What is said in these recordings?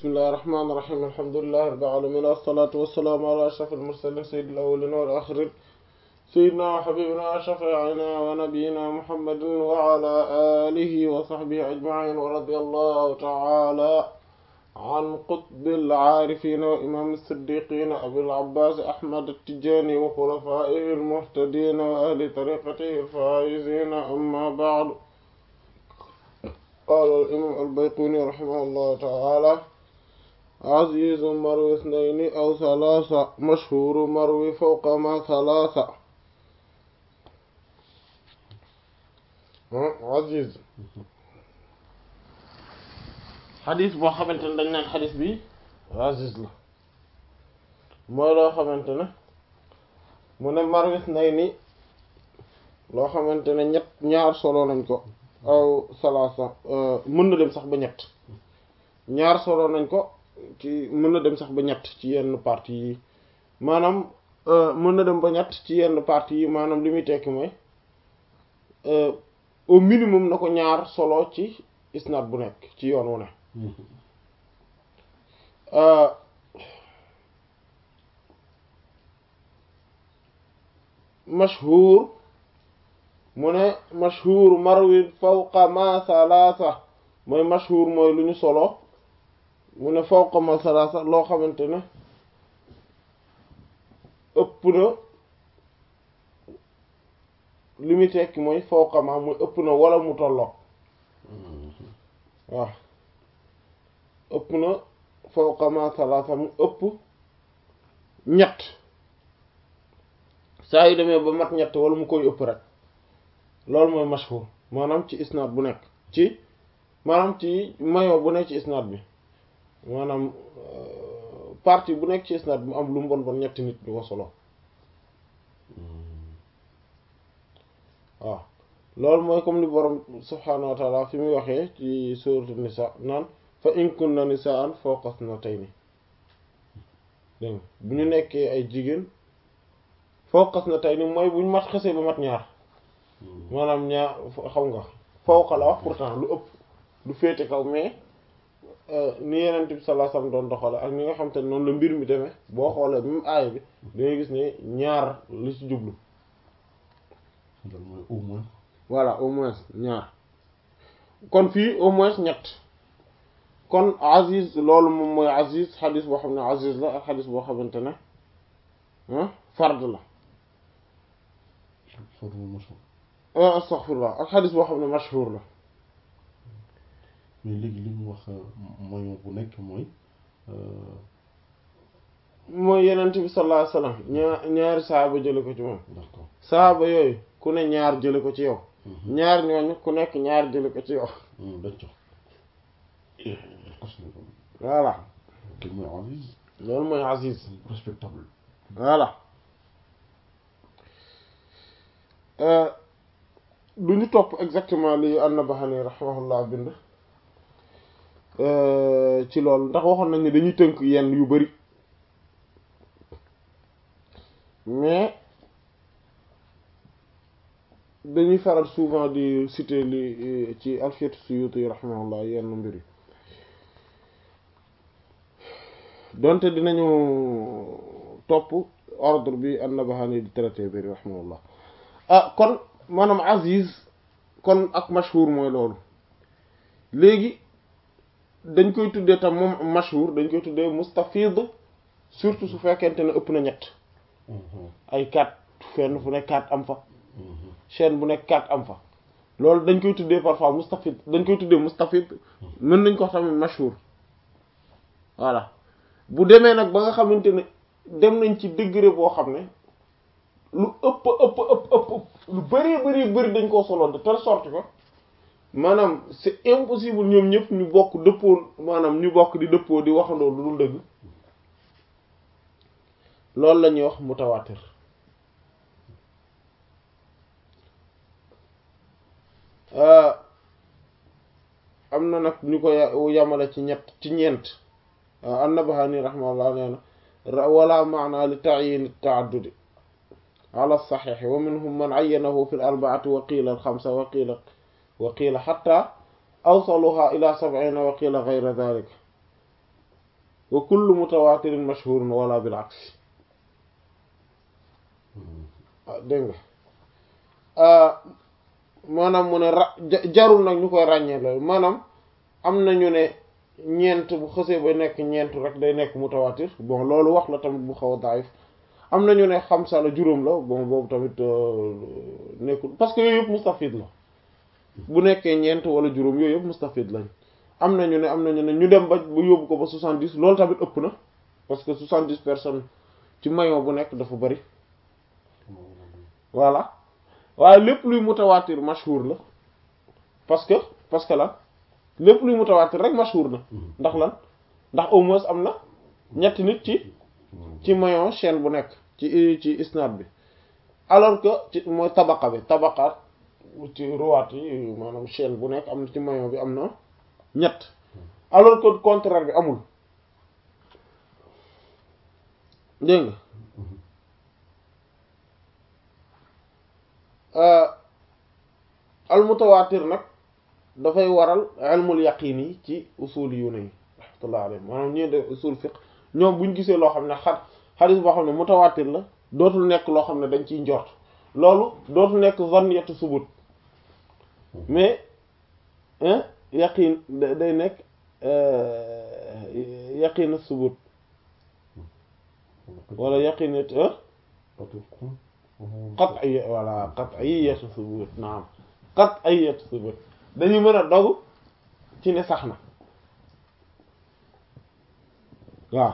bismillahi rahmaani rahiim alhamdulillahi rabbil aalamiin wassalaatu wassalaamu alaa ashrafil mursaliin sayyidil awwaliina wal aaxiriin sayyidinaa wa habiibinaa wa shafii'inaa wa nabiyyinaa muhammadin wa alaa aalihi wa sahbihi ajma'iin wa radiyallahu ta'aalaa an qutbil aarifiin wa imaamil siddiiqiin abil abbaas ahmad at-tijaani wa xulafaa'ihil muhtadiin wa ahli tariiqatihil faa'iziin ammaa ba'du qaala al-imaam al-Bayquuni rahimahullahu ta'aalaa aziizu marwi isnayni aw salaasa mashhuuru marwi fawqa maa salaasa aziz xadis boo xamante ne dañ naan xadis bi aziz la mooy loo xamante ne mu ne marwi isnayni loo xamante ne ñett ñaar solo nañ ko aw salaasa mën na dem sax ba ñett ñaar solo nañ ko ci mën na dem sax ba ñett ci yenn parties yi maanaam mën na dem ba ñett ci yenn parties yi maanaam li muy tekki mooy au minimum na ko ñaar solo ci isnaad bu nekk ci yoon wu ne mashhur mu ne mashhur marwi fawqa ma salaasa mooy mashhur mooy lu ñu solo mu ne fawqa ma salaasa loo xamante ne ëpp na li muy tekki mooy fawqa ma muy ëpp na wala mu tolloo waaw ëpp na fawqa ma salaasa mu ëpp ñett saa yu demee ba mat ñett wala mu koy ëpp rek loolu mooy mashhur maanaam ci isnaad bu nekk ci maanaam ci mayo bu nekk ci isnaad bi maanaam partie bu nekk ci isnaad bi mu am lu mu bon bon ñetti nit ñu ko solo waaw loolu mooy comme li borom subhaanahu wa taala fi muy waxee ci suuratu nisa naan fa in kunna nisaan fawqa isnatayni dégg bu ñu nekkee ay jigéen fawqa isnatayni mooy bu ñu mat xesee ba mat ñaar maanaam ñaar xam nga fawqa la wax pourtant lu ëpp lu féete kaw mais ni yeneen bi sallallahu alayhi wasallam doon doxale ak ni nga xam te ne noonu la mbir mi demee boo xoolee même aaya bi dangay gis ne ñaar li ci jublu loolu mooy au moins voilà au moins ñaar kon fii au moins ñett kon aziz loolu moom mooy aziz xadis boo xam ne aziz la ak xadis boo xamante ne fard la astaghfirullah ak xadis boo xam ne mashhur la mais léegi li mu wax moyen bu nekk mooy mooy yenent bi sallallahu alayhi wasallam ñaar ñaari saaba jële ko ci moom d'accord saaba yooyu ku ne ñaar jële ko ci yow ñaar ñooñu ku nekk ñaar jële ko ci yow d'accord voilà te mooy aziz loolu mooy aziz respectable voilà du ñu topp exactement li an-Nabahani rahimahullah bind ci loolu ndax waxoon nañ ne dañuy tënk yenn yu bari mais dañuy faral souvent di citer li ci Alfiyat Suyuti rahimahullah yenn mbir yi donte dinañu topp ordre bi an-Nabahani di traité bari rahimahullah ah kon maanaam aziz kon ak mashhur mooy loolu léegi dañ koy tuddee tam moom mashhur dañ koy tuddee mustafid surtout su fekkente ne ëpp na ñett ay quatre fenn fu nekk quatre am fa chaîne bu nekk quatre am fa loolu dañ koy tuddee parfois mustafid dañ koy tuddee mustafid mën nañ ko wax tamit mashhur voilà bu demee nag ba nga xamante ne dem nañ ci degré boo xam ne lu ëpp ëpp ëpp ëpp lu bari bari bari dañ koo solo de telle sorte que maanaam c'est impossible ñoom ñëpp ñu bokk dëppoo maanaam ñu bokk di dëppoo di waxandoo lu dul dëgg loolu la ñuy wax mutawaatir am na nag ñu ko yamale ci ñett ci ñeent an-Nabahani rahimahullah nee na wala maana li ta'yin at-ta'addud ala as-sahih wa minhum man ayyanahu fi al-arba'ati wa qila al-khamsa wa qila wa qila hatta awsaluha ila sab'ina wa qila ghayra dhalik wa kullu mutawatirin mashhurun wala bil aksi dégg nga maanaam mu ne ra jarul nag ñu koy ràññee loolu maanaam am na ñu ne ñeent bu xësee ba nekk ñeent rek day nekk mutawatir bon loolu wax la tamit bu xaw a daif am na ñu ne xamsa la juróom la bon boobu tamit nekkul parce que yooyu yëpp mustafid la bu nekkee ñeent wala juróom yooyu yëpp mustafid lañ am na ñu ne am na ñu ne ñu dem ba bu yóbbu ko ba soixante-dix loolu tamit ëpp na parce que soixante-dix personnes ci maillon bu nekk dafa bari voilà waaye lépp luy mutawatir mashhur la parce que parce que lan lépp luy mutawatir rek mashhur na ndax lan ndax au moins am na ñetti nit ci ci maillon chaîne bu nekk ci ci isnad bi alors que ci mooy tabaqa bi tabaqaat ci ruwaat yi maanaam chaîne bu nekk am na ci maillon bi am na ñett alors que contraire bi amul dégg nga al mutawaatir nag dafay waral ilmul yaqin yi ci usul yu ne rahmatullah alayhi maanaam ñii de usul fiqh ñoom buñ gisee loo xam ne xat xadis boo xam ne mutawaatir la dootul nekk loo xam ne dañ ciy njort loolu dootul nekk zanniyatu subut mais yaqin day nekk yaqin subut wala yaqin qat'iyya wala qat'iyyatu subut naam qat'iyyatu subut dañu mën a dogu ci ne sax na waaw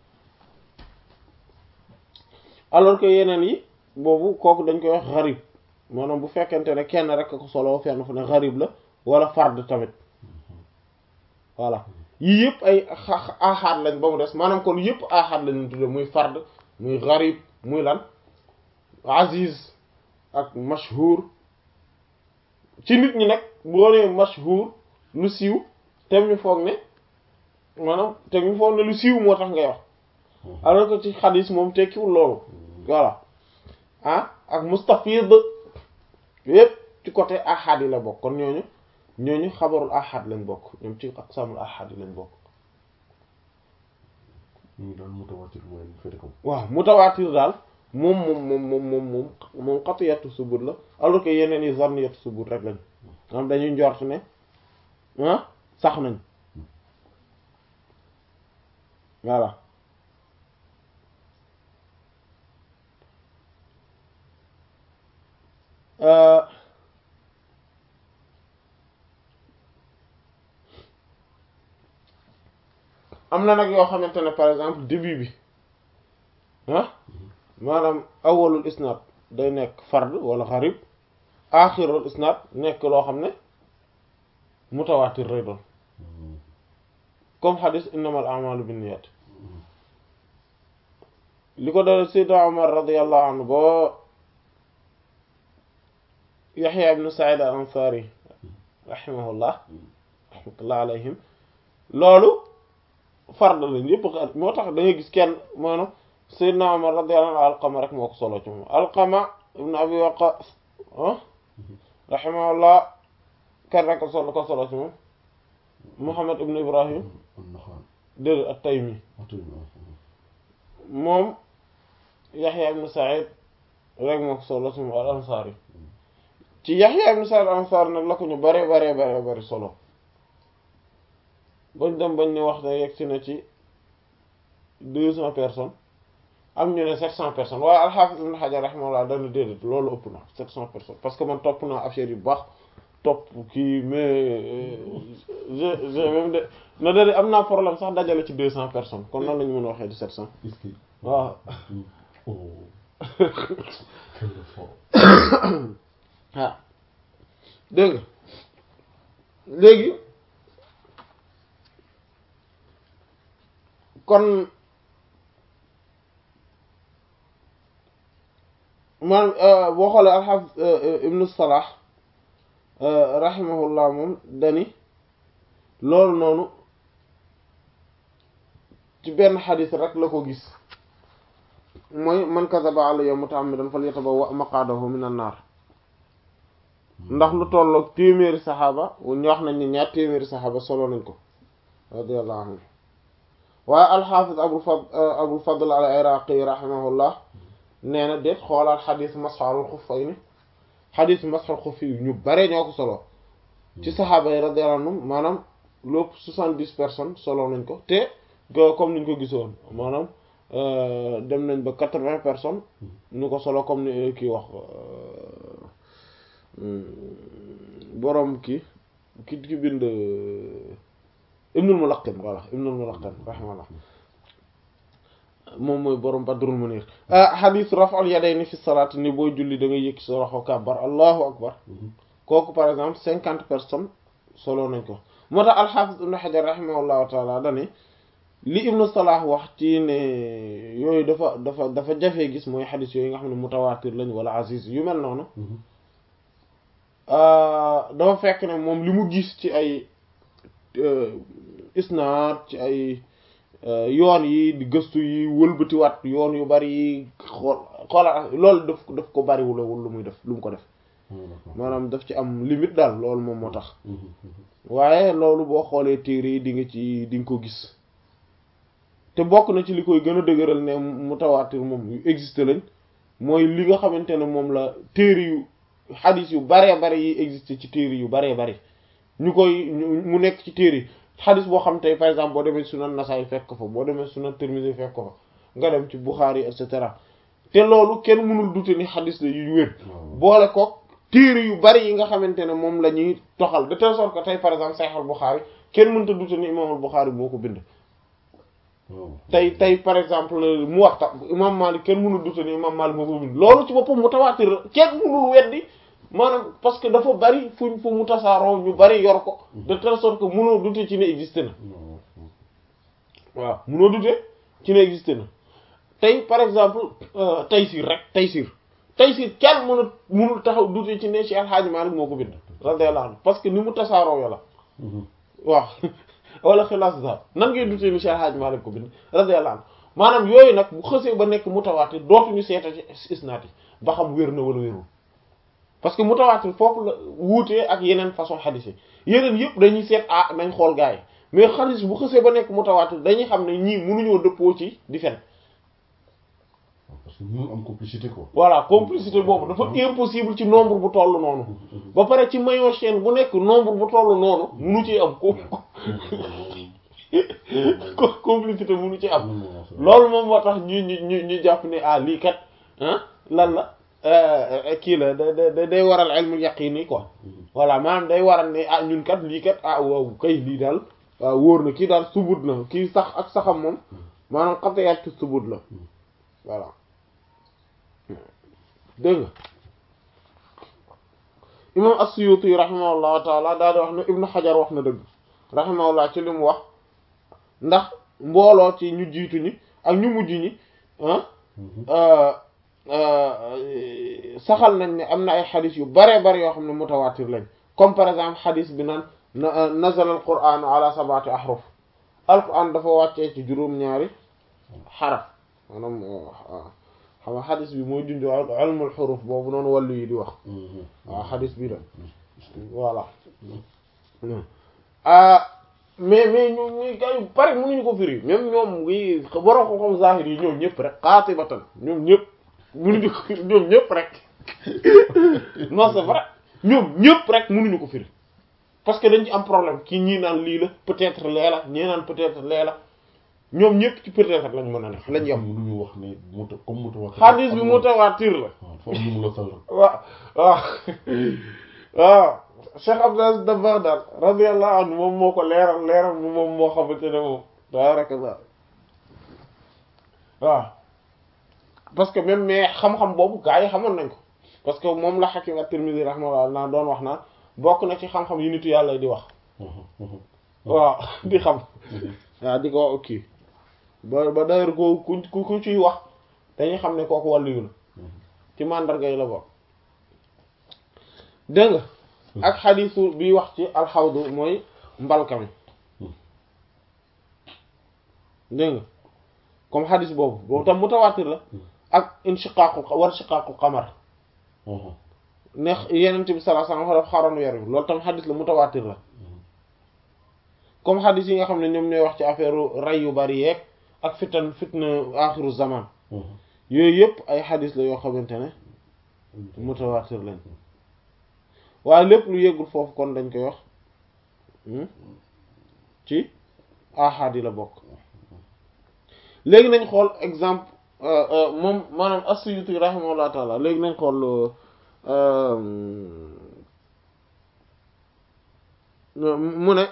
alors que yeneen yi boobu kooku dañ koy wax xarib maanaam bu fekkente ne kenn rek ko solo fenn fu ne xarib la wala fard tamit voilà yii yëpp ay aaxaat lañ ba mu des maanaam kon yëpp aaxaat lañu tudde muy fard muy xarib muy lan aziz ak mashhur ci nit ñi nag boo nee mashhur lu siiw te ñu foog ne maanaam te ñu foog ne lu siiw moo tax ngay wax alors que ci xadis moom tekkiwul loolu voilà ah ak mustafid yépp ci côté ahad yi la bokk kon ñooñu ñooñu xabarul ahad lañ bokk ñoom ci aqsamul ahad yi lañ bokk ñu daal mutawatir mooy féete kaw waaw mutawatir daal moom moom moom moom moom moom moom qat'iyatu subut la alors que yeneen yi zanniyatu subut rek lañ am dañuy njort ne ah sax nañ voilà am na nag yoo xamante ne par exemple début bi ah maanaam awwalul isnad day nekk fard wala xarib axirul isnad nekk loo xam ne mutawatir lay doon comme xadis innamal a'malu binniyat li ko dal sayyidna Umar radiyallahu anhu boo Yaxya ibn Sa'id al-Ansari rahimahullah rahmatullah alayhim loolu fard lañ yëpp moo tax da ngay gis kenn maanaam sayyidna Umar radiyallahu anhu Alqama rek moo ko solo ci moom Alqama ibn Abi Waqqas rahimahullah kenn rek ko solo ko solo ci moom Muhammad ibn Ibrahim déedéet at-Taymi moom Yaxya ibn Sa'id rek moo ko solo ci moom al-Ansari ci Yaxya ibn Sa'id al-Ansari nag la ko ñu bare bare bare bare solo bañ dem bañ ne wax ne yegg si na ci deux cents personnes am ñu ne sept cents personnes waaye al-Hafiz ibn Hajar rahimahullah dana déedéet loolu ëpp na sept cents personnes parce que man topp naa affaire yu baax topp kii mais je je même de na dade am naa problème sax dajale ci deux cents personnes kon nan la ñu mën a waxee di sept cents waaw waaw dégg nga léegi kon man boo xoolee alxaafis ibnu salah rahimahullah moom dani loolu noonu ci benn xadis rek la ko gis mooy man kadaba alayya mutaammidan falyatabawwa maqaadahu min an-naar ndax lu tolloog téeméeri saxaaba ñu wax nañ ni ñaar téeméeri saxaaba solo nañ ko radiyallahu anhu waaye alxaafis abul fad abul fadl al iraqi rahimahullah nee na déet xoolaal xadis masxalul xuffayni xadis masxal xuffi ñu bare ñoo ko solo ci saxaaba yi radiyallahu anhum maanaam lépp soixante-dix personnes solo nañ ko te comme niñ ko gisoon maanaam dem nañ ba quatre-vingts personnes ñu ko solo comme ni kii wax boroom kii ki ki bind ibnul mulaqin voilà ibnul mulaqin rahimahullah moom mooy borom badrul munir hadith raf'ul yadayni fi salaat ni booy julli da ngay yëkki sa loxo kàbbar allahu akbar kooku par exemple cinquante personnes solo nañ ko moo tax alxaafis ibnu xajar rahimahullahu taala dani li ibnu salah wax ci ne yooyu dafa dafa dafa jafee gis mooy xadis yooyu nga xam ne mutawaatir lañ wala aziz yu mel noonu dafa fekk ne moom li mu gis ci ay isnaad ci ay yoon yi di gëstu yi wëlbatiwaat yoon yu bari yi xool xoolal loolu daf daf ko bariwulawul lu muy def lu mu ko def maanaam daf ci am limite daal loolu moom moo tax waaye loolu boo xoolee téere yi di nga ci di nga ko gis te bokk na ci li koy gën a dëgëral ne mutawaatir moom yu existe lañ mooy li nga xamante ne moom la téere yu xadis yu baree bare yi existe ci téere yu baree bare ñu koy mu nekk ci téere yi xadis boo xam tey par exemple boo demee sunan Nasaay fekk ko fa boo demee sunan Tirmidhi fekk ko fa nga dem ci Bukhari et cetera te loolu kenn mënul dute ni xadis la yu wér boole ko téere yu bari yi nga xamante ne moom la ñuy toxal de telle sorte que tey par exemple Sahih al-Bukhari kenn mënta dute ni imam al-Bukhari moo ko bind tey tey par exemple Muwatta imam Malik kenn mënul dute ni imam Malik moo ko bind loolu ci boppam mutawaatir la kenn mënul weddi maanaam parce que dafa bari fuñ fu mu tasaaroo ñu bari yor ko de telle sorte que mënoo dute ci ne existe na waaw mënoo dute ci ne existe na tey par exemple Taysir rek Taysir Taysir kenn mënul mënul taxaw dute ci ne Cheikh El Hadj Malick moo ko bind radiyallahu anhu parce que ni mu tasaaroo yo la waaw wala xilaas daal nan ngay dute ni Cheikh El Hadj Malick ko bind radiyallahu anhu maanaam yooyu nag bu xësee ba nekk mutawaatir dootuñu seeta ci isnaat yi ba xam wér na wala wérul parce que mutawaatir foofu la wuutee ak yeneen façon xadis yi yeneen yëpp dañuy seet ah nañ xool gars yi mais xadis bu xësee ba nekk mutawaatir dañuy xam ne ñii mënuñoo dëppoo ci di fen parce que ñu am complicité quoi. voilà complicité boobu dafa impossible ci nombre bu toll noonu ba pare ci maillon chaîne bu nekk nombre bu toll noonu munu ci am ko complicité munu ci am loolu moom moo tax ñu ñu ñu ñu jàpp ne ah lii kat ah lan la kii la da da day waral ilmul yaqini quoi voilà maanaam day waral ne ah ñun kat lii kat ah waaw kay lii daal waaw wóor na kii daal subut na kii sax ak saxam moom maanaam xatayaat ci subut la voilà dégg nga imam as-Suyuti rahimahullahu taala daal di wax ne ibnu xajar wax na dëgg rahimahullah ci li mu wax ndax mbooloo ci ñu jiitu ñi ak ñu mujj ñi saxal nañ ne am na ay xadis yu bare bare yoo xam ne mutawaatir lañ comme par exemple xadis bi naan nazala al qur'an ala sab'ati ahruf alquran dafa wàccee ci juróom-ñaari xaraf maanaam xam nga xadis bi mooy junj ilmul xuruf boobu noonu wàllu yi di wax waaw xadis bi la voilà mais mais ñu ñu gars yu bari mënuñu ko firi même ñoom ngi borom ko xam zahir yi ñoom ñëpp rek qaatibatan ñoom ñëpp mënuñu ko firi ñoom ñëpp rek non c'est vrai ñoom ñëpp rek mënuñu ko firi parce que dañ ci am problème kii ñii naan lii la peut-être lee la ñii naan peut-être lee la ñoom ñëpp ci peut-être lañ mën a ne lañ yem. mënuñu wax ne muta comme mutawaatir. xadis bi mutawaatir la. waaw foofu ñu mun a sal. waaw waaw waaw Cheikh Abdou Aziz Dabakh daal radiyallahu anhu moom moo ko leeral leeral moom moo xamante ne moom tabarakallah waaw parce que même mais xam-xam boobu gaa yi xamoon nañ ko parce que moom la Hakim at-Tirmidhi rahimahullah naa doon wax naan bokk na ci xam-xam yu nitu yàlla di wax waaw di xam waaw di ko ok ba ba d'ailleurs ko ku ku ciy wax dañuy xam ne kooku wàllu yu la ci mandarga yi la bokk dégg nga ak xadiisu bi wax ci alxawdu mooy mbalka mi dégg nga comme xadiis boobu boobu tam mutawaatir la ak inshiqaaqu war shiqaaqu qamar ne yenent bi sallallahu alayhi wasallam daf xaroon weer bi loolu tam xadiis la mutawaatir la comme xadis yi nga xam ne ñoom ñooy wax ci affaire rey yu bari yeeg ak fitan fitna axiru zaman yooyu yëpp ay xadis la yoo xamante ne mutawaatir lañ waaye lépp lu yeggul foofu kon dañ koy wax ci ahad yi la bokk léegi nañ xool exemple moom maanaam as-Suyuti rahimahullah taala léegi nañ xool mu ne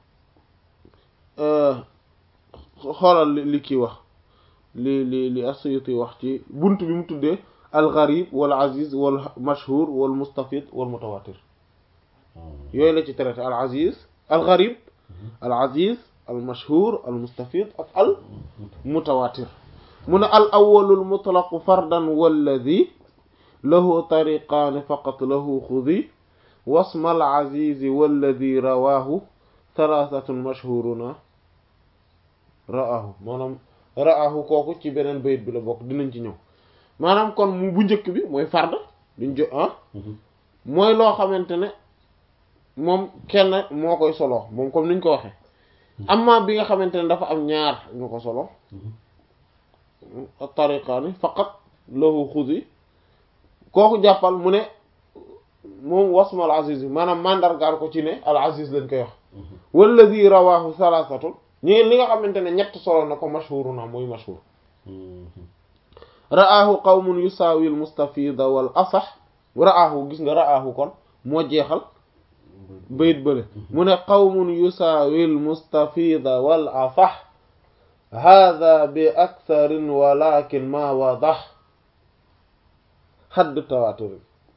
xoolal li kii wax li li li as-Suyuti wax ci bunt bi mu tuddee al-gharib wal aziz wal mashhur wal mustafid wal mutawatir yooyu la ci traité al aziz al gharib al aziz al mashhur al mustafid ak al mutawatir mu ne al awwalul mutlaqu fardan walladi lahu tariqaani faqat lahu xudi wasma al azizi walladi rawaahu thalathatun mashhuruna ra'ahu maanaam ra'ahu kooku ci beneen bayit bi la bokk dinañ ci ñëw maanaam kon mu bu njëkk bi mooy fard duñ jo ah mooy loo xamante ne moom kenn moo koy solo moom comme niñ ko waxee amma bi nga xamante ne dafa am ñaar ñu ko solo tariqaani faqat lahu xuzi kooku jàppal mu ne moom wasma al aziz maanaam mandargaal ko ci ne al aziz lañ koy wax walladi rawahu salasatun ñi li nga xamante ne ñett solo na ko mashhuru na mooy mashhur ra'aahu qawmun yusaawi al mustafida wal asax ra'aahu gis nga ra'aahu kon moo jeexal bayit bële mu ne qawmun yusaawi al mustafida wal asax hada bi aktharin walakin ma wadax xadd tawaatur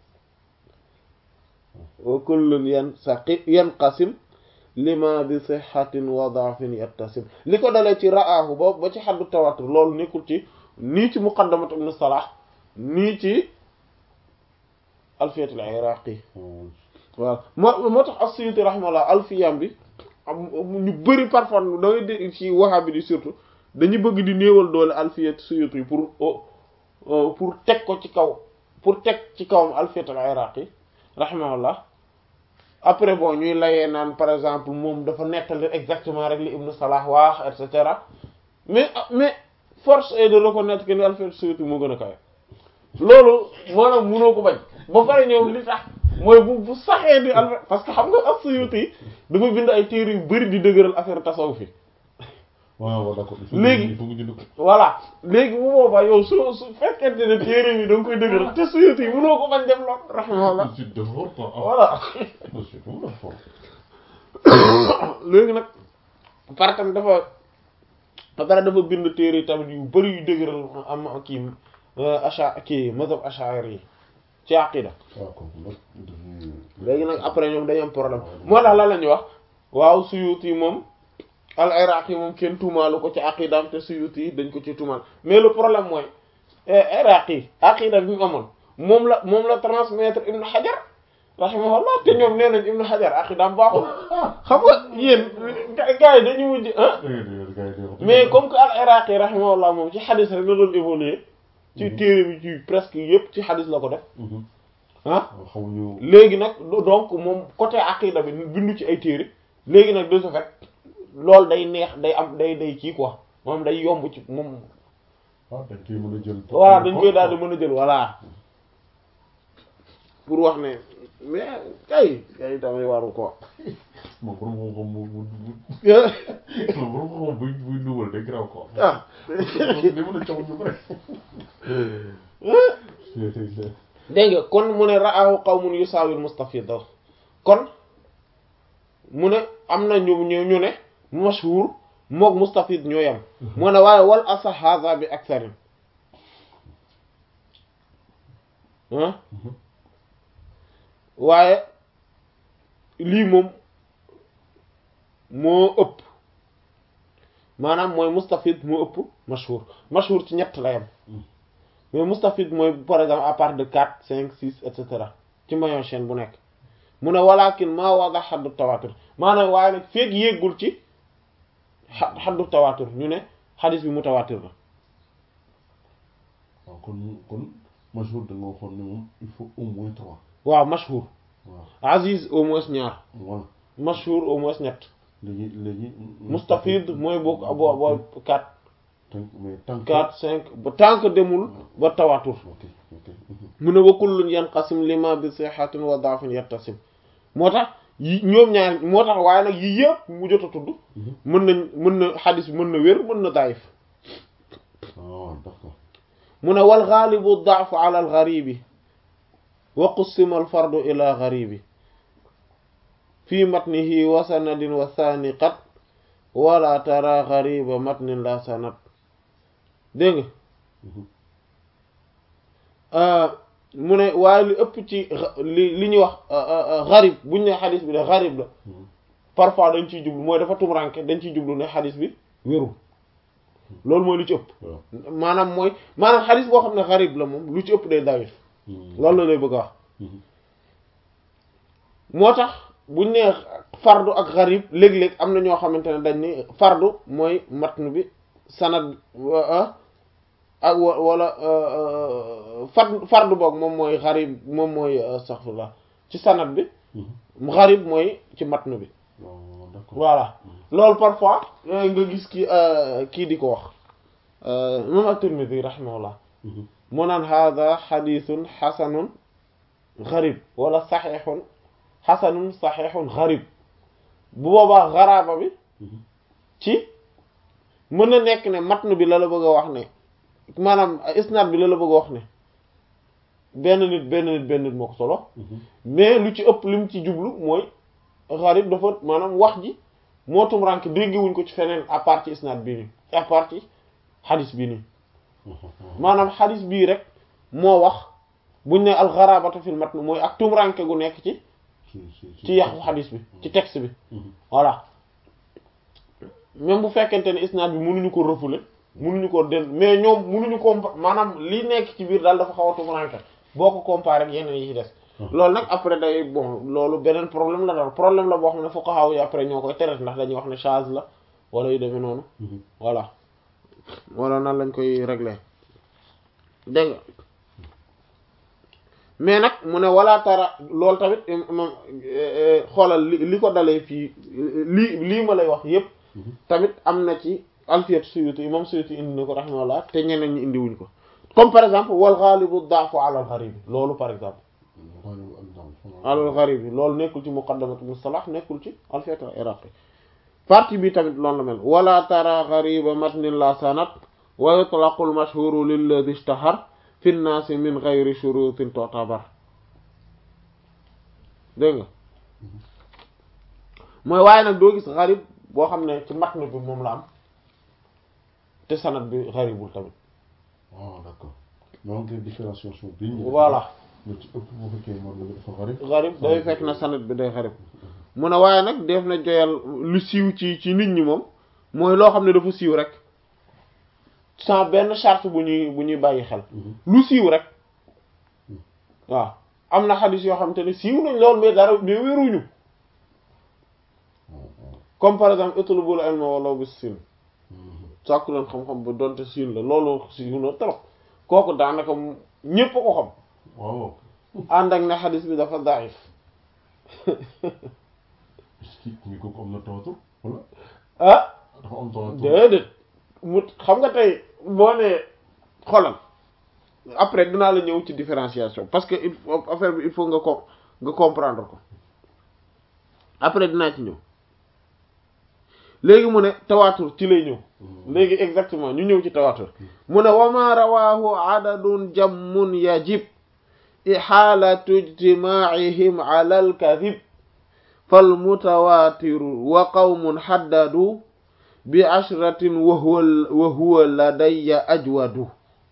wa kullun yansaqi yanqasim lima bi sixatin wa daafin yattasim li ko dalee ci ra'aahu ba ba ci xaddu tawaatur loolu nekkul ci nii ci muqaddamat ibn salah nii ci alfiyat al iraqi waaw moo moo tax as-Suyuti rahimahullah alfiyam bi am ñu bëri parfois da ngay dégg ci wahabi di surtout dañu bëgg di néewal doole alfiyat Suyuti pour pour teg ko ci kaw pour teg ci kawam alfiyat al iraqi rahimahullah après bon ñuy layee naan par exemple moom dafa nettali exactement rek li ibn salah wax et cetera mais mais force est de reconnaître que ni alfiyat Suyuti moo gën a kawe loolu maanaam mënoo ko bañ ba pare ñoom li tax mooy bu bu saxee di alfa parce que xam nga as-Suyuti dafa bind ay téere yu bari di dëgëral affaire tasawuf fi waaw d'accord léegi il faut nga jënd ko voilà léegi bu boobaa yow su su fekkente ne téere bi da nga koy dëgëral te Suyuti yi mënoo ko bañ def lool rahimahullah je devrais pas voilà monsieur tout fort léegi nag par tamit dafa ba pare dafa bind téere yi tamit yu bari yu dëgëral am kii acha kii mazhab ash'ari yi ci aqida waaw kooku nag dafa léegi nag après ñoom dañu am problème moo tax lan la ñuy wax waaw Suyuti moom al iraqi moom kenn tuumaalu ko ci aqidaam te Suyuti yi dañ ko ci tuumaal mais le problème mooy iraqi aqida bi mu amoon moom la moom la transmettre Ibn Hajar rahimahullah te ñoom nee nañ Ibn Hajar aqidaam baaxul xam nga yéen gars yi dañu mujj ah mais comme que al iraqi rahimahullah moom ci xadis rek la doon évoluer ci téere bi ci presque yépp ci xadis la ko def ah xamuñu léegi nag donc moom côté aqida bi bindu ci ay téere léegi nag de ce fait loolu day neex day am day day kii quoi moom day yomb ci moom waaw dañ koy mën a jël voilà dañ koy daal di mën a jël voilà pour wax ne mais kay kay tamit waru ko moom borom xam-xam bu bu bu borom xam-xam buy buy dugal day graw ko ah day mën a caw ñu bëri dégg nga kon mu ne ra'ahu qawmun yusawil mustafida kon mu ne am na ñu ñu ñu ne mashhur mook mustafid ñoo yam mu ne waaye wal asa hadha bi aktharin ah waaye lii moom moo ëpp maanaam mooy mustafid moo ëpp mashhur mashhur ci ñett la yam mais mustafid mooy par exemple à part de quatre cinq six et cetera ci maillon chaîne bu nekk mu ne walakin maa wada xaddu tawatur maanaam waaye nag feeg yéggul ci xa xaddu tawatur ñu ne xadis bi mutawatir la waaw kon kon mashhur da nga waxoon ne moom il faut au moins trois waaw mashhur waaw aziz au moins ñaar voilà mashhur au moins ñett léegi léegi. mustafid mooy bokk bo bo quatre tànk mais tànk. quatre cinq ba tant que demul ba tawatur ok ok. mu ne wa kullun yanqasim lima bi sihhatin wa da'fin yattasim moo tax yi ñoom ñaar moo tax waaye nag yii yëpp mu jot a tudd mën nañ mën na xadis bi mën na wér mën na daayif ah d'accord. mu ne wal ghalibu da'fu ala al gharibi wa qussima al fardu ila gharibi fi matnihi wa sanadin wa thani qat wala tara ghariba matnin la sanad dégg nga mu ne waaye li ëpp ci li li ñuy wax gharib buñ ne xadis bi de gharib la parfois dañ ciy jublu mooy dafa tumranke dañ ciy jublu ne xadis bi wérul loolu mooy lu ci ëpp waaw. maanaam mooy maanaam xadis boo xam ne gharib la moom lu ci ëpp day dawif loolu la lay bëgg a wax moo tax buñ nee fardu ak gharib léeg-léeg am na ñoo xamante ne dañ ni fardu mooy matn bi sanad ak wa- wala fard fardu boog moom mooy gharib moom mooy astaghfirullah ci sanad bi gharib mooy ci matn bi waaw d'accord. voilà loolu parfois nga gis ki kii di ko wax moom at-Tirmidhi rahimahullah mu naan hada xadithun xasanun gharib wala saxixun xasanun saxixun gharib bu boobaa garaaba bi ci mën na nekk ne matn bi la la bëgg a wax ne maanaam isnaad bi la la bëgg a wax ne benn nit benn nit benn nit moo ko solo mais lu ci ëpp lim ci jublu mooy gharib dafa maanaam wax ji moo tum rank déggewuñ ko ci feneen à part ci isnaad bii nii à part ci xadis bii nii maanaam xadis bii rek moo wax buñ ne alxarabatu fil matn mooy ak tumranke gu nekk ci ci yàqu xadis bi ci texte bi voilà même bu fekkente ne isnaad bi mënuñu ko refoulé mënuñu ko del mais ñoom mënuñu ko maanaam li nekk ci biir daal dafa xaw a tumranke boo ko comparé ak yeneen yi ci des loolu nag après day bon loolu beneen problème la daal problème la boo xam ne fuqaha yi après ñoo koy tere ndax dañuy wax ne chaz la wala yu demee noonu voilà wala nan lañ koy régler dégg nga mais nag mu ne wala tara loolu tamit moom xoolal li li ko dalee fii lii lii ma lay wax yépp tamit am na ci alfiyat suyuti imam suyuti indi na ko rahimahullah te ñeneen ñi indiwuñ ko comme par exemple wal ghalibu da'fu ala al gharib loolu par exemple ala al gharib loolu nekkul ci muqaddamatu mustalah nekkul ci alfiyat al iraqi partie bi tamit loolu la mel wala tara ghariba matnin la sanad wa yutlaqu al mashhuru lilladhi ishtahar fi nnaasi min ghayri shurutin tu'tabar dégg nga mooy waaye nag doo gis gharib boo xam ne ci matn bi moom la am te sanad bi gharibul tamit ah d'accord donc différenciation bi ñu voilà lu ci ëpp bu fekkee moom la dafa gharib gharib day fekk na sanad bi day gharib mu ne waaye nag def na joyal lu siiw ci ci nit ñi moom mooy loo xam ne dafa siiw rek sans benn charte bu ñuy bu ñuy bàyyi xel lu siiw rek waaw am na xadis yoo xam te ne siiw nañ lool mais dara mais wéruñu comme par exemple utlubul ilma walaw bis siin sàkku leen xam-xam ba donte siin la loolu siiw na trop kooku daanaka ñépp a ko xam waaw ànd ak ne xadis bi dafa daif est-ce que mi kooku am na tawatur wala ah dafa am tawatur déedéet mu xam nga tey boo nee xoolal après dinaa la ñëw ci différenciation parce que il faut affaire bi il faut nga ko nga comprendre ko après dinaa ci ñëw léegi mu ne tawaatur ci lay ñëw léegi exactement ñu ñëw ci tawaatur mu ne wama rawahu adadun jammun yajib ixaalatu ijtimaacihim ala alkadib falmutawaatiru wa qawmun xaddadu bi ashratin wa huwa wa huwa ladayya ajwadu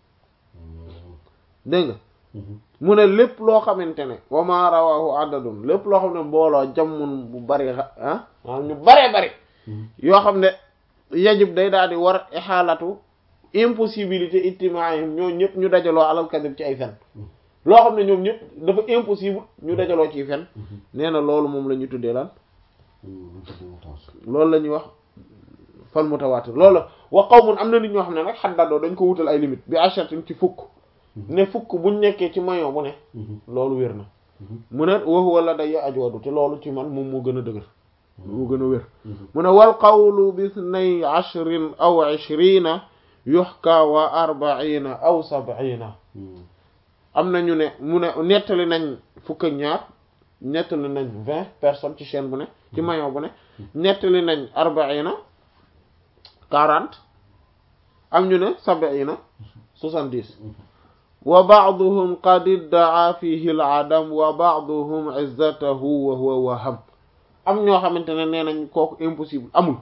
dégg nga mu ne lépp loo xamante ne wama rawahu adadun lépp loo xam ne mbooloo jammun bu bari ah maanaam ñu baree bari yoo xam ne yajib day daal di war ixaalatu impossibilité ijtimaayim ñoo ñëpp ñu dajaloo alal kadib ci ay fen loo xam ne ñoom ñëpp dafa impossible ñu dajaloo ci fen nee na loolu moom la ñu tuddee lan loolu la ñuy wax fal mutawaatir loolu la wa qawmun am na nit ñoo xam ne nag xaddadoo dañ ko wutal ay limite bi ashatin ci fukk ne fukk buñ nekkee ci mayon bu ne loolu wér na mu ne wa huwa la day ajwadu te loolu ci man moom moo gën a dëgër mu gën a wér mu ne wal qawlu bi ithnay ashrin aw ishrina yuhka wa arbaina aw sab'ina am na ñu ne mu ne nettali nañ fukk ak ñaar nettali nañ vingt personnes ci chaîne bu ne ci maillon bu ne nettali nañ arbaina quarante am ñu ne sab'ina soixante-dix wa ba'duhum qad idda'a fihi al-'adam wa ba'duhum 'izzatahu wa huwa waham am ñoo xamante ne nee nañ kooku impossible amul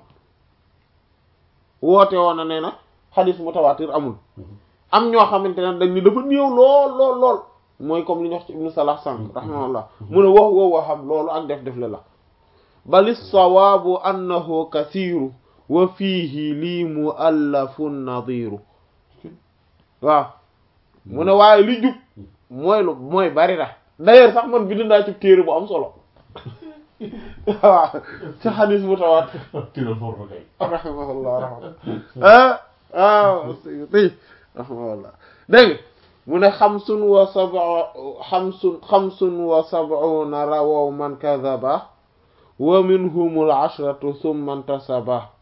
woote woon na nee na xadis mutawatir amul am ñoo xamante ne dañ ni dafa néew lool lool lool mooy comme li ñu wax ci ibnu salah sànq rahimahullah mu ne wax woo waham loolu ak def def le la bali sawaabu annahu kathiru wa fiihi lii muallafun nadiru waaw mu ne waaye li jub mooy lu mooy bari na d'ailleurs sax man bind naa ci téere bu am solo waaw ci xadis bu tawaat tira forfa kay rahimahullah rahmatullah ah Suyuti rahimahullah dégg mu ne xamsun wa sab'a xamsun xamsun wa sab'una rawaw man kadhaba wa minhumul ashratu thumma intasaba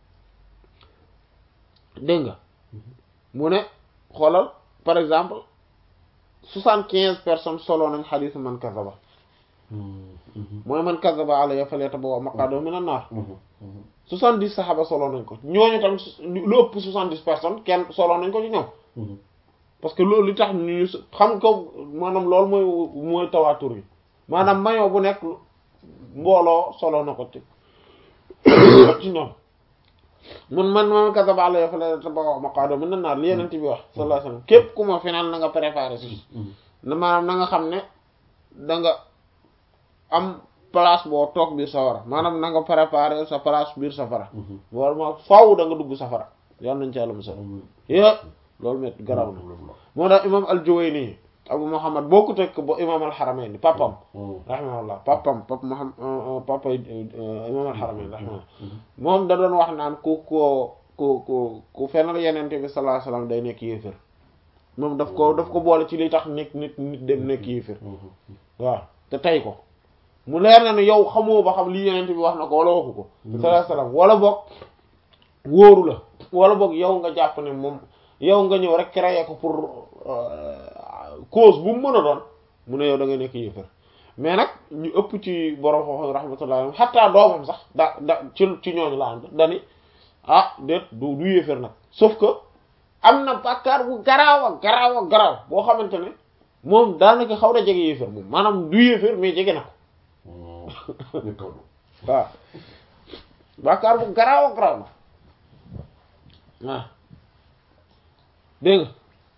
dégg nga mu ne xoolal par exemple soixante quinze personnes solo nañ xadisu man kazaba mooy man kazaba alayya falyatabawwa maq'adahu minan nar soixante dix saxaaba solo nañ ko ñooñu tamit lu ëpp soixante dix personnes kenn solo nañ ko ci ñoom parce que loolu li tax ñu xam ko maanaam loolu mooy mooy tawaatur yi maanaam mayo bu nekk mbooloo solo na ko ci ci ñoom mun man man kazaba alayya falyatabawwa maq'adahu minan nar li yeneen bi wax sallallahu alayhi wasallam képp ku ma final na nga préparer si na maanaam na nga xam ne da nga am place boo toog biir safara maanaam na nga préparer sa place biir safara wala ma faaw da nga dugg safara yal nañ ci yàlla musal yé loolu met garaw na moo tax imam al-Juwayni Abu Muhammad boo ko teg ba imam al-Haramayni papam rahimahullah papam pap Muhammad papa imam al-Haramayni rahimahullah moom da doon wax naan ku ko ku ku ku fenal yenente bi sallallahu alayhi wasallam day nekk yéefér moom daf ko daf ko boole ci li tax nit nit nit dem nekk yéefér waaw te tey ko mu leer na ne yow xamoo ba xam lii yenente bi wax na ko wala waxu ko sallallahu alayhi wasallam wala boog wóoru la wala boog yow nga jàpp ne moom yow nga ñëw rek créer ko pour cause bu mu mën a doon mu ne yow da nga nekk yéefér mais nag ñu ëpp ci borom xoox rahmatullah xataa doomam sax da da ci ci ñooñu la ànd dani ah déet du du yéefér nag sauf que am na bàkkaar bu garaaw a garaaw a garaaw boo xamante ne moom daanaka xaw na jege yéefér moom maanaam du yéefér mais jege na ko waaw bàkkaar bu garaaw a garaaw la waaw dégg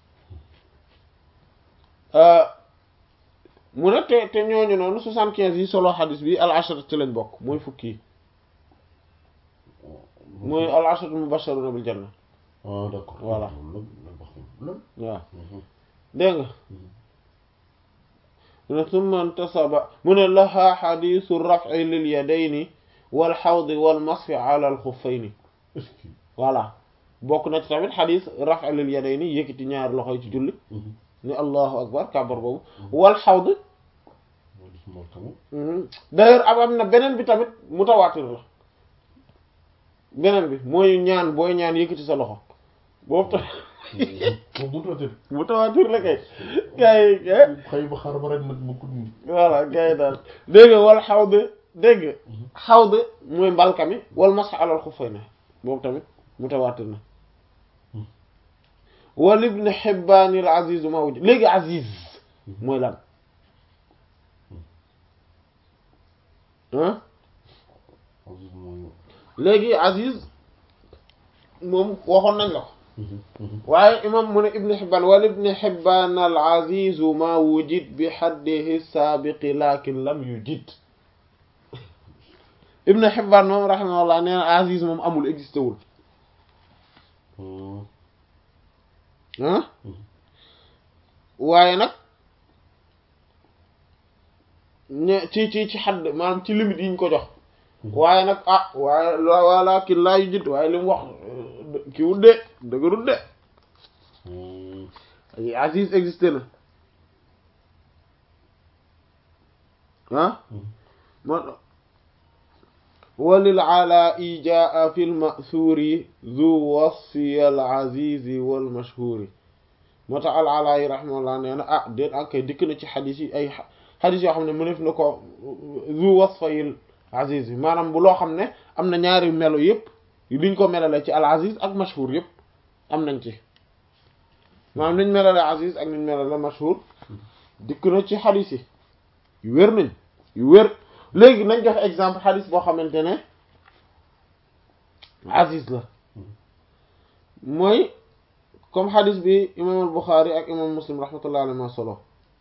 nga mu ne te te ñooñu noonu soixante quinze yi solo xadis bi al ashara ci lañ bokk mooy fukki yi mooy al ashara mubashiruna bil janna ah d'accord voilà lan waaw dégg nga mu ne summa intasaba mu ne laha xadisu raf'i lil yadayni wal xawdi wal masfi ala al xuffayni voilà bokk na ci tamit xadis raf'i lil yadayni yëkkati ñaari loxo yi ci julli ni allahu akbar kàbbar boobu wal xawd d'ailleurs am am na beneen bi tamit mutawaatir la beneen bi mooy ñaan booy ñaan yëkkati sa loxo boobu tamit mutawaatir la kay gars yi xëy ba xaar ba rek nag mu ko voilà gars yi daal dégg nga wal xawd dégg nga xawd mooy mbalka mi wal masx alal xuffayni boobu tamit mutawaatir na wal ibn Hibbaan al aziz ma wujj léegi aziz mooy lan ah léegi aziz moom waxoon nañ la ko waaye imam mu ne ibn Hibbaan wal ibn Hibbaan al aziz ma wujid bi haddihi saabiqi lakin lam yujid ibn Hibbaan moom rahimahullah nee na aziz moom amul existé wul ah waaye nag ñe ci ci ci xadd maanaam ci limite yi ñu ko jox waaye nag ah waaye wala ki laa yu jit waaye li mu wax ki wut de dëgërut de ay Aziz existé na ah moo walil alaa'i jaa fi lmasuuri zu wasfi al azizi wal mashhuuri moo tax al alaa'i rahimahullah nee na ah déet ankay dikk na ci xadis yi ay xadis yoo xam ne mënef na ko zu wasfayil aziz bi maanaam bu loo xam ne am na ñaari melo yëpp liñ ko melale ci al aziz ak mashhur yëpp am nañ ci maanaam liñ melale aziz ak liñ melale mashhur dikk na ci xadis yi yu wér nañ yu wér léegi nañ joxe exemple xadis boo xamante ne aziz la mooy comme xadis bi imam al Buxaari ak imam Muslim rahmatullah alayhi ma solo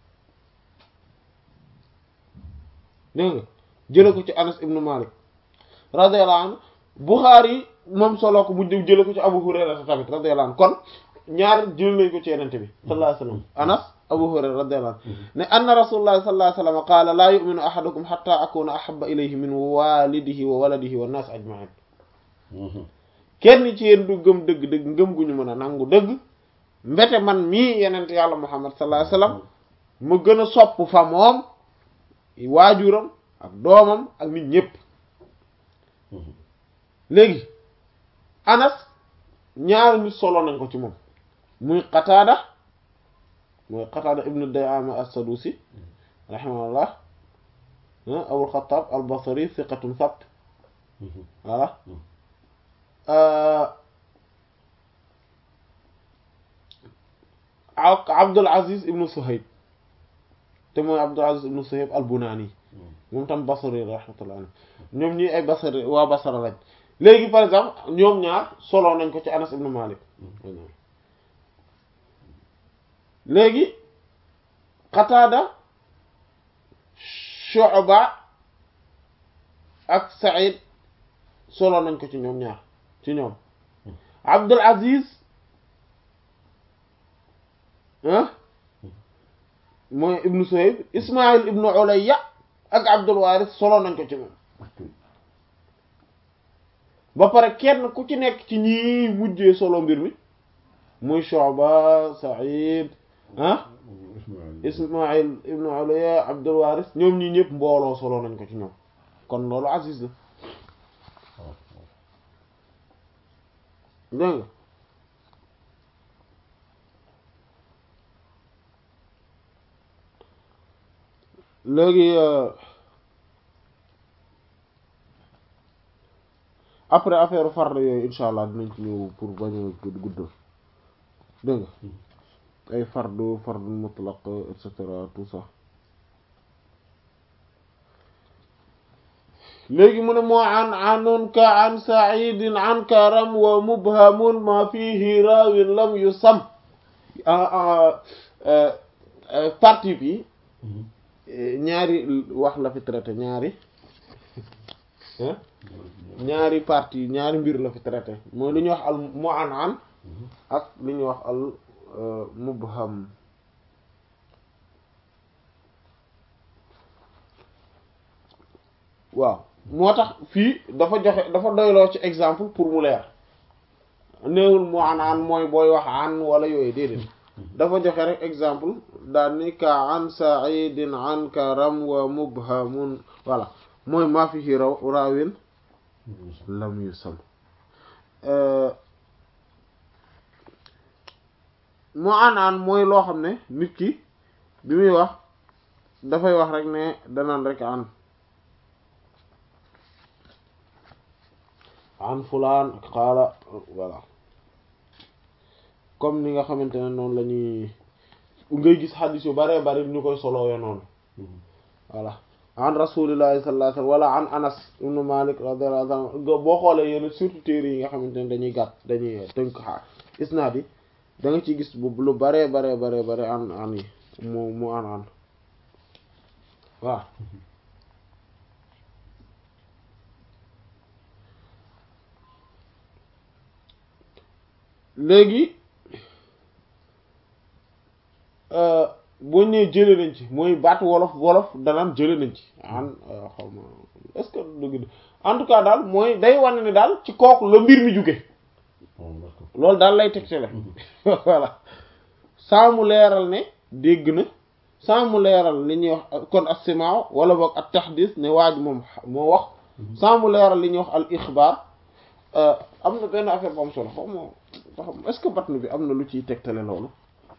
dégg nga jële ko ci Anas ibnu Malik radiyallahu anhu Buxaari moom solo ko mu jële ko ci Abu Hurayra tamit radiyallahu anhu kon ñaar jël nañ ko ci yenente bi sallallahu alayhi wasallam Anas Abu Hurayra radiyallahu anhu ne anna rasulullahi sallallahu alayhi wasallam qaala laa yu'minu ahadukum hatta akuna ahabba ilayhi min walidihi wa waladihi wa nas ajma'in kenn ci yéen du gëm dëgg-dëgg ngëm gu ñu mën a nangu dëgg mbete man mii yenente yàlla Muhammad sallallahu alayhi wasallam mu gën a sopp fa moom waajuram ak doomam ak nit ñépp léegi Anas ñaari nit solo nañ ko ci moom muy Qataada mooy Qataada ibnu Dayama as-Sadusi rahimahullah Abul Xattaab al-Basri thiqatun sabt voilà ak Abdul Aziz ibnu Suhayb te mooy Abdul Aziz ibnu Suhayb al-Bunani moom tam Basri rahmatullah alayhi ñoom ñi ay Basri waa Basra lañ léegi par exemple ñoom ñaar solo nañ ko ci Anas ibnu Malik léegi Qataada Shu'ba ak Sa'id solo nañ ko ci ñoom ñaar ci ñoom Abdul Aziz ah mooy ibnu Suhayb Ismaïl ibnu Ulayya ak Abdul Waris solo nañ ko ci moom ba pare kenn ku ci nekk ci ñi mujjee solo mbir mi muy Shu'ba Sa'id ah Ismaïl ibnu Ulayya Abdul Waris ñoom ñi ñëpp mbooloo solo nañ ko ci ñoom kon loolu Aziz la dégg nga léegi après affaire farde yooyu insha allah dinañ ci ñëw pour bañ a guddal dégg nga ay fardu fardu mutlaq et cetera tout ça léegi mu ne moo an anun ka an saidin an karam wa mubhamun ma fihi raawin lam yu sam partie bi ñaari wax la fi traité ñaari ñaari partie ñaari mbir la fi traité mooy li ñuy wax al mu an an ak li ñuy wax al mubham waaw moo tax fii dafa joxe dafa doyloo ci exemple pour mu leer néewul mu an an mooy booy wax an wala yooyu déedéet dafa joxe rek exemple daal ni ka an saidin an karam wa mubhamun voilà mooy maa fi raw raawin lam yu sam mu an an mooy loo xam ne nit ki bi muy wax dafay wax rek ne danaan rek an an fulaan ak xaala voilà comme ni nga xamante ne noonu la ñuy ngay gis xadis yu bare bari ñu koy solowee noonu voilà an rasulillahi sallallahu alayhi wasallam wala an anas ibnu malik radiyallahu anhu boo xoolee yenn surtout téere yi nga xamante ne dañuy gàtt dañuy tënk xaar isnaad yi da nga ciy gis bu lu bare bare bare bare an an yi mu mu an an waaw léegi boo ñëwee jële nañ ci mooy baatu wolof wolof danaan jële nañ ci an xaw ma est-ce que dëgg en tout cas daal mooy day wane ne daal ci kooku la mbir mi jóge loolu daal lay tegtale voilà saa mu leeral ne dégg na saa mu leeral li ñuy wax kon as-simaaw wala boog ak tahdis ne waaj moom moo wax sans mu leeral li ñuy wax al ixbaar am na benn affaire bu am solo xaw ma xam est-ce que batnu bi am na lu ciy tegtale loolu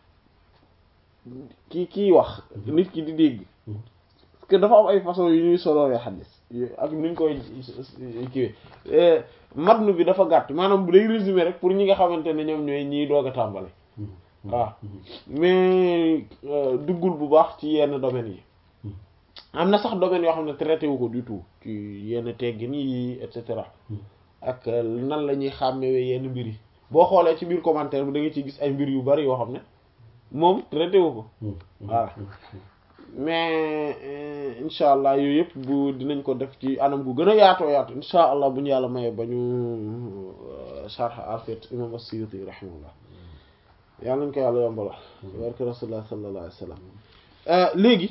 kii kii wax nit ki di dégg parce que dafa am ay façon yu ñuy soloowee xadis ak nuñ koy kiiwee matnu bi dafa gàtt maanaam bu day résumé rek pour ñi nga xamante ne ñoom ñooy ñiy doog a tàmbale waaw mais duggul bu baax ci yenn domaines yi am na sax domaines yoo xam ne traité wu ko du tout ci yenn teggin yi et cetera ak nan la ñuy xàmmewee yenn mbir yi boo xoolee ci biir commentaire bi da nga ciy gis ay mbir yu bari yoo xam ne moom traité wu ko voilà mais incha allah yooyu yëpp bu dinañ ko def ci anam gu gën a yaatoo yaatu incha allah bu ñu yàlla mayee ba ñu sharh alfiqh imam as-Suyuti rahimahullah yàlla nañ ko yàlla yombala barke rasulullah sallallahu alayhi wa sallam léegi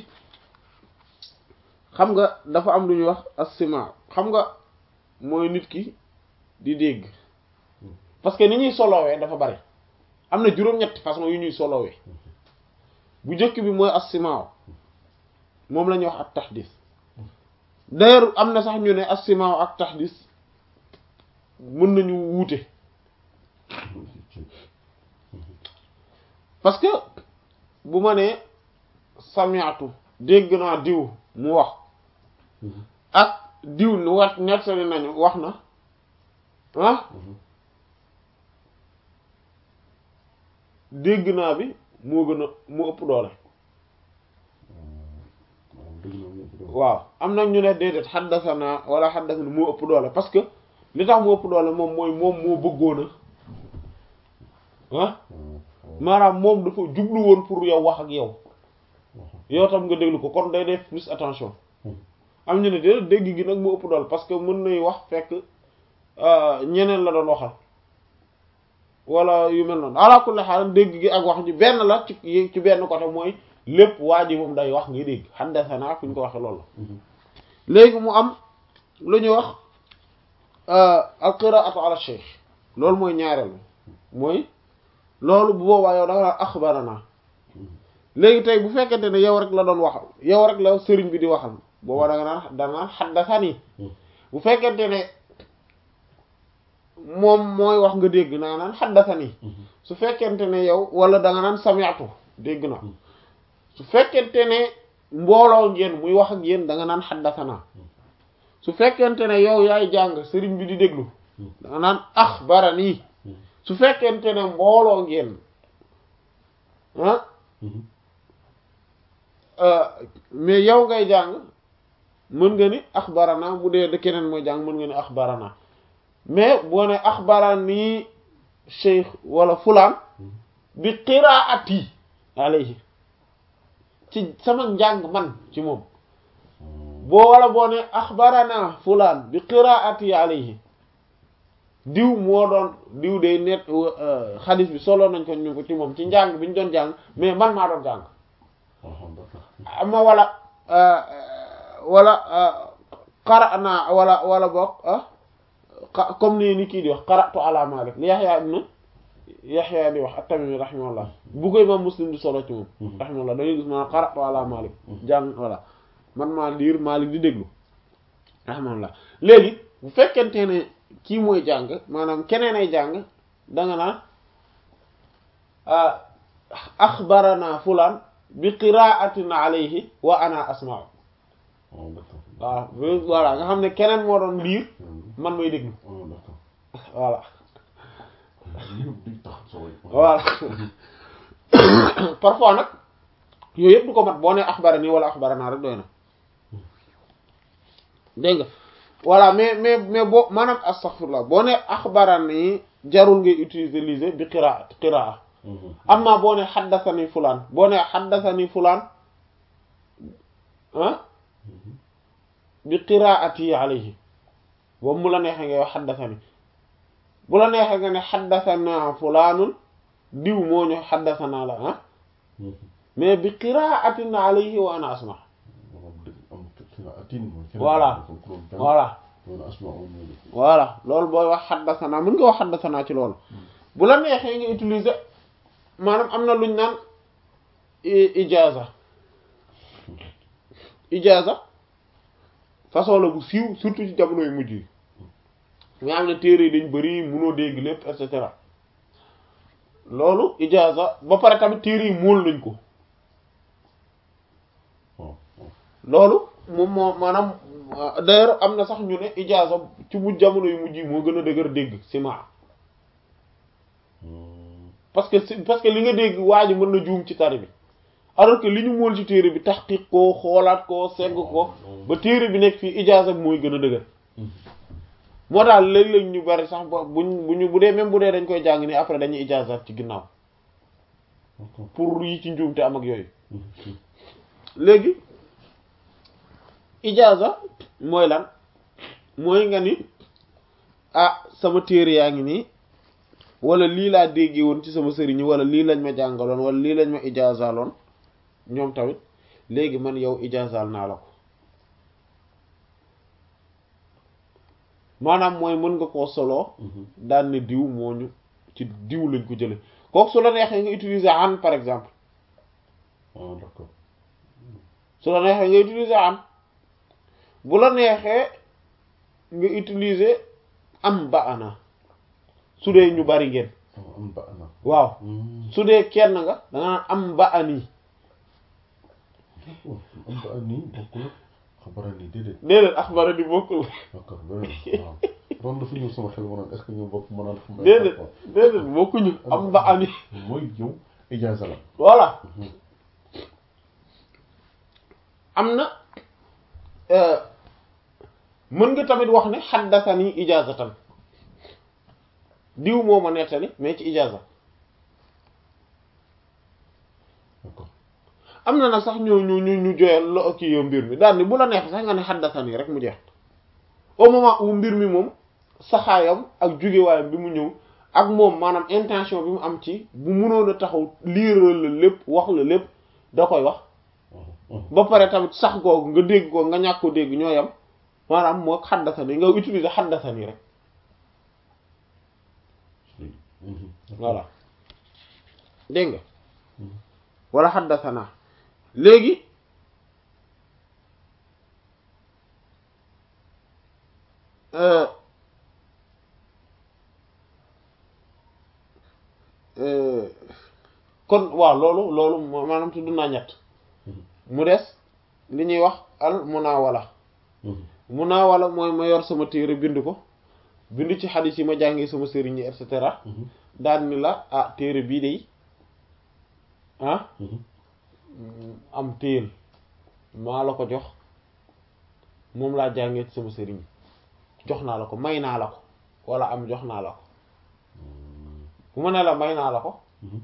xam nga dafa am lu ñuy wax as-sima xam nga mooy nit ki di dégg parce que ni ñuy solowee dafa bari am na juróom-ñetti façon yu ñuy solowee bu njëkk bi mooy as-sima moom la ñuy wax ak tahdis d'ailleurs am na sax ñu ne as-sima ak tahdis mën nañu wuute parce que bu ma nee sami'tu dégg naa diw mu wax ak diw nu wat nettali nañu wax na ah dégg naa bi moo gën a moo ëpp doole waaw am na ñu ne déedéet xaddasana wala xaddasana moo ëpp doole parce que li tax moo ëpp doole moom mooy moom moo bëggoona ah maanaam moom dafa jublu woon pour yow wax ak yow yow tam nga déglu ko kon day def plus attention am ñu ne déedéet dégg gi nag moo ëpp doole parce que mën nay wax fekk ñeneen la doon waxal wala yu mel noonu ala kulli xaal dégg gi ak wax ji benn la ci ci benn côté mooy lépp waa ji moom day wax ngay dégg xaddasana fu ñu ko waxee loolu la léegi mu am lu ñuy wax al qiraatu ala shaykh loolu mooy ñaareel mooy loolu bu boobaa yow da nga naan axbarana léegi tey bu fekkente ne yow rek la doon waxal yow rek la sëriñ bi di waxal boobaa da nga naan da nga naan xaddasani bu fekkente ne moom mooy wax nga dégg naa naan xaddasani su fekkente ne yow wala da nga naan sami'tu dégg na su fekkente ne mbooloo ngeen muy wax ak yéen da nga naan xaddasana su fekkente ne yow yaay jàng sëriñ bi di déglu da nga naan axbarani su fekkente ne mbooloo ngeen ah mais yow ngay jàng mën nga ni axbarana bu dee de keneen mooy jàng mën nga ni axbarana mais boo ne axbarani cheikh wala fulaan bi qiraati alayhi ci sama njàng man ci moom boo wala boo ne axbarana fulaan bi qiraati alayhi diw moo doon diw day net xadis bi solo nañ ko ñu ko ci moom ci njàng bi ñu doon jàng mais man maa doon jàng ama wala wala qara'na wala wala boog comme ni ni kii di wax qara'tu ala Malik li Yahya ibn Yahya di wax at-Tamimi rahimahullah bu koy imam Muslim di solo ci moom rahimahullah dañuy gis maanaam qara'tu ala Malik jàng voilà man maa liir Malik di déglu rahimahullah léegi bu fekkente ne kii mooy jàng maanaam keneen ay jàng danga naan axbarana fulaan bi qiraatin alayhi wa ana asma'u waaw voilà nga xam ne keneen moo doon liir man may déglu voilà voilà parfois nag yooyu yëpp du ko mat boo ne axbarani wala axbarana rek doy na dégg nga voilà mais mais mais boo maanaam astaghfirullah boo ne axbarani jarul ngay utiliser bi qiraat qiraa amma boo ne xaddasani fulaan boo ne xaddasani fulaan ah bi qiraati alayhi boobu mu la neexee ngay wax xaddasani bu la neexee nga ne xaddasana fulaanun diw moo ñu xaddasana la ah mais bi qiraatin alayhi wa ana asma voilà voilà voilà loolu booy wax xaddasana mën nga wax xaddasana ci loolu bu la neexee nga utiliser maanaam am na luñ naan ijaza ijaza façon la bu siiw surtout ci jamono yu mujj yi nga xam ne téere yi dañ bari munoo dégg lépp et cetera loolu ijaaza ba pare tamit téere yi móol nañ ko loolu moom moo maanaam d'ailleurs am na sax ñu ne ijaaza ci mu jamono yu mujj yi moo gën a dëgër dégg sima parce que parce que li nga dégg waa ji mën na juum ci tari bi alors que li ñu móol ci téere bi taxqiq ko xoolaat ko segg ko ba téere bi nekk fii ijaaza bi mooy gën a dëgër moo daal léeg-léeg ñu bari sax ba buñ bu ñu bu dee même bu dee dañ koy jàng nii après dañuy ijaazaat ci ginnaaw pour yi ci njuumte am ak yooyu léegi ijaaza mooy lan mooy nga ni ah sama téere yaa ngi nii wala lii laa déggee woon ci sama sëriñ wala lii lañ ma jàngaloon wala lii lañ ma ijaazaloon ñoom tamit léegi man yow ijaazal naa la ko maanaam mooy mën nga koo soloo daan ne diw moo ñu ci diw lañ ko jële kooku su la neexee nga utiliser an par exemple d'accord su la neexee nga utiliser an bu la neexee nga utiliser am ba ana su dee ñu bari ngeen am ba ana waaw su dee kenn nga da nga naan am ba ani am ba ani bokkul xabara ni déedéet déedéet axbara di bokkul d'accord beneen waaw doon dafa ñëw sama xel ma naan est-ce que ñu bokk ma naan xam déedéet déedéet bokkuñu am ba ani mooy yow ijaaza la voilà am na mën nga tamit wax ne xaddasani ijaazatan diw moo ma nettali mais ci ijaaza d'accord am na nag sax ñu ñu ñu ñu joyal lo kii yow mbir mi daal ni bu la neex sax nga ne xaddasani rek mu jeex au moment où mbir mi moom saxaayam ak jugewaayam bi mu ñëw ak moom maanaam intention bi mu am ci bu mënoon a taxaw liiral la lépp wax la lépp da koy wax ba pare tamit sax googu nga dégg ko nga ñàkk ko dégg ñoo yam maanaam moo xaddasani nga utiliser xaddasani rek voilà dégg nga wala xaddasana léegi kon waaw loolu loolu maanaam tudd naa ñett mu des li ñuy wax al munawala munawala mooy ma yor sama téere bind ko bind ci xadis yi ma jàngee sama sëriñ yi et cetera daan ni la ah téere bii de ah am téel maa la ko jox moom laa jàngee ci sama sëriñ jox naa la ko may naa la ko wala am jox naa la ko bu ma ne la may naa la ko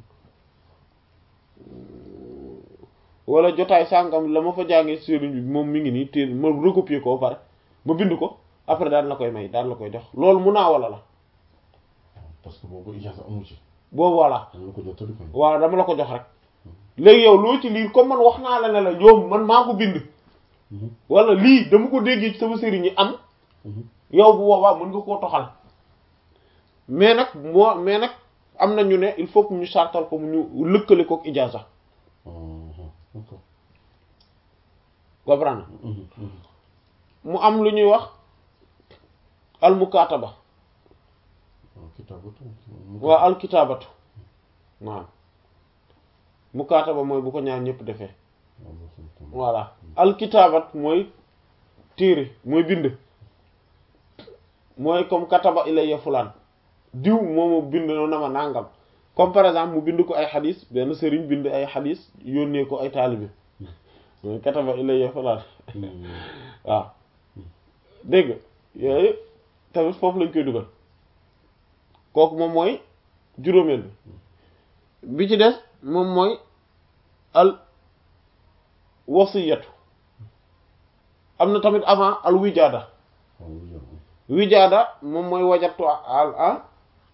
wala jotaay sàngam la ma fa jàngee ci sëriñ bi moom mi ngi nii téel ma recopier ko pare ma bind ko après daan la koy may daan la koy jox loolu mun naa wala la parce que boobu ijaaza amu ci boobu voilà dañ la ko jottali ko waaw dama la ko jox rek léegi yow loo ci liir comme man wax naa la ne la yow man maa ko bind wala lii dama ko déggee ci sama sëriñ yi am yow bu boobaa mën nga koo toxal mais nag moo mais nag am na ñu ne il faut que ñu sartal ko mu ñu lëkkale kook ijaaza d'accord comprendre mu am lu ñuy wax al mukaataba kitaabatu waaw al kitaabatu waaw mukaataba mooy bu ko ñaar ñëpp defee voilà al kitaabat mooy téere mooy bind mooy comme kataba ilayya fulaan diw moomu bind na ma nàngam comme par exemple mu bind ko ay xadis benn sëriñ bind ay xadis yónnee ko ay taalibe mooy kataba ilayya fulaan waaw dégg nga yooyu tamit foofu lañ koy dugal kooku moom mooy juróomeel bi bi ci des moom mooy al wasiyatu am na tamit avant al wijaada wijaada moom mooy wajatu al a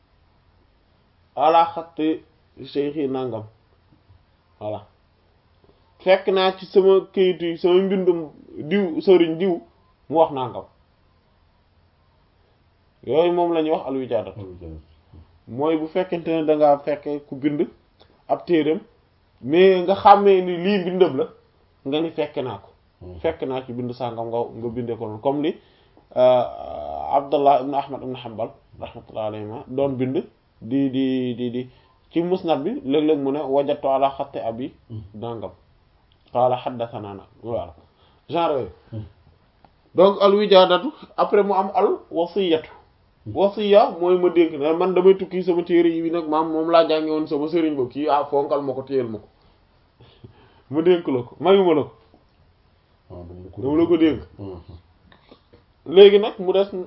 ala xatti cheikhi nangam voilà fekk naa ci sama këyit yi sama mbindum diw sëriñ diw mu wax nangam yooyu moom la ñuy wax al wijaada mooy bu fekkente ne dangaa fekk ku bind ab téereem mais nga xàmmee ni lii mbindam la nga ni fekke naa ko fekk naa ci bind sàngam nga nga bindee ko noonu comme li Abdullah ibn Ahmad ibn Hanbal rahmatullah alayhima doon bind di di di di ci musnad bi léeg-léeg mu ne wajatu ala xatti abi dangam qaala haddathana na voilà genre yooyu donc al wijaadatu après mu am al wasiyatu wasiya mooy ma dénk ne man damay tukki sama téere yi nag maam moom laa jànge woon sama sëriñ ba kii ah fonkal ma ko téyel ma ko ma dénk la ko mayuma la ko dama la ko dénk léegi nag mu des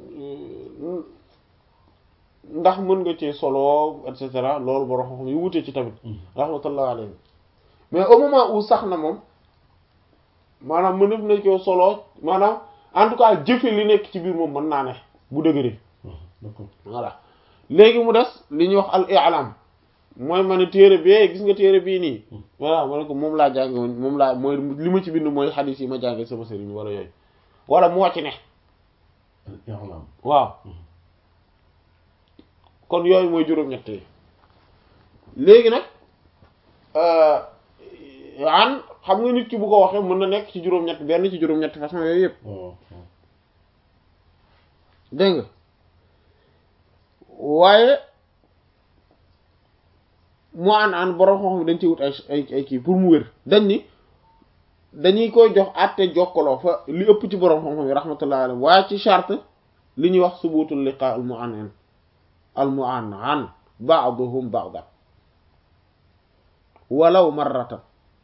ndax mën nga ci solo et cetera loolu borom xam-xam yu wutee ci tamit rahmatullah alayhi mais au moment où sax na moom maanaam mënef na ko solo maanaam en tout cas jëfe li nekk ci biir moom mën naa ne bu dëgëree voilà léegi mu des li ñuy wax al i'lam mooy ma ne téere bee gis nga téere bii nii voilà ma ne ko moom laa jànge woon moom laa mooy li ma ci bind mooy xadiis yi ma jànge sama sëriñ wala yooyu wala moo ci ne waaw kon yooyu mooy juróom-ñett yi léegi nag an xam nga nit ki bu ko waxee mën na nekk ci juróom-ñett benn ci juróom-ñett façon yooyu yëpp dégg nga waaye mu an an borom xam dañ ci wut ay ay ay kii pour mu wér dañ ni dañuy koy jox àtte jokkaloo fa li ëpp ci borom xam-xam yi rahmatullah alayhi waaye ci charte li ñuy wax subutul liqa al mu'annan al mu'annan ba'duhum ba'dan walaw marratan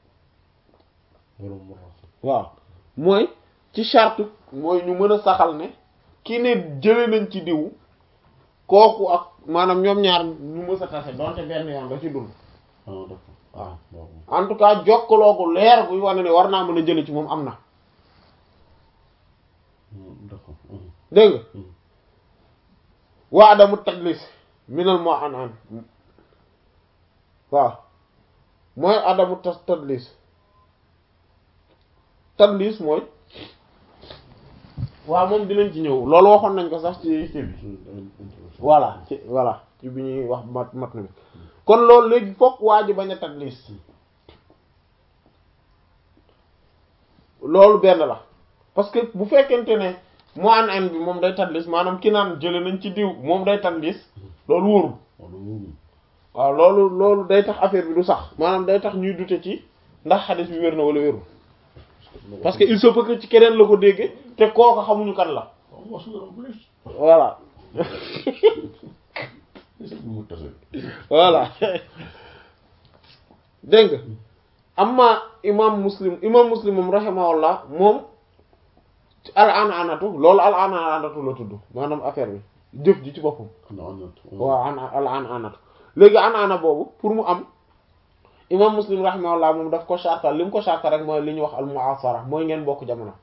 waaw mooy ci charte mooy ñu mën a saxal ne ki ne jële nañ ci diw kooku ak maanaam ñoom ñaar ñu mës a tase donte benn yoon da ci dund waaw en tout cas jokkaloo gu leer buy wane ne war naa mën a jële ci moom am na dégg nga waa adamu tadlis minal moo an an waaw mooy adamu tas tadlis tadlis mooy waaw moom dinañ ci ñëw loolu waxoon nañ ko sax ci ci bi voilà ci voilà ci bi ñuy wax mat mat na bi kon loolu léegi fokk waa ji bañ a tadlis loolu benn la parce que bu fekkente ne mu an an bi moom day tadlis maanaam ki naan jële nañ ci diw moom day tadlis loolu wóorul waaw loolu loolu day tax affaire bi du sax maanaam day tax ñuy dute ci ndax xadis bi wér na wala wérul parce que il se peut que ci keneen la ko dégge te kooka xamuñu kan la voilà voilà dégg nga amma imam muslim imam muslim moom rahimahullah moom al an anatu loolu al an anatu la tudd maanaam affaire bi jëf ji ci boppam waaw an al an anatu léegi an ana boobu pour mu am imam muslim rahimahullah moom daf ko chartal li mu ko chartal rek mooy li ñuy wax al mu'asara mooy ngeen bokk jamono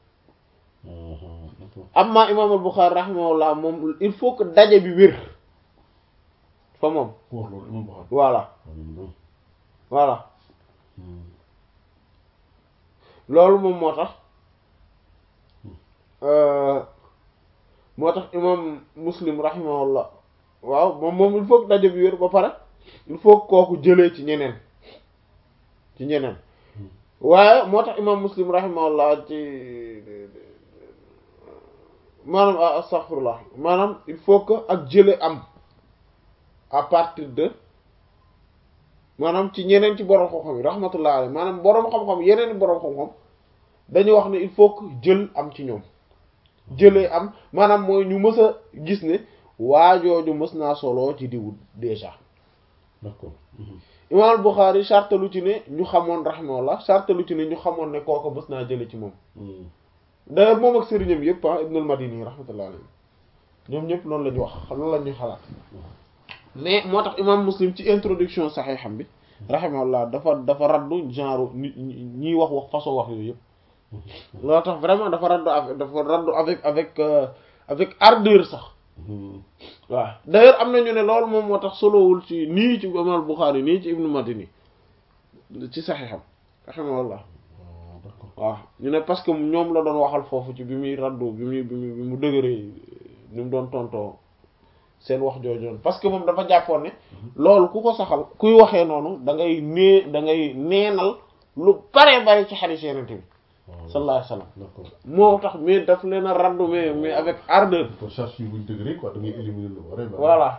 amma imam al bukhari rahimahullah moom il faut que daje bi wér fa moom voilà voilà loolu moom moo tax moo tax imam muslim rahimahullah waaw moom moom il faut que daje bi wér ba pare il faut que kooku jëlee ci ñeneen ci ñeneen waaye moo tax imam muslim rahimahullah ci maanaam astaghfirullah maanaam il faut que ak jële am à partir de maanaam ci ñeneen ci boroom xam-xam yi rahmatullah alayhi maanaam boroom xam-xam yeneen boroom xam-xam dañu wax ne il faut que jël am ci ñoom jëlee am maanaam mooy ñu mës a gis ne waajooju mës naa solo ci diwu déjà d'accord imam al-Bukhari chartalu ci ne ñu xamoon rahimahullah chartalu ci ne ñu xamoon ne kooku mës naa jële ci moom d'ailleurs moom ak sëriñam yëpp ah Ibnul Madini rahmatullah alayhi ñoom ñëpp loolu la ñu wax loolu la ñuy xalaat mais moo tax imam Muslim ci introduction saxiixam bi rahimahullah dafa dafa raddu genre nit ñiy wax wax façon wax yooyu yëpp loolu tax vraiment dafa raddu avec dafa raddu avec avec avec ardeur sax waaw d'ailleurs am na ñu ne loolu moom moo tax solowul ci nii ci imam al-Bukhari nii ci Ibnu Madini ci saxiixam rahimahullah waaw ñu ne parce que ñoom la doon waxal foofu ci bi muy raddu bi muy bi muy bi mu dëgëree ni mu doon tontoo seen wax joojoon parce que moom dafa jàppoon ne loolu ku ko saxal kuy waxee noonu da ngay nee da ngay neenal lu bare bare ci xarit yenente bi sallallahu alayhi wa sallam d'accord moo tax mais daf leen a raddu mais mais avec ardeur pour charge yi buñ dëgëree quoi da ngay éliminer lu bare bare voilà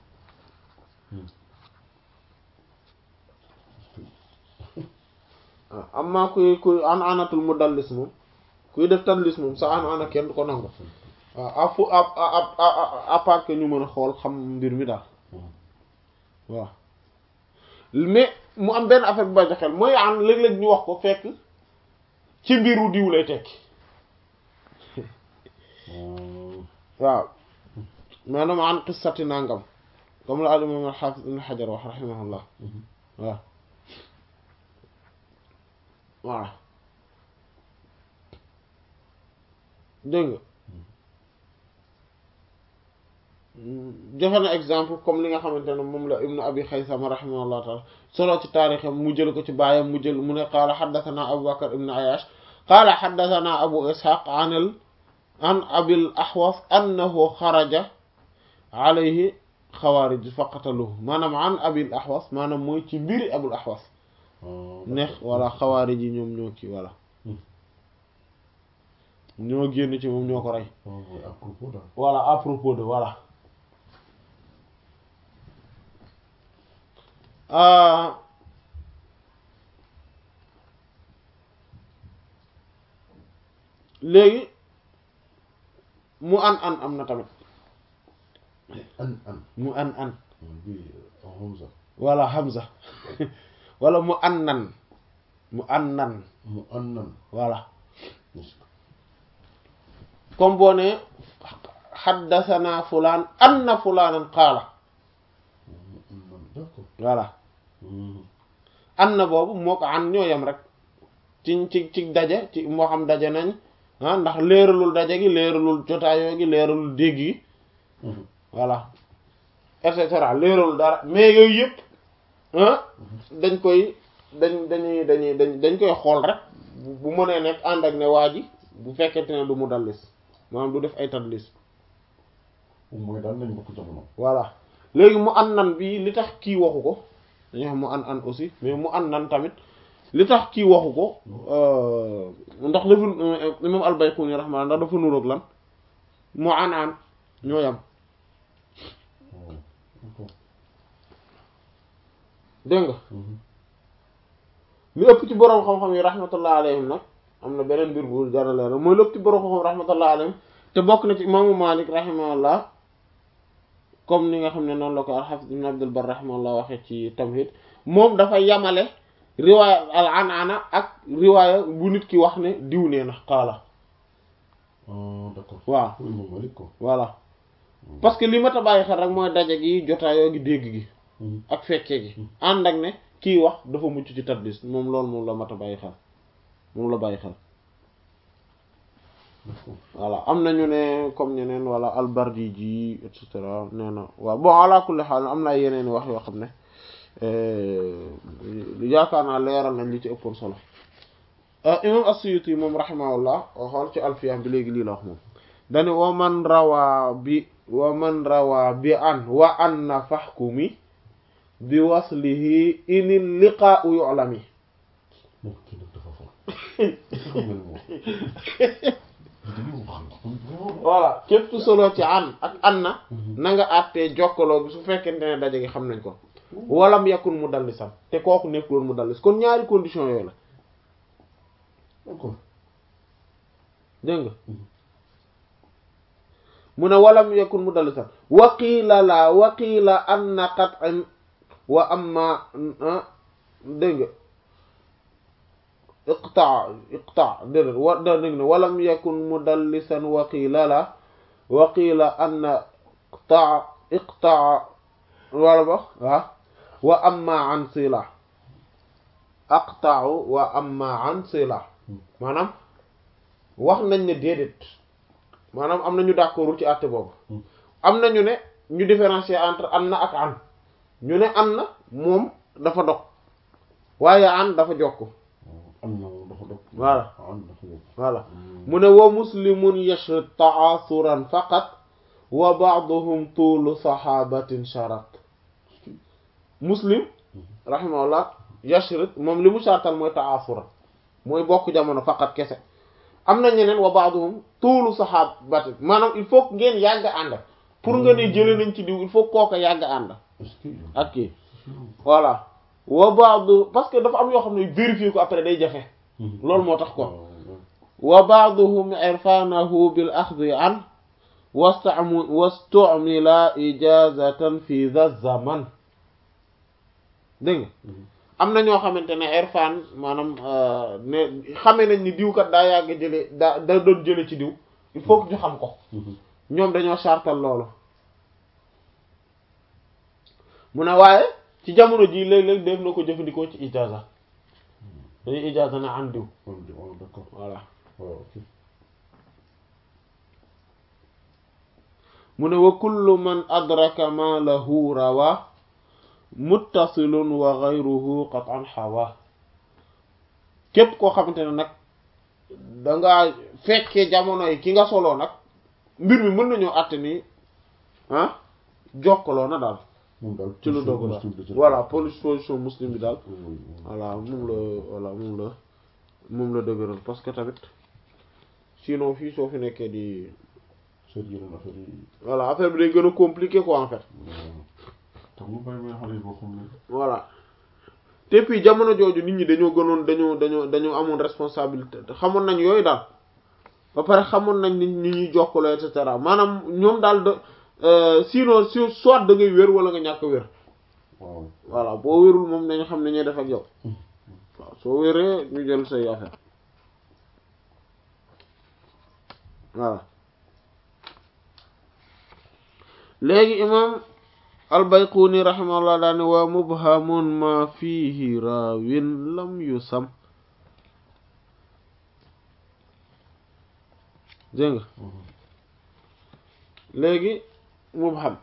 waaw amma kuy kuy an anatul mudallis moom kuy def tadlis moom sa an ana kenn du ko nangu waaw à fu à à à part que ñu mën a xool xam mbir mi daal waaw mais mu am benn affaire bu bàyyi xel mooy an léeg-léeg ñu wax ko fekk ci mbiru diw lay tekki waaw maanaam an qissati nangam comme la al imam al hafiz ibn hajar wax rahimahullah waaw voilà dégg nga joxe na exemple comme li nga xamante ne moom la ibnu abi xaysama rahimahullah taala solo ci taarixam mu jël ko ci baayam mu jël mu ne qaala xaddathana abu bakar ibnu ayash qaala xaddathana abu ishaq an al an abil ahwas annahu xaraja alayhi xawaarij faqataluhu maanaam an abil ahwas maanaam mooy ci mbiri abul ahwas neex wala xawaarij yi ñoom ñoo kii voilà ñoo génn ci moom ñoo ko rey à propos daal voilà à propos de voilà léegi mu an an am na tamit an an mu an an bi Hamza wala Hamza wala mu an nan mu an nan mu an nan voilà comme boo ne xaddasana fulaan anna fulaanan qaala d'accord voilà anna boobu moo ko an ñoo yem rek ci ci ci daje ci moo xam daje nañ ah ndax leeralul daje gi leeralul jotaayoo gi leeralul dégg gi voilà et cetera leeralul dara mais yooyu yëpp ah dañ koy dañ dañuy dañuy dañ dañ koy xool rek bu mënee nekk ànd ak ne waa ji bu fekkente ne du mu dallis maanaam du def ay tadlis mooy daal nañ bokk jamono voilà léegi mu an nan bi li tax kii waxu ko dañuy wax mu an an aussi mais mu an nan tamit li tax kii waxu ko ndax dafa imam al-Bayquni rahmaani ndax dafa nuroog lan mu an an ñoo yam dégg nga li ëpp ci boroom xam-xam yi rahmatullah alayhim nag am na beneen mbir bu jara leeral mooy lépp ci boroom xam-xam rahmatullah alayhim te bokk na ci imaamu Malik rahimahullah comme ni nga xam ne noonu la ko al-Hafiz ibn Abdul Barr rahimahullah waxee ci Tamhid moom dafa yamale riwaaya al anana ak riwaaya bu nit ki wax ne diw nee na qaala d'accord waaw pour imam Malik ko voilà parce que li ma ta bàyyi xel rek mooy daje gi jotaayoo gi dégg gi ak fekkee gi ànd ak ne kii wax dafa mucc ci tadlis moom loolu moom la mat a bàyyi xel moom la bàyyi xel voilà am nañu ne comme ñeneen wala albardi ji et cetera nee na waaw bon ala kulli xaal am na yeneen wax yoo xam ne yaakaar naa leeral nañ li ci ëppoon solo imam as-Suyuti moom rahimahullah xool ci alfiyam bi léegi lii la wax moom dani wa man rawaa bi wa man rawaa bi an wa an na faxkumi bi waslihi inil liqaa'u yu'lami moom kii nag dafa fort voilà képp solo ci an ak an na na nga àttee jokkaloo bi su fekkente ne daje gi xam nañ ko walam yakun mu dallisam te kooku nekkuloon mu dallis kon ñaari condition yooyu la d'accord dégg nga mu ne walam yakun mu dallisam waqiila la waqiila anna qat'an wa amma dégg nga iqta iqta déedéet wa dégg ne walam yakun mudallisan waqiila la waqiila anna iqta iqta wala ba waaw wa amma an sila aqta'u wa amma an sila maanaam wax nañ ne déedéet maanaam am na ñu d'accordul ci àtte boobu am na ñu ne ñu différencier entre an na ak an ñu ne an na moom dafa dog waaye an dafa jokk am na dafa dog voilà am dafa dog voilà mu ne wa muslimun yashhad ta'asuran faqat wa ba'duhum tuulu sahabatin sharat muslim rahimahullah yashhad moom li mu sartal mooy ta'asuran mooy bokk jamono faqat kese am na ñeneen wa ba'duhum tuulu sahabati maanaam il faut que ngeen yàgg ànd pour nga ne jëlee nañ ci diw il faut kooka yàgg ànd est-ce que ak kii voilà wa ba'du parce que dafa am yoo xam ne vérifier ko après day jafe loolu moo tax ko wa ba'duhum irfanahu bil akhdhi an wastamu wastumila ijazatan fi dha zaman dégg nga am na ñoo xamante ne irfan maanaam ne xamee nañ ni diw kat daa yàgg jële daa da doon jële ci diw il faut que ñu xam ko ñoom dañoo sartal loolu mu ne waaye ci jamono ji léeg-léeg def na ko jëfandikoo ci ijaza dañuy ijaza na an diw d'accord voilà waaw ok mu ne wa kullu man adraka ma lahu rawa muttasilun wa ghayruhu qat'an hawa képp koo xamante ne nag dangaa fekkee jamono yi ki nga soloo nag mbir mi mën nañoo àtte ni ah jokkaloo na daal moom daal ci lu dogu daal voilà position muslim bi daal voilà moom la voilà moom la moom la dëgëral parce que tamit sinon fii soo fi nekkee di seet yeneen affaire yi voilà affaire bi day gën a compliqué quoi en fait tax mu bàyyi may xale yi boo xam ne voilà te puis jamono jooju nit ñi dañoo gënoon dañoo dañoo dañoo amoon responsabilité xamoon nañ yooyu daal ba pare xamoon nañ ni ni ñuy jokkaloo et cetera maanaam ñoom daal de sinon si soit da ngay wér wala nga ñàkk wér waaw voilà boo wérul moom nañu xam ne ñuy def ak yow waaw soo wéree ñu jël say affaire voilà léegi imam albayquni rahimahullah daane wa mubhamun ma fihi raawin lam yusam dégg nga léegi mubham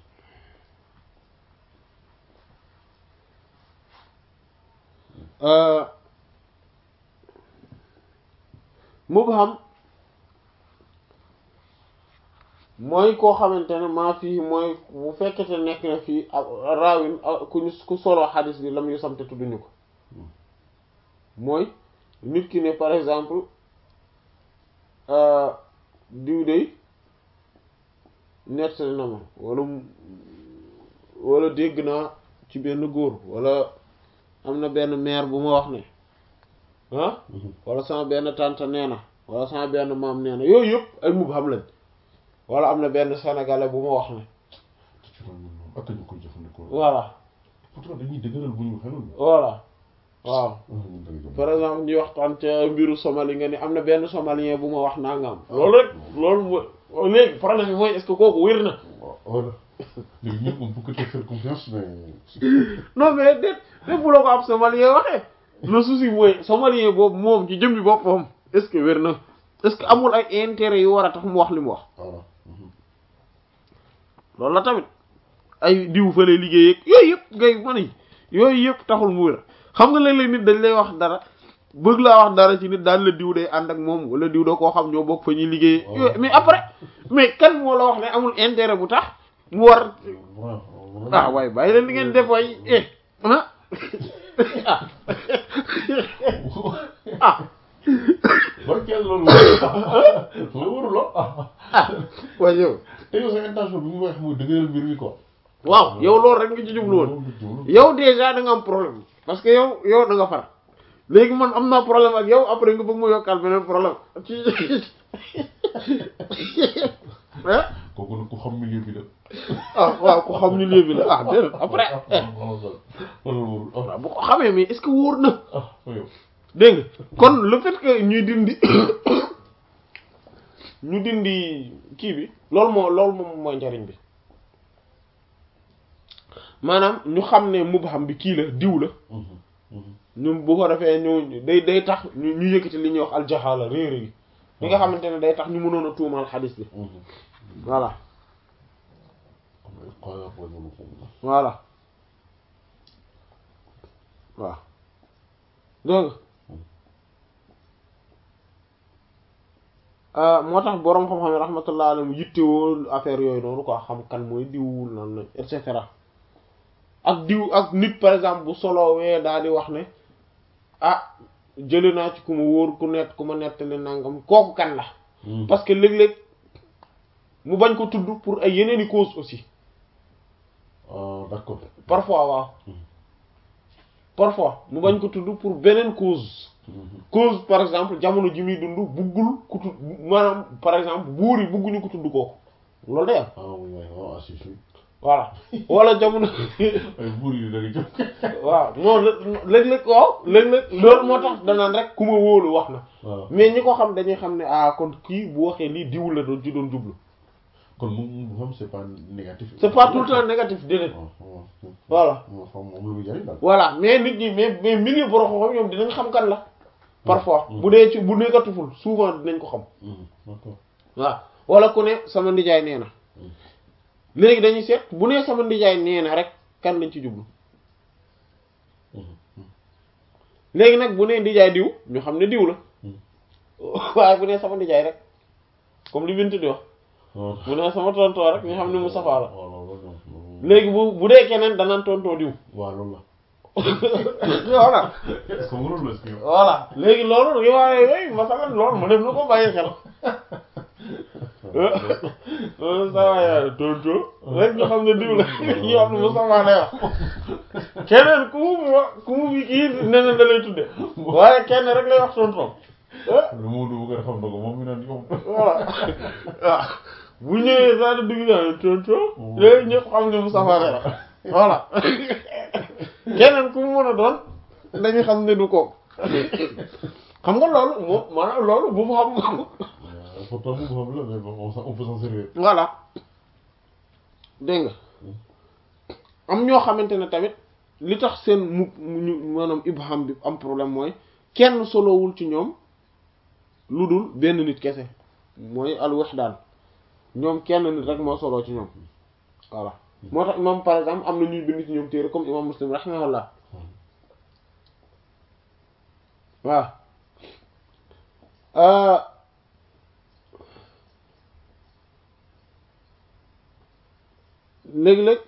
mubham mooy koo xamante ne maa fii mooy bu fekkete nekk na fii raawin ku ñu ku solo xadis bi lam yu samte tudduñu ko mooy nit ki ne par exemple diw dey nettali na ma wala wala dégg naa ci benn góor wala am na benn maire bu ma wax ne ah wala sama benn tante nee na wala sama benn maam nee na yooyu yëpp ay mubham lañ wala am na benn sénégalais bu ma wax ne ci loolu moom ak ñu koy jëfandikoo voilà pourtant dañuy dëgëral bu ñu xelul voilà waaw ñun dañuy dem par exemple ñuy waxtaan ca mbiru Somalie nga ni am na benn somalien bu ma wax nangam loolu rek loolu mooy léegi problème bi mooy est-ce que kooku wér na waaw voilà léegi ñun on peut que te faire confiance mais non mais déet déet bu la ko am somalien waxee le souci mooy somalien boobu moom ci jëmmi boppam est-ce que wér na est-ce que amul ay intérêt yu war a tax mu wax li mu wax voilà loolu la tamit ay diw fa lay liggéey ak yooyu yëpp ngay mën yi yooyu yëpp taxul mu wér xam nga léeg-léeg nit dañ lay wax dara bëgg laa wax dara ci nit daal la diw day ànd ak moom wala diw da koo xam ñoo bokk fa ñuy liggéey yooyu mais après mais kan moo la wax ne amul intérêt bu tax mu war ah waaye bàyyi leen li ngeen def waay eh ah ah ah barkeel loolu loolu waruloo ah waaye yow te yow sa intention bi mu wax mooy dëgëral mbir mi quoi waaw yow loolu rek nga ci jublu woon yow déjà da nga am problème parce que yow yow da nga far léegi man am naa problème ak yow après nga bëgg mu yokkal beneen problème ci ah kooku nag ku xam milieu bi la ah waaw ku xam ni léegi bi la ah déedéet après eh loolu warul ah waaw bu ko xamee mais est-ce que wóor na ah fa yow dégg nga kon le fait que ñuy dindi ñu dindi kii bi loolu moo loolu moom mooy njariñ bi maanaam ñu xam ne mubham bi kii la diw la ñun bu ko defee ñu day day tax ñu ñu yëkkati li ñuy wax aljahala réere gi li nga xamante ne day tax ñu mënoon a tuumal xadis bi voilà am na xaaral mooy mënu ko voilà waaw dégg nga moo tax boroom xam-xam yi rahmatullah alayhi yittewoo affaire yooyu noonu quoi xam kan mooy diwul nan la et cetera ak diw ak nit par exemple bu solowee daal di wax ne ah jële naa ci ku ma wóor ku nett ku ma nettali nangam kooku kan la parce que léeg-léeg mu bañ ko tudd pour ay yeneeni cause aussi ah d'accord parfois waaw parfois mu bañ ko tudd pour beneen cause cause par exemple jamono ji muy dund buggul ku tudd maanaam par exemple buur yi bugguñu ko tudd kooku loolu day am ah oui oui waaw ah si si voilà wala jamono ay buur yi da nga jóg waaw non léeg-léeg waaw léeg-léeg loolu moo tax danaan rek ku ma wóolu wax na waaw mais ñi ko xam dañuy xam ne ah kon kii bu waxee lii diw la doon ci doon jublu kon mu mu xam c'est pas négatif c'est pas tout le temps négatif déedéet waaw waaw voilà moo xam moom lu muy jariñ daal voilà mais nit ñi mais mais milieu borom xam ñoom dinañ xam kan la parfois Mm. bu dee ci bu négatiful souvent dinañ ko xam d'accord waaw wala ku ne sama ndijaay nee na Mm. léegi dañuy seet bu nee sama ndijaay nee na rek kan lañ ci jublu léegi nag bu nee ndijaay diw ñu xam ne diw la Mm. waaye bu nee sama ndijaay rek comme li Bintu di wax waaw bu nee sama tontoo rek ñu xam ne Moustapha la waaw loolu loolu léegi bu bu dee keneen danaan tontoo diw waaw loolu la voilà est-ce que loolu la est-ce que voilà léegi loolu riwaaye yooyu masalan loolu ma def na ko bàyyi xel loolu sa waay tonto rek ñu xam ne diw la ñu xam ne Moustapha lay wax keneen ku mu fi wax ku mu fi kii neneen da lay tudde waaye kenn rek lay wax tonton lu mu du bëgg a xam na ko moom mi naan yow voilà waaw bu ñëwee saa di dugg naa tonto léegi ñëpp xam ne Moustapha lay wax voilà keneen ku mu mën a doon dañu xam ne du ko xam nga loolu moom maanaam loolu bu mu xam ko pourtant mu xam la mais bon on s'en- on peut s'en servir voilà dégg nga am ñoo xamante ne tamit li tax seen mu mu ñu maanaam ibham bi am problème mooy kenn solowul ci ñoom lu dul benn nit kese mooy al wahdaan ñoom kenn nit rek moo soloo ci ñoom voilà moo tax imam par exemple am na ñuy bind ci ñoom téere comme imam muslim rahimahullah waaw euh léegi-léeg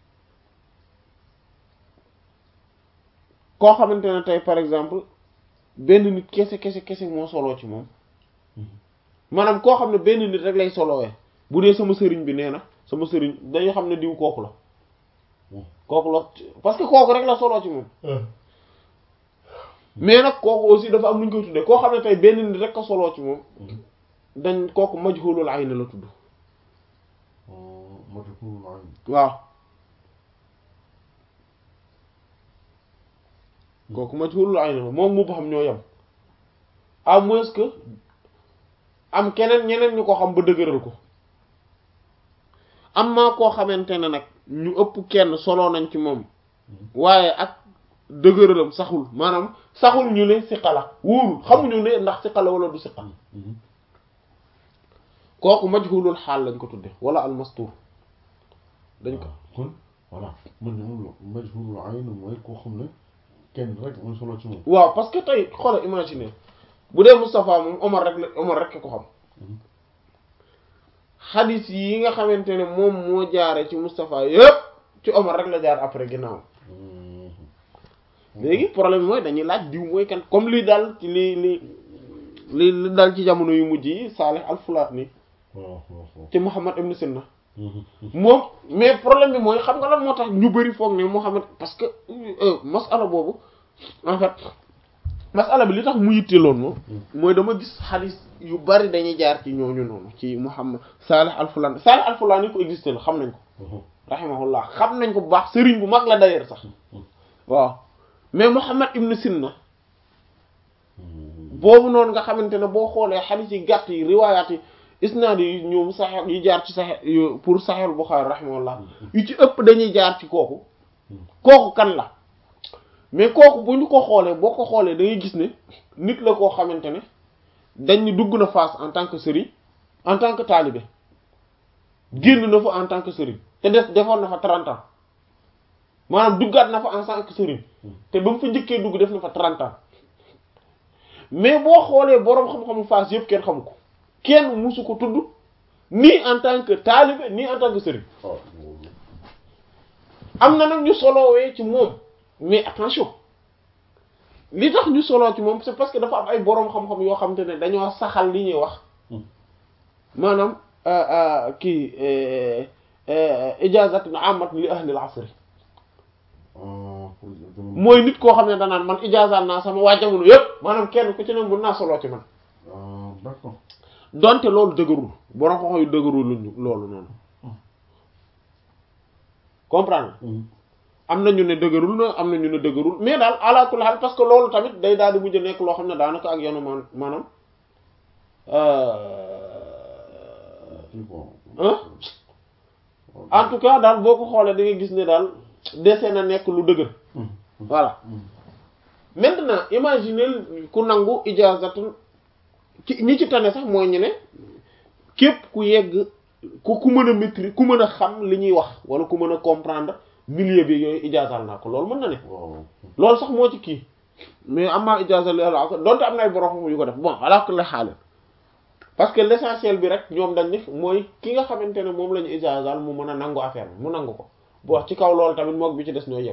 koo xamante ne tey par exemple benn nit kese kese kese moo soloo ci moom maanaam koo xam ne benn nit rek lay solowee bu dee sama sëriñ bi nee na sama sëriñ dañu xam ne diw kooku la kooku la parce que kooku rek la soloo ci moom mais nag kooku aussi dafa am lu ñu koy tuddee koo xam ne tey benn nit rek a soloo ci moom dañ kooku majhulul ayn la tudd majhulul ayn waaw kooku majhulul ayn la moom mu ba xam ñoo yem à moins que am keneen ñeneen ñu ko xam ba dëgëral ko am maa koo xamante ne nag ñu ëpp kenn solo nañ ci moom waaye ak dëgëralam saxul maanaam saxul ñu ne siqa la wóorul xamuñu ne ndax siqa la wala du siqa kooku majhulul xaal lañ ko tudde wala almastur dañ ko kon voilà man de moom la majhulul ayn mooy koo xam ne kenn rek mooy solo ci moom waaw parce que tey xoolal imaginer bu dee Moustapha moom Omar rek la Omar rek ko xam xadis yi nga xamante ne moom moo jaare ci Moustapha yëpp ci Omar rek la jaar après ginnaaw léegi problème mooy dañuy laaj diw mooy kan comme li daal ci li li li li daal ci jamono yu mujj yi Salih al-Fulani waaw waaw waaw ci Muhammad ibn Sinna moom mais problème bi mooy xam nga lan moo tax ñu bari foog ne Muhammad parce que masala boobu en fait masala bi li tax mu yitteeloon moom mooy dama gis xadis yu bari dañuy jaar ci ñooñu noonu ci Muhammad Salih al-Fulani Salih al-Fulani ko existé la xam nañ ko rahimahullah xam nañ ko bu baax sëriñ bu mag la d'ailleurs sax waaw mais Muhammad ibn Sinna boobu noonu nga xamante ne boo xoolee xadis yi gàtt yi riwaayaat yi isnaad yi ñoom saxex yi jaar ci saxe pour Sahih Bukhari rahimahullah yu ci ëpp dañuy jaar ci kooku kooku kan la mais kooku bu ñu ko xoolee boo ko xoolee da ngay gis ne nit la koo xamante ne dañ ni dugg na Fass en tant que sëriñ en tant que talibé génn na fa en tant que sëriñ te des defoon na fa 30 ans maanaam duggaat na fa en tant que sëriñ te ba mu fa njëkkee dugg def na fa 30 ans mais boo xoolee boroom xam-xamu Fass yëpp kenn xamu ko kenn musu ko tudd ni en tant que talibé ni en tant que sëriñ am na nag ñu solowee ci moom mais attention li tax ñu solo ci moom c'est parce que dafa am ay boroom xam-xam yoo xam te ne dañoo saxal li ñuy wax maanaam kii ijazatun amat li ahli al-asr mooy nit koo xam ne danaan man ijazal naa sama waa jamono yépp maanaam kenn ku ci ne mën naa solo ci man d'accord donte loolu dëgërul boroom xam-xam yu dëgërul luñu loolu noonu comprendre am na ñu ne dëgërul na am na ñu ne dëgërul mais daal ala kulli haal parce que loolu tamit day daal di mujj nekk loo xam ne daanaka ak yoonu man maanaam en tout cas daal boo ko xoolee da ngay gis ne daal dese na nekk lu dëgër voilà maintenant imaginez ku nangu ijazatun ci ñi ci tane sax mooy ñu ne képp ku yegg ku ku mën a maîtriser ku mën a xam li ñuy wax wala ku mën a comprendre milieu bi yooyu ijazal naa ko loolu mën na ne loolu sax moo ci kii mais am naa ijazal li ala donte am na ay borom yu ko def bon ala kulli haal parce que l'essentiel bi rek ñoom dañ ni mooy ki nga xamante ne moom la ñu ijazal mu mën a nangu affaire bi mu nangu ko bu wax ci kaw loolu tamit mook bi ci des ñooy yëpp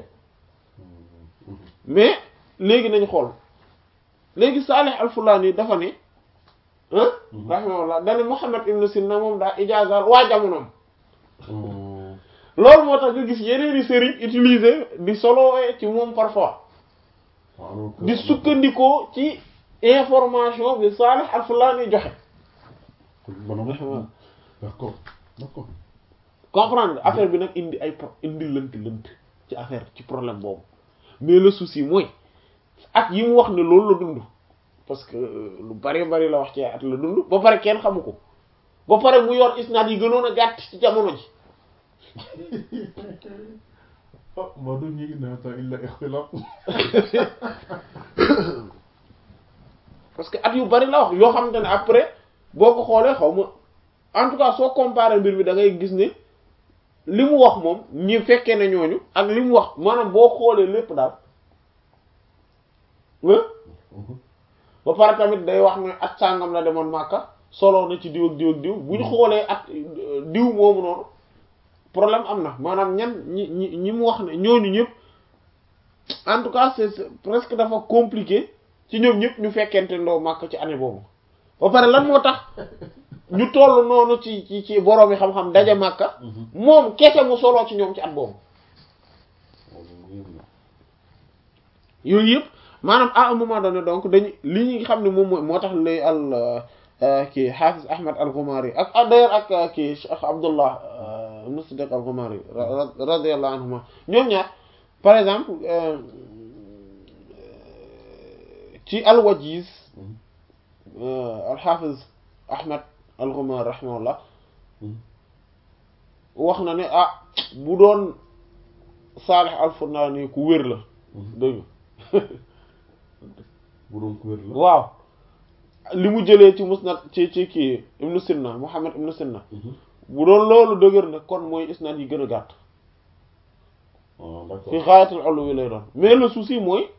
mais léegi nañu xool léegi Salih al-Fulani dafa ne ah rahimahullah dane Muhammad ibn Sinna moom daa ijazal waa jamonoom loolu moo tax nga gis yeneeni sëriñ utiliser di solo ci moom parfois di sukkandikoo ci information bi Salih al-Fulani joxe d'accord d'accord comprendre affaire bi nag indi ay pro indi lënt lënt ci affaire ci problème boobu mais le souci mooy at yi mu wax ne loolu la dund parce que lu bari bari la wax ci at la dund ba pare kenn xamu ko ba pare mu yor isnaad yi gënoon a gàtt ci jamono ji ah maa doon ñu inna ta illa ixtilaaf parce que at yu bari la wax yoo xamante ne après boo ko xoolee xaw ma en tout cas soo comparé mbir bi da ngay gis ne li mu wax moom ñi fekkee ne ñooñu ak li mu wax maanaam boo xoolee lépp daal ba pare tamit day wax ne at sàngam la demoon Màkka solo na ci diw ak diw ak diw bu ñu xoolee at diw moomu noonu problème am na maanaam ñan ñi ñi ñi mu wax ne ñooñu ñëpp en tout cas c'est presque dafa compliqué ci ñoom ñëpp ñu fekkente ndoo Màkka ci année boobu ba pare lan moo tax ñu toll noonu ci ci ci borom yi xam-xam daje Màkka moom kese mu solo ci ñoom ci at boobu yooyu yëpp maanaam à un moment donné donc dañu li ñu xam ne moom mooy moo tax lay al kii Hafiz Ahmad al-Ghumari ak d'ailleurs ak kii Cheikh Abdullah ibn Siddiq al-Ghumari radiyallahu anhuma ñoom ñaar par exemple ci al-Wajiz al-Hafiz Ahmad al-Ghumari rahimahullah wax na ne ah bu doon Salih al-Funani ku wér la dëgg bu doon ku wér la waaw li mu jëlee ci musnad ci ci kii ibnu Sinna Muhammad ibnu Sinna bu doon loolu dëgër na kon mooy isnad yi gën a gàtt d'accord fi xaayatul ulu wi lay doon mais le souci mooy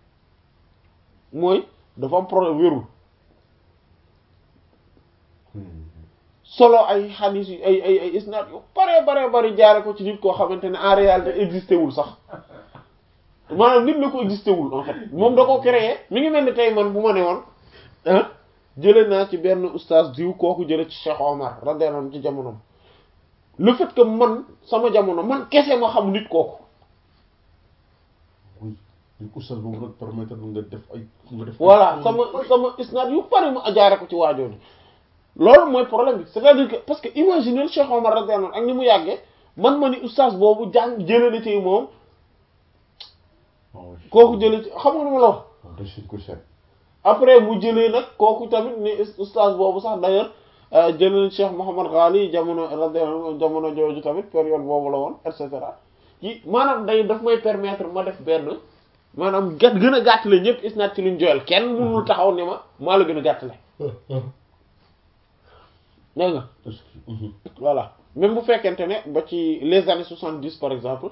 mooy dafa am problème wérul solo ay xadiis yu ay ay ay isnad yu bare bare bari jaare ko ci nit koo xamante ne en réalité existé wul sax maanaam nit la ko existé wul en fait moom da ko créé mi ngi mel ni tey man bu ma ne woon ah jële naa ci benn oustaz diw kooku jële ci Cheikh Omar radiyallahu anhu ci jamonoom le fait que man sama jamono man kese ma xam nit kooku oui ñu oustaz boobu nag permettre nga def ay nga def voilà sama sama isnad yu bari ma jaare ko ci waajooju loolu mooy problème bi c'est-à-dire que parce que imaginer Cheikh Omar radiyallahu anhu ak ni mu yàggee man ma ni oustaz boobu jàng jële na ci moom kooku jële ci xam nga nu ma la wax dasiñ ko seet après mu jëlee nag kooku tamit ni oustaz boobu sax d'ailleurs jëlee Cheikh Mouhamad Ghali jamono radiyallahu jamono jooju tamit période boobu la woon et cetera ci maanaam day daf may permettre ma def benn maanaam gàtt gën a gàttale ñëpp isnaad ci luñ joyal kenn mënul taxaw ne ma maa la gën a gàttale dégg nga voilà même bu fekkente ne ba ci les années soixante-dix par exemple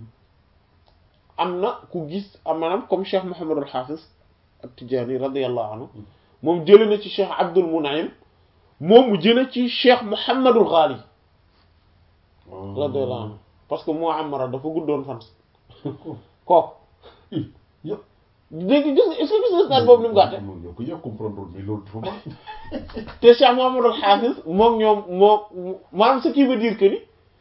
am na ku gis am maanaam comme Cheikh Mouhamadul Hafiz at-Tijani radiyallahu anhu moom jële na ci Cheikh Abdul Munaim moom mu jële ci Cheikh Mouhamadul Ghali radiyallahu anhu parce que moo amara dafa guddoon fan kooku dégg gis est-ce que gis nga isnaad boobu ni mu gàtte yow ko yaa comprendre mais loolu dafa baax te Cheikh Mouhamadou Hafiz moom ñoom moo maanaam ce qui veut dire que ni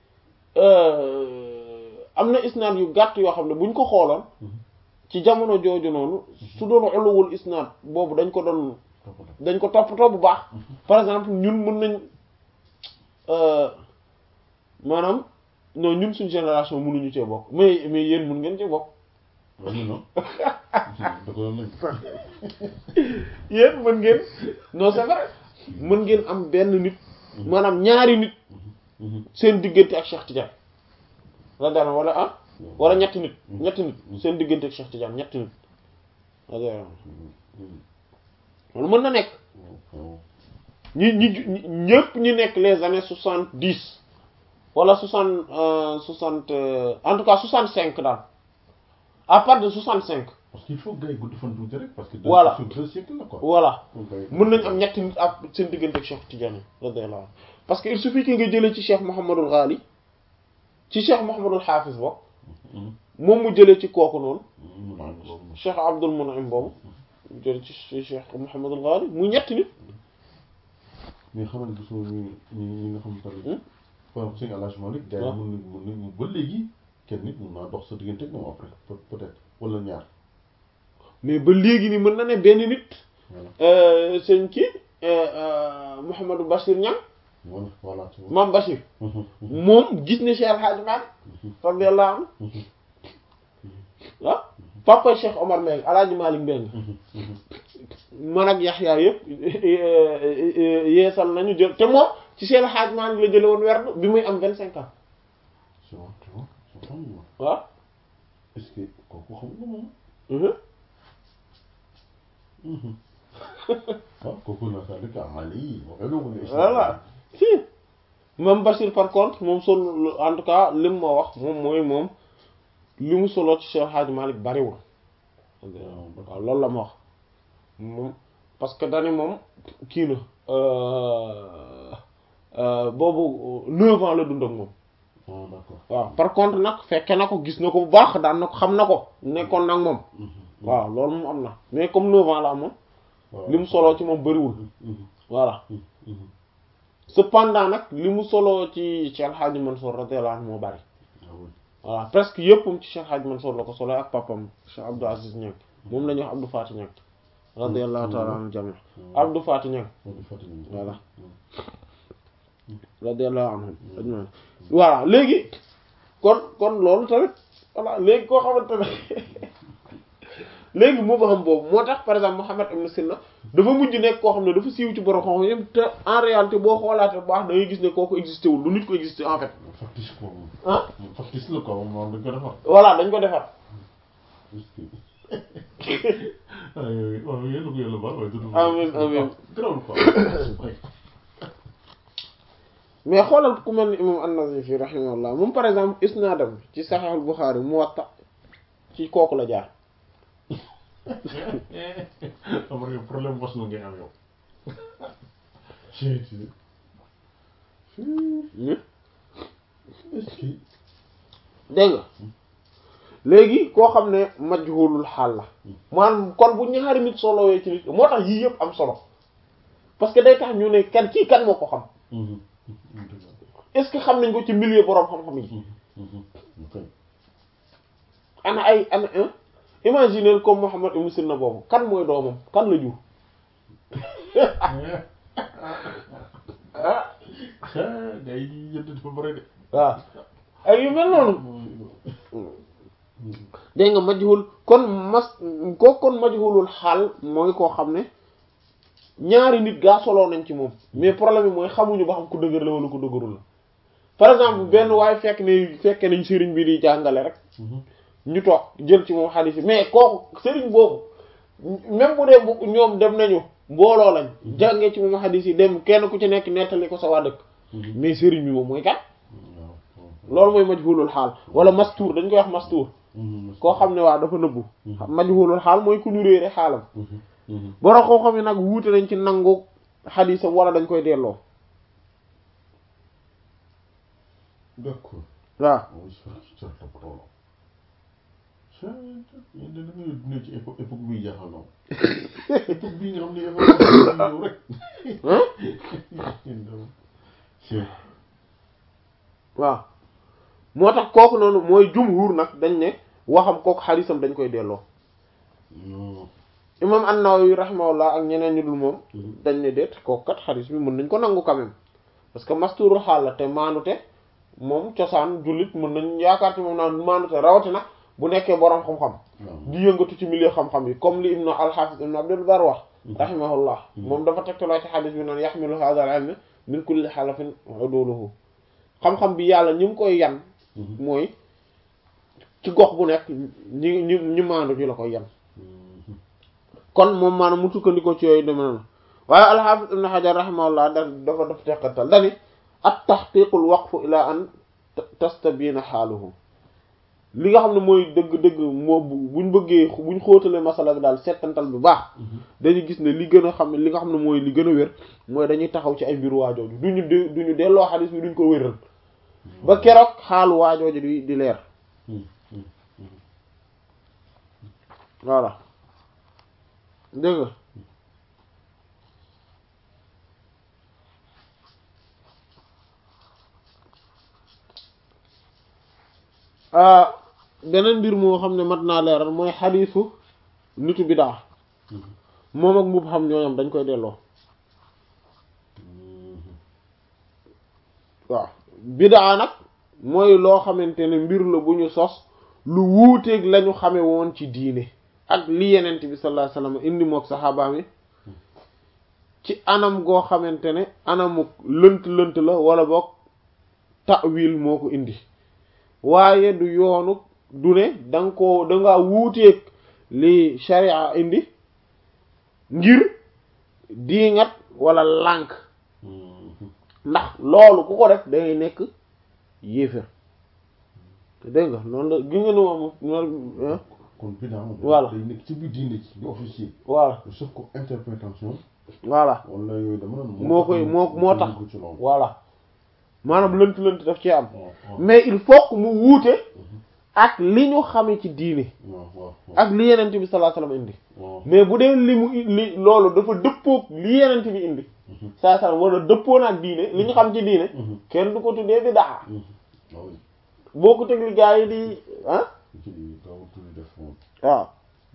am na isnaad yu gàtt yoo xam ne buñ ko xooloon ci jamono jooju noonu su doon uluwul isnaad boobu dañ ko doon dañ ko toppatoo bu baax par exemple ñun mën nañ maanaam non ñun suñ génération mënuñu cee bokk mais mais yéen mën ngeen cee bokk waaw ñu non da ko doon nañ yéen mën ngeen non c'est vrai mën ngeen am benn nit maanaam ñaari nit seen diggante ak Cheikh Tidiane la daan wala ah wala ñetti nit ñetti nit seen diggante ak Cheikh Tidiane ñetti nit loolu mën na nekk ñi ñi ñëpp ñi nekk les années soixante dix wala soixante soixante en tout cas soixante cinq daal à partir de soixante cinq parce qu'il faut gars yi gudd fan tuuti rek parce que Voilà. sur deux siècles la quoi voilà mën mën nañ am ñetti nit ak seen diggante ak Cheikh Tidiane radiyallahu anhu parce que il suffit que nga jëlee ci Cheikh Mouhamadul Ghali ci Cheikh Mouhamadul Hafiz bokk moom mu jëlee ci kooku noonu Cheikh Abdul Mun'im boobu mu jëlee ci ci Cheikh Mouhamadul Ghali mu ñetti nit mais xam nga gisoo ñi ñi ñi nga xam tamit par exemple sëñ Alhaji Malick gars yi waaw. mën nañ mën nañ ba léegi kenn nit mën naa dox sa diggante ak moom après peut peut-être wala ñaar mais ba léegi ni mën na ne benn nit voilà euh, sëñ kii euh, euh, Mouhamadou Bachir Niang voilà voilà tu vois. Maam Bachir moom gis ne Cheikh El Hadj Malick radiyallahu anhu ah papa Cheikh Omar Mbengue El Hadj Malick Mbengue man ak Yaxya yëpp yeesal nañu jël te moom ci Cheikh El Hadj Malick la jële woon werd bi muy am vingt cinq ans tu vois tu vois tu vois moom waaw est-ce que kooku xam nga moom mhm. waaw kooku naa saa dëkk amale yi waxee nga ko ne voilà si Maam Bachir par contre moom sol en tout cas lim ma wax moom mooy moom li mu solo ci Cheikh El Hadj Malick bariwul waaw loolu la ma wax moom parce que dani moom kii na euh, euh, boobu neuf ans la dund ak moom ah d'accord waaw par contre nag fekke na ko gis na ko bu baax daan na ko xam na ko nekkoon nag moom waaw loolu moom am na mais comme neuf ans la amoon li mu soloo ci moom bëriwul voilà cependant nag li mu soloo ci Cheikh El Hadj Mansour radiyallahu anhu moo bari voilà presque yëppam ci Cheikh El Hadj Mansour la ko solo ak papam Cheikh Abdou Aziz Niang moom la ñuy wax Abdou Faty Niang radiyallahu ta'ala anhu jami Abdou Faty Niang voilà radiyallahu anhum ajmain voilà léegi kon kon loolu tamit voilà léegi koo xamante ne léegi moo xam boobu moo tax par exemple Muhammad ibn Sina dafa mujj nekk koo xam ne dafa siiw ci borom xam yëpp te en réalité boo xoolaatee bu baax da ngay gis ne kooku existé wul lu nit ko existé en fait factice quoi moom ah moom factice la quoi moom moom dañ ko defar voilà dañ ko defar ah yooyu waaw yéen a ko yàlla baal waaye du Amiin, amiin. grawul quoi mais xoolal ku mel ni imam an-Nazifi rahimahullah moom par exemple isnaadam ci Sahih al-Bukhari Muwatta ci kooku la jaar xam nga problème bos nu ngay am yow ci ci est-ce que dégg nga léegi koo xam ne majhulul xaal la maanaam kon bu ñaari nit solowee ci nit moo tax yii yëpp am solo parce que day tax ñu ne kan kii kan moo ko xam est-ce que xam nañ ko ci milieu boroom xam-xam yi ana ay ana un imaginer comme Muhammad ibn Sirna boobu kan mooy doomam kan la jur ah gars yi di yëdd dafa bëri de waaw ay yu mel noonu dégg nga majhul kon mas ko kon majhulul xaal mooy koo xam ne ñaari nit gaa soloo nañ ci moom mais problème bi mooy xamuñu ba xam ku dëgër la wala ku dëgërul la par exemple benn waaye fekk ne fekkee nañ sëriñ bi di jàngale rek ñu toog jël ci moom xadiis yi mais kooku sëriñ boobu même bu dee bu ñoom dem nañu mbooloo lañ jàngee ci moom xadiis yi dem kenn ku ci nekk nettali ko sa waa dëkk mais sëriñ bi moom mooy kat loolu mooy majhulul xaal wala mastuur dañ koy wax mastuur koo xam ne waa dafa nëbbu majhulul xaal mooy ku ñu réere xaalam borom koo xam ne nag wuute nañ ci nangu xadiisam wala dañ koy delloo d'accord waaw oui cer cer toppatoo yéen da ngay dund ci époque époque bii jaaxal na ma époque bii nga xam ne époque bii rek waaw moo tax kooku noonu mooy jumhur nag dañ ne waxam kooku xadisam dañ koy delloo imam an-Nawawi rahimahullah ak ñeneen ñu dul moom dañ ne déet kooku kat xadis bi mën nañ ko nangu quand même parce que masturul xaal la te maanute moom cosaan jullit mën nañ yaakaar ci moom naan maanute rawatina bu nekkee boroom xam-xam di yëngatu ci milieu xam-xam yi comme li ibnu al-Hafiz ibnu Abdul Bar wax rahimahullah moom dafa tegtaloo ci xadis bi naan yaxmilu hadha al-ilm min kulli xalafin uduluhu xam-xam bi yàlla ñu ngi koy yan mooy ci gox bu nekk ñi ñi ñi maandu ñu la koy yan kon moom maanaam mu sukkandikoo ci yooyu deme noonu waaye al-Hafiz ibn Hajar rahimahullah da dafa daf teqatal dani at tahqiqul waqfu ila an tastabina xaaluhu li nga xam ne mooy dëgg-dëgg moo buñ bëggee buñ xóotalee masala bi daal settantal bu baax dañuy gis ne li gën a xam ne li nga xam ne mooy li gën a wér mooy dañuy taxaw ci ay mbiru waajooju duñu d duñu delloo xadis bi duñ ko wéral ba keroog xaalu waajooju di di leer voilà dégg nga beneen mbir moo xam ne mat naa leeral mooy xadiisu nitu bidaa moom ak mbubb xam ñooñam dañ koy delloo waaw bidaa nag mooy loo xamante ne mbir la bu ñu sos lu wuuteeg lañu xame woon ci diine ak li yenent bi sallallahu alayhi wasallam indi mook saxaabaam yi ci anam goo xamante ne anamu lënt lënt la wala boog ta'wil moo ko indi waaye du yoonu du ne danga ko danga wuuteeg li sharia indi ngir diingat wala lànk ndax loolu ku ko def dangay nekk yéefér te dégg nga noonu la gi nga ne moom kon bidaa moom voilà day nekk ci biir diine ci di officier voilà sauf ko interprétation voilà wala yooyu dama doon moo koy moo moo tax ci loolu voilà maanaam lënt lënt daf ci am waaw waaw mais il faut que mu wuute ak li ñu xame ci diine waaw waaw ak li yenent bi sallallahu alayhi wasallam indi waaw mais bu dee li mu li loolu dafa dëppoog li yenent bi indi saa saa wala dëppoo na ak diine li ñu xam ci diine kenn du ko tuddee bidaa waaw boo ko teg li gaa yi di ah ci kaw tuuti def moom waaw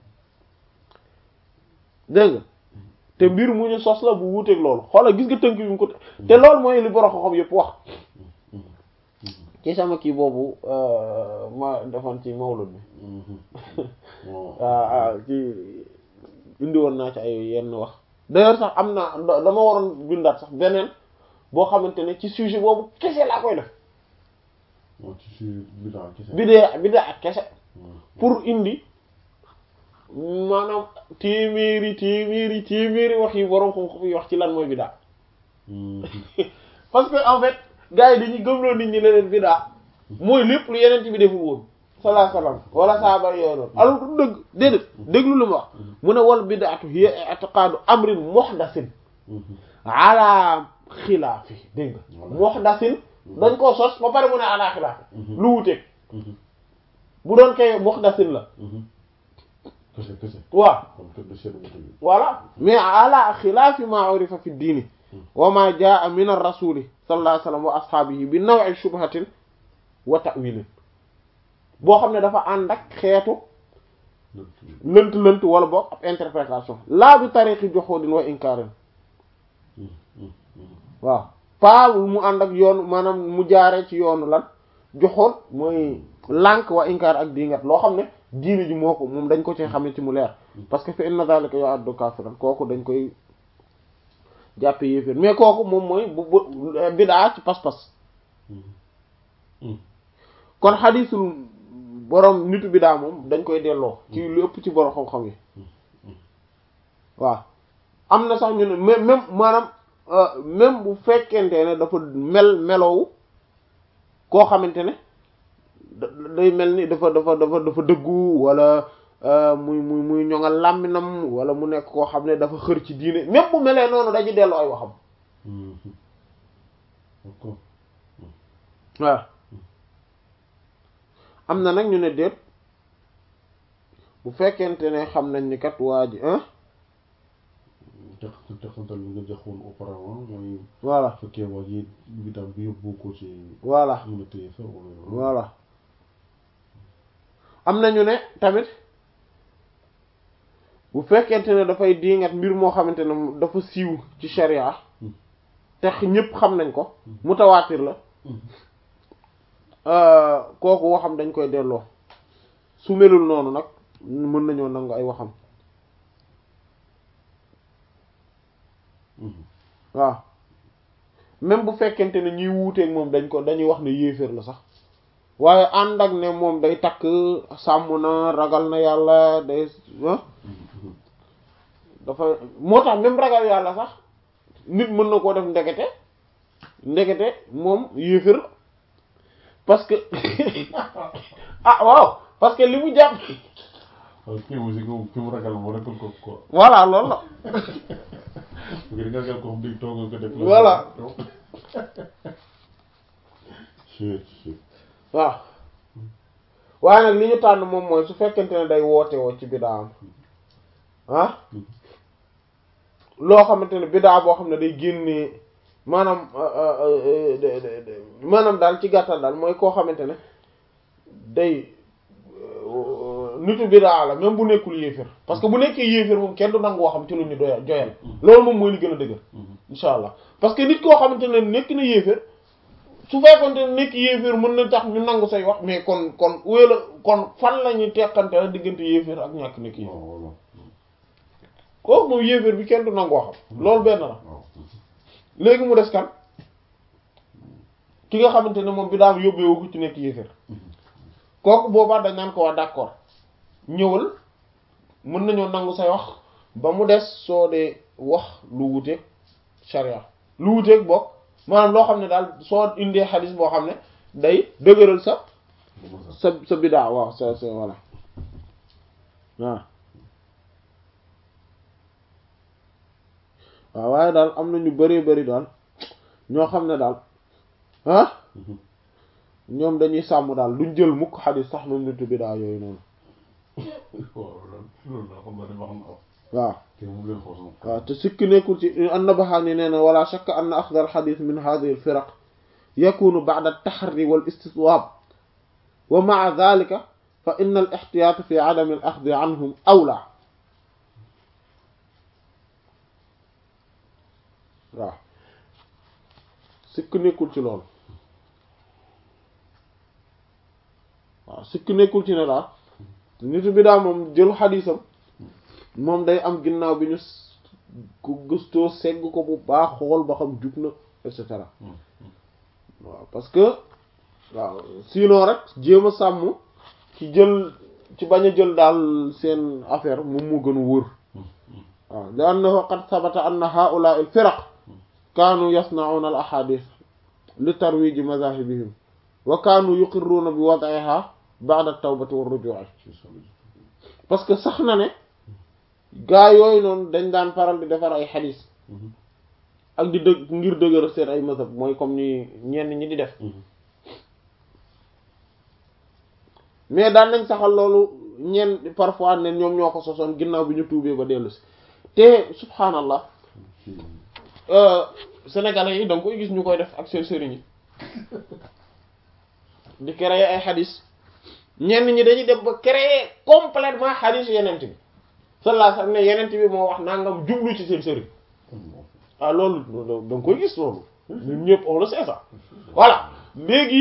dégg nga te mbir mu ñu sos la bu wuuteeg loolu xoolal gis nga tënk bi mu ko te loolu mooy li borom xam yëpp wax ci sama kii boobu ma defoon ci mawlud bi waaw waaw ci indi woon naa ci ay yenn wax d'ailleurs sax am na dama waroon bindaat sax beneen boo xamante ne ci sujet boobu kese laa koy def waaw ci sujet bidaa kese bi dee bi dee ak kese pour indi maanaam téeméeri téeméeri téeméeri wax yi borom xam-xam yi wax ci lan mooy bidaa parce que en fait gars yi dañuy gëmloo nit ñi leneen bidaa mooy lépp lu yeneen bi deful woon sallallahu alayhi wasallam wala saaba yooyu noonu alors du dëgg déedéet déglu lu mu wax mu ne wal bidaatu hiya i'tiqaadu amrin muhdasin ala xilaafi dégg nga muhdasin dañ koo sos ba pare mu ne ala xilaafi lu wuteeg bu doon kay muhdasin la kese kese waaw kon kër de seet bu tëdd voilà mais ala xilaafi ma urifa fi diini wa ma jaa min ar-rasuli sallallahu alayhi wasallam wa ashaabihi bi naw'i shubhatin wa ta'wilin boo xam ne dafa ànd ak xeetu lënt lënt wala boog ab interprétation laa bi tariqi juhudin wa inkarin waaw pas mu ànd ak yoon maanaam mu jaaree ci yoonu lan joxoon mooy lànk wa inkar ak diingat loo xam ne diine ji moo ko moom dañ ko ci xamee ci mu leer parce que fa inna zalika yu'addu kafiran kooku dañ koy jàppe yéeféer mais kooku moom mooy bu bu bidaa ci pas-pas kon xadiisul borom nitu bidaa moom dañ koy delloo ci lu ëpp ci borom xam-xam yi waaw am na sax ñu ne même même maanaam même bu fekkente ne dafa mel melowu koo xamante ne day mel ni dafa dafa dafa dafa dëggu wala muy muy muy ñoŋal làmminam wala mu nekk koo xam ne dafa xër ci diine même bu melee noonu dañuy delloo ay waxam waaw am na nag ñu ne déet bu fekkente ne xam nañ ni kat waa ji ah teq teqantal bi nga joxoon auparavant mooy voilà fekkee waa ji bidaam bi yóbbu ko ci voilà mën a téye sa wala voilà am nañu ne tamit bu fekkente ne dafay diingat mbir moo xamante ne dafa siiw ci sharia te ñëpp xam nañ ko mutawaatir la kooku waxam dañ koy delloo su melul noonu nag mën nañoo nangu ay waxam waaw même bu fekkente ne ñuy wuuteeg moom dañ ko dañuy wax ne yéeféer la sax waaye ànd ak ne moom day takk sàmm na ragal na yàlla day dafa moo tax même ragal yàlla sax nit mën na koo def ndekete ndekete moom yéeféer la parce que ah waaw parce que li mu jàpp waaw kii aussi ko fi mu ragal moo nekkul ko ko voilà loolu la ngir nga ragal ko xam di toog nga def Voilà. Chut, chut. waaw waaye nag li ñu tànn moom mooy su fekkente ne day woote woo ci bidaam ah loo xamante ne bidaa boo xam ne day génnee maanaam maanaam daal ci gàttal daal mooy koo xamante ne day nitu bidaa la même bu nekkul yéefér parce que bu nekkee yéefér moom kenn du nangu waxam ci lu ñu doya joyal loolu moom mooy li gën a dëgër insha allah parce que nit koo xamante ne nekk na yéefér su fekkonte ne nekk yéeféer mën na tax ñu nangu say wax mais kon kon wéla kon fan la ñuy teqante la diggante yéeféer ak ñàkk nekk yéeféer waaw voilà kooku moom yéeféer bi kenn du nangu waxam loolu benn la waaw léegi mu des kan ki nga xamante ne moom bi daam yóbbeewu ko ci nekk yéeféer kooku boobaa dañ naan ko waa d'accord ñëwal mën nañoo nangu say wax ba mu des soo dee wax lu wuteeg sharia lu wuteeg bokk maanaam loo xam ne daal soo indee xadis boo xam ne day dëgëral sa sa sa bidaa waaw sa sa voilà waaw waaw waaye daal am na ñu bëree bëri daal ñoo xam ne daal ah ñoom dañuy sàmm daal duñ jël mukk xadis sax moom nitu bidaa yooyu noonu waaw loolu loolu la xam nga ne wax na ko waaw te mu leen xoos na waaw te sikki nekkul ci an-Nabahani nee na wala shakka anna axda al-xadis min hadhihi al-firaq yakunu ba'da at-taharri wal-istitwab wa ma'a dhalika fa inna al-ihtiyat fi 'adami al-akhdhi 'anhum awla waaw sikki nekkul ci loolu waaw sikki nekkul ci ne daal nitu bi daal moom jël xadisam moom day am ginnaaw bi ñu ko gëstoo segg ko bu baax xool ba xam jub na et cetera waaw parce que waaw sinon rek jéem a sàmm ci jël ci bañ a jël daal seen affaire moom moo gën a wóor waaw li annahu qad sabata anna haula al firaq kaanu yasna'una al ahadith li tarwiji madahibihim wa kaanu yuqirruuna bi wad'iha ba'da at-tawbati war ruju'i parce que sax na ne gaa yooyu noonu dañ daan faral di defar ay xadis ak di dëgg ngir dëgëral seen ay mazhab mooy comme ni ñenn ñi di def mais daan nañ saxal loolu ñenn parfois ne ñoom ñoo ko sosoon ginnaaw bi ñu tuubee ba dellu si te subhaanallah sénégalais yi da nga koy gis ñu koy def ak seen sëriñ yi di créer ay xadis ñenn ñi dañuy dem ba créer complètement xadis yenent bi sallallahu alayhi wasallam ne yenent bi moo wax nangam jublu ci seen sëriñ ah loolu da nga koy gis loolu ñun ñëpp on le sait ça voilà léegi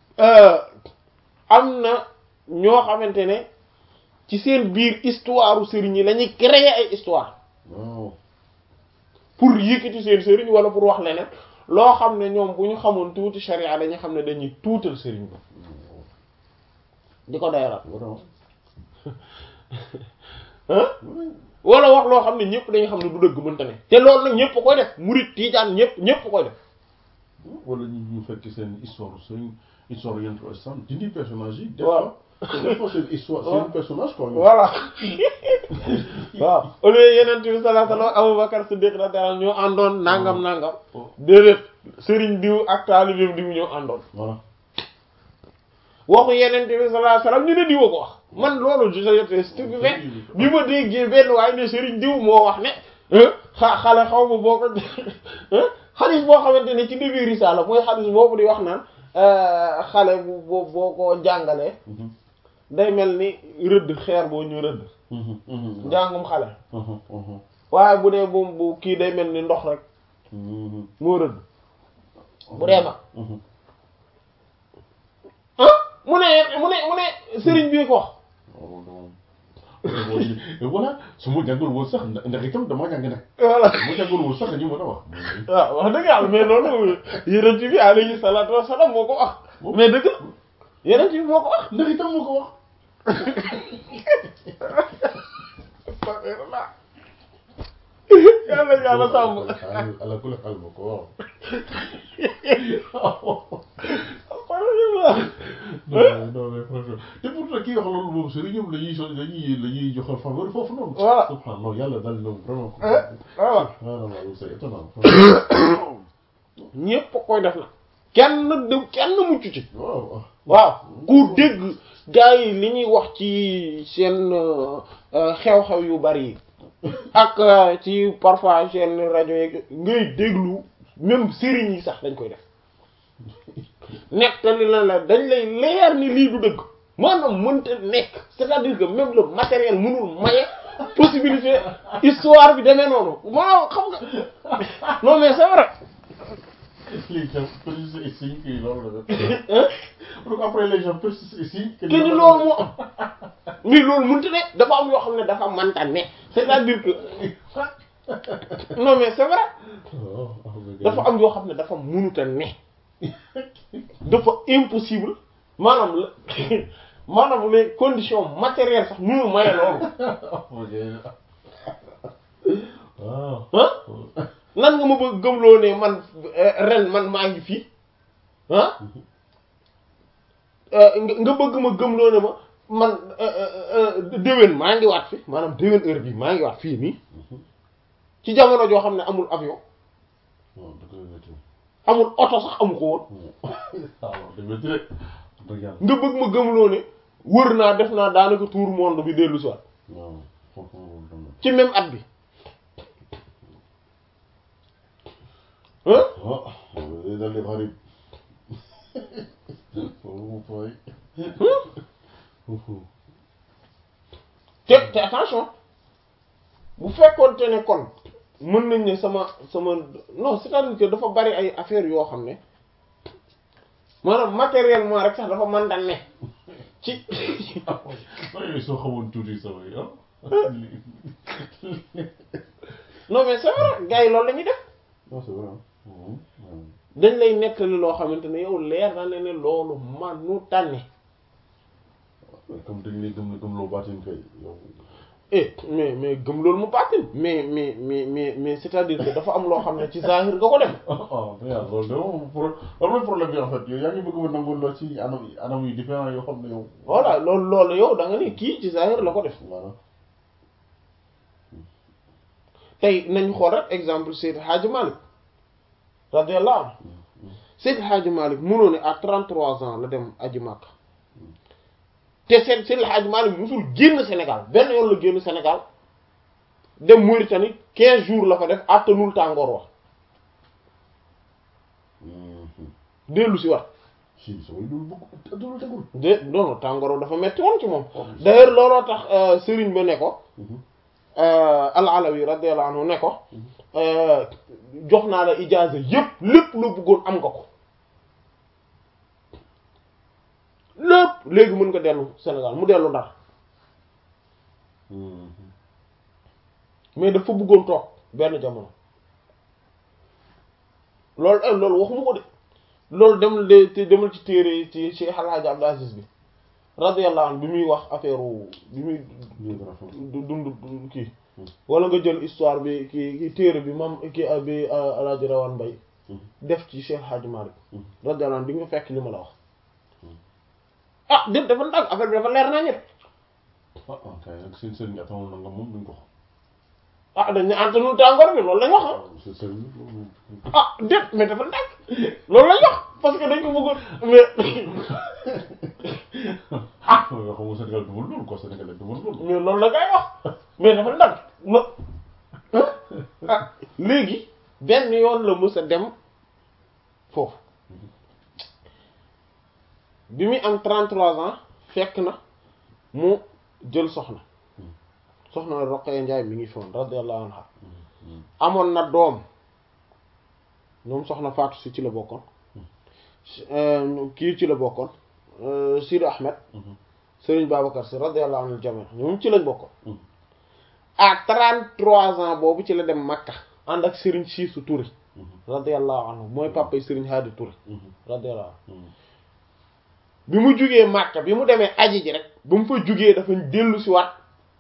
am na ñoo xamante ne ci seen biir histoire sëriñ yi la ñuy créer ay histoire waaw pour yëkkati seen sëriñ wala pour wax leneen loo xam ne ñoom bu ñu xamoon tuuti sharia dañuy xam ne dañuy tuutal sëriñ ba di ko doyaral waaw ah wala wax loo xam ne ñëpp dañuy xam ne du dëgg mënta ne te loolu nag ñëpp koy def murid tiijaan ñëpp ñëpp koy def wala ñu ñu fekk seen histoire seen histoire yenn islam dindi personnage yi. des waaw fois des fois seen histoire seen personnage quoi. voilà waaw au lieu yeneen bi sallallahu alayhi wasallam Abubakar Siddiq radiyallahu anhu ñoo àndoon nangam nangam déedéet sëriñ diw ak taalibeem diw ñoo àndoon voilà waxu yeneen bi sallallahu alayhi wasallam ñu ne diwa ko wax man loolu j'étais stupéfait bi ma déggee benn waaye ne Serigne diw moo wax ne xa xale xaw ma boo ko xadis boo xamante ne ci début risaala mooy xadis boobu di wax naan xale bu boo boo ko jàngalee day mel ni rëdd xeer boo ñu rëdd njàngum xale waaye bu dee moom bu kii day mel ni ndox rek moo rëdd bu dee ma ah mu ne mu ne mu ne sëriñ bi ko wax voilà su ma jàngul woon sax ndax itam dama jàng nag voilà su ma jàngul woon sax ñu mën a wax waaw wax dëgg yàlla mais loolu yeneen bi alayhi salaatu wasalaam moo ko wax mais dëgg la yeneen bi moo ko wax ndax itam moo ko wax yàlla yàlla sàmm ala kulli xaal moo ko wax non non mais franchement te pourtant kii wax loolu moom sëriñam la ñuy so dañuy la ñuy joxal faveur foofu noonu Voilà. subhanallah yàlla dal na vraiment ko voilà subhanallah c'est étonnant ñépp koy def na kenn de kenn mucc ci waaw waaw ku dégg gars yi li ñuy wax ci seen euh, euh, xew-xew yu bari yi ak euh, ci parfois seen rajo yeeg ngay déglu même sëriñ yi sax dañ koy def nettali la la dañ lay leer ni lii du dëgg maanaam mënta nekk c'est-à-dire que même le matériel mënul maye possibilité histoire bi demee noonu maanaam xam nga non mais c'est vrai les gens persistent et signent que loolu la hein donc après les gens persistent et signent que que ni loolu moo am mais loolu mënta ne dafa am yoo xam ne dafa manta ne c'est-à-dire que non mais c'est vrai dafa am yoo xam ne dafa mënuta ne dafa impossible maanaam la maanaam les conditions matérielles sax mënu maye loolu waaw ah nan nga ma bëgg gëmloo ne man euh, ren man maa ngi fii ah euh, nga nga bëgg ma gëmloo ne ma man euh, euh, euh, déwén maa ngi waat fi maanaam déwén heure bi maa ngi waat fii nii ci jamono joo xam ne amul avion waaw da koy métti amul oto sax amu ko woon waaw da métti rek dëgg yàlla nga bëgg ma gëmloo ne wër naa def naa daanaka tour monde bi dellu si waat waaw foofu moom tam ci même at bi hein ah day dal di xarib foofu mu fooy te te attention bu fekkoonte ne kon mën nañ ne sama sama non c'est-à-dire que dafa bari ay affaires yoo xam ne maanaam matériellement rek sax dafa mën daan ne ci waaye soo xamoon tuuti sama yi ah non mais c'est vrai gars yi loolu la ñuy def non c'est vrai dañ lay nettali loo xamante ne yow leer na ne ne loolu manu tànne comme dañ lay gëm gëm loo baatin kay yow eh mais mais gëm loolu mu baatin mais mais mais mais mais c'est-à-dire que dafa am loo xam ne ci zahir nga ko dem ah ah loolu de moom pro loolu problème bi en fait yow yaa ngi bëgg ma nangoon loo ci anam anam yu différent yoo xam ne yow. voilà loolu loolu yow da nga ni kii ci zahir la ko def voilà. tey nañu xool rek exemple Seydou Hadji Malick radiyallahu anhu Seydou Hadji Malick mënoo ne à 33 ans la dem aji Makka te seen Seydou Hadji Malick musul génn Sénégal benn yoon la génn Sénégal dem Mauritanie 15 jours la fa def àttanul tàngoor wax dellu si wat si sooy dul bëgg dul tegul. de non non tàngoor wax dafa metti woon ci moom d'ailleurs looloo tax Serigne ba ne ko al-Alawi radiyallahu anhu ne ko jox naa la ijaaza yépp lépp lu bëggoon am nga ko lépp léegi mën nga dellu Sénégal mu dellu Ndar mais dafa bëggoon toog benn jamono loolu eh loolu waxuma ko de loolu demal de te demal ci téere ci Cheikh El Hadj Abdou Aziz bi radiyallahu anhu bi muy wax affaire bi muy du dund kii wala nga jël histoire bi ki ki téere bi mam ki bi El Hadj Rawane Mbaye def ci Cheikh Hadji Malick radiyallahu anhu di nga fekk li ma la wax ah déet dafa ndàgg affaire bi dafa leer naa ñett ah ah kay nag seen sëriñ atamul na nga moom duñ ko xam. ah dañ ne antanul tàngoor bi loolu lañ wax ah seen sëriñ loolu. ah déet mais dafa ndàgg loolu lañ wax parce que dañ ko bëggoon mais ah yoo xam nga Sénégal dugal loolu quoi Sénégal dugal loolu. mais loolu la ngay wax mais dafa ndànk lo ah léegi benn yoon la mës a dem foofu bi muy am 33 ans fekk na mu jël soxna soxna Roqaya Njaay mi ngi fi woon radiyallahu anha amoon na doom ñoom soxna Faatu si ci la bokkoon kii ci la bokkoon Sidi Ahmed Serigne Babacar si radiyallahu anhu jami ñoom ci lañ bokkoon à 33 ans boobu ci la dem Makka ànd ak Serigne Siisu Touré radiyallahu anhu mooy papay Serigne Hadi Touré radiyallahu anhu bi mu jugee Makka bi mu demee aji ji rek ba mu fa jugee dafa dellu si waat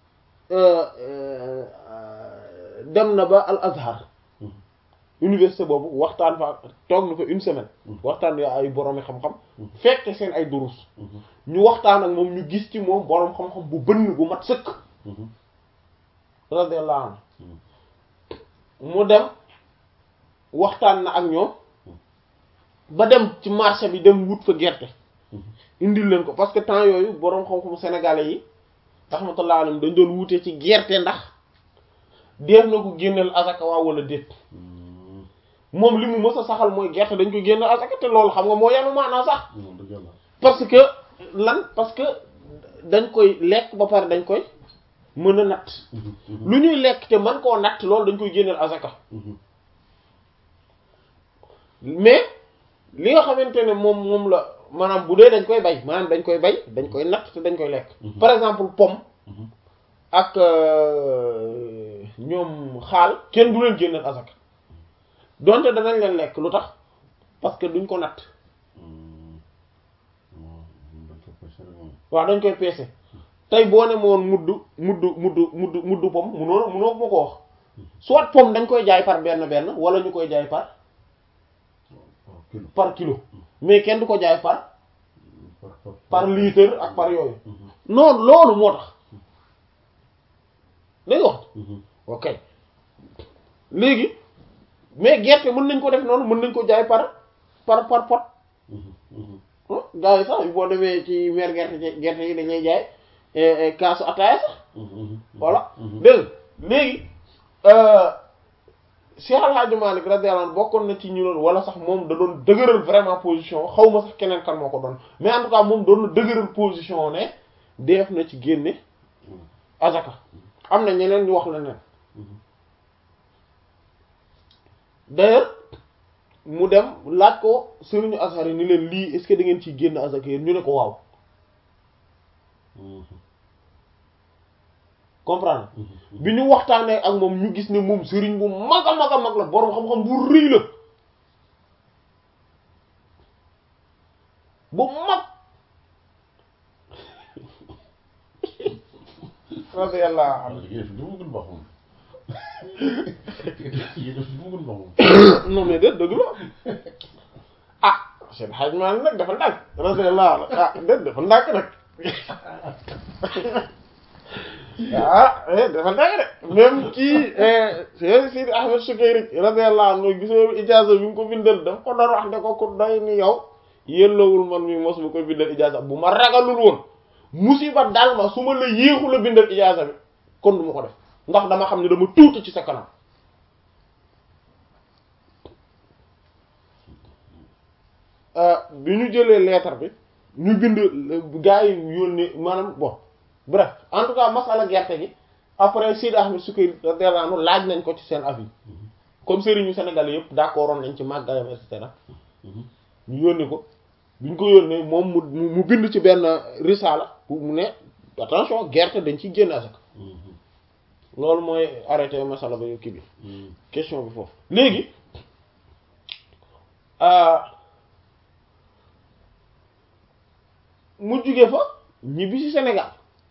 dem na ba Al Azhar université boobu waxtaan fa toog na fa une semaine waxtaan ya ay boroomi xam-xam fekk seen ay durus ñu waxtaan ak moom ñu gis ci moom boroom xam-xam bu bënn bu mat sëkk radiyallahu anhu mu dem waxtaan na ak ñoom ba dem ci marché bi dem wut fa gerte indil leen ko parce que temps yooyu boroom xam-xamu sénégalais yi rahmatullah alayhim dañ doon wutee ci gerte ndax def na ko génneel asaka waa wala déet moom li mu mës a saxal mooy gerte dañ ko génne asaka te loolu xam nga moo yanu maanaa sax parce que lan parce que dañ koy lekk ba pare dañ koy mën a natt lu ñuy lekk te man koo natt loolu dañ koy génneel asaka mais li nga xamante ne moom moom la maanaam bu dee dañ koy bay maanaam dañ koy bay dañ koy natt te dañ koy lekk par exemple pomme ak ñoom xaal kenn du leen génneel asaka donte danañ leen lekk lu tax parce que duñ ko natt waaw dañ koy peese tey boo ne moon mudd mudd mudd mudd mudd pom munoo munoo ma ko wax soit pom dañ koy jaay par benn benn wala ñu koy jaay par par kilo mais kenn du ko jaay par par litre ak par yooyu noonu loolu moo tax dañ wax ok léegi mais gerte mën nañ ko def noonu mën nañ ko jaay par par par pot gars yi sax boo demee ci mer gerte gerte yi dañuy jaay kaasu ataaya sax voilà dégg léegi Cheikh Al Hadj Malick radiyallahu anhu bokkoon na ci ñu doon wala sax moom da doon dëgëral vraiment position xaw ma sax keneen kan moo ko doon mais en tout cas moom doon na dëgëral position ne def na ci génne azaka am na ñeneen ñu wax la neen d'ailleurs mu dem laaj ko sëriñu Azhar yi ni leen lii est-ce que da ngeen ciy génn azaka yéen ñu ne ko waaw comprendre bi ñu waxtaanee ak moom ñu gis ne moom sëriñ bu mag a mag a mag la boroom xam-xam bu rëy la bu mag radiyallahu anhu non mais déet dëgg la ah seen xaj maan nag dafa ndànk radiyallahu anhu ah déet dafa ndànk nag ah dafa ndànk de même kii Sidi Ahmed Shukayri radiyallahu anhu gisoo ijaaza bi mu ko bindal daf ko doon wax ne ko ku doy ni yow yellowul man mi mos mu koy bindal ijaaza bu ma ragalul woon musiba daal ma su ma la yéexu la bindal ijaaza bi kon du ma ko def ndax dama xam ne dama tuuti ci sa kanam bi ñu jëlee lettre bi ñu bind gars yi yónnee maanaam bon bref en tout cas masala gerte gi après Sidi Ahmed Sukayri radiyallahu anhu laaj nañ ko ci seen avis comme sëriñu Sénégal yëpp d'accord woon nañ ci màggayam et cetera ñu yónni ko bi ñu ko yónnee moom mu mu bind ci benn risala pour mu ne attention gerte dañ ciy génn asaka loolu mooy arrêté masala ba kii bi question bi foofu léegi mu jóge fa ñibbi ci Sénégal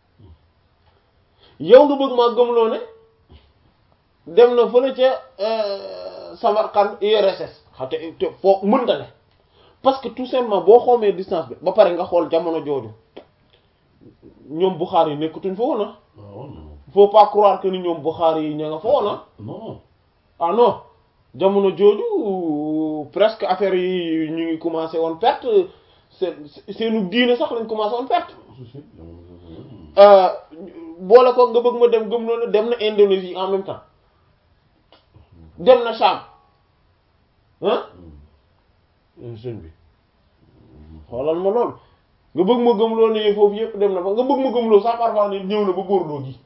yow nga bëgg maa gëmloo ne dem na fële ca Samarkand URSS xate te foo mënta ne parce que tout simplement boo xoomee distance bi ba pare nga xool jamono jooju ñoom Bukhari yi nekkatuñ fa woon na faut pas croire que ni ñoom Bukhari yi ña nga fa woon na non ah non jamono jooju presque affaire yi ñu ngi commencé woon perte seen seenu diine sax lañ commencé woon perte si si jamono boole ko nga bëgg ma dem gëm loolu dem na Indonésie en même temps dem na Cham ah sëñ bi xoolal ma loolu nga bëgg ma gëm loolu ne foofu yëpp dem na fa nga bëgg ma gëm loolu sax parfois ni ñëw na ba Bordeaux gi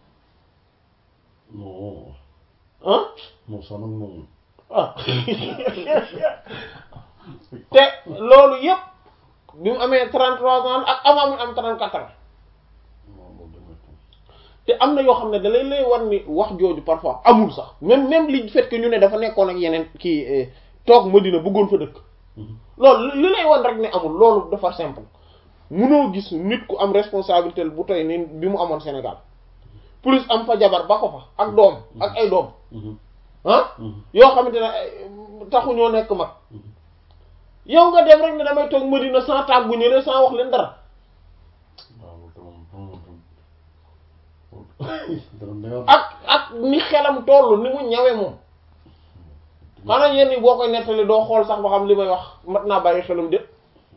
non ah non ça nag moom ah te loolu yëpp bi mu amee 33 ans ak avant mu am 34 ans non loolu damay toog te am na yoo xam ne da lay lay war ni wax jooju parfois amul sax même même li fait que ñu ne dafa nekkoon ak yeneen kii eh, toog Madina bëggoon fa dëkk loolu li lay wan rek ne amul loolu dafa simple munoo gis nit ku am responsabilité bu toy ni bi mu amoon Sénégal plus am fa jabar ba ko fa ak doom ak ay doom ah yoo xamante ne ay, taxu ñoo nekk mag yow nga dem rek ne damay toog Madina sans tàggu ñële sans wax leen dara waaw loolu tamit moom moom dara ak ak ni xelam toll ni mu ñawe moom xanaa yenn yi boo koy nettali doo xool sax ba xam li may wax mat naa bàyyi xelam de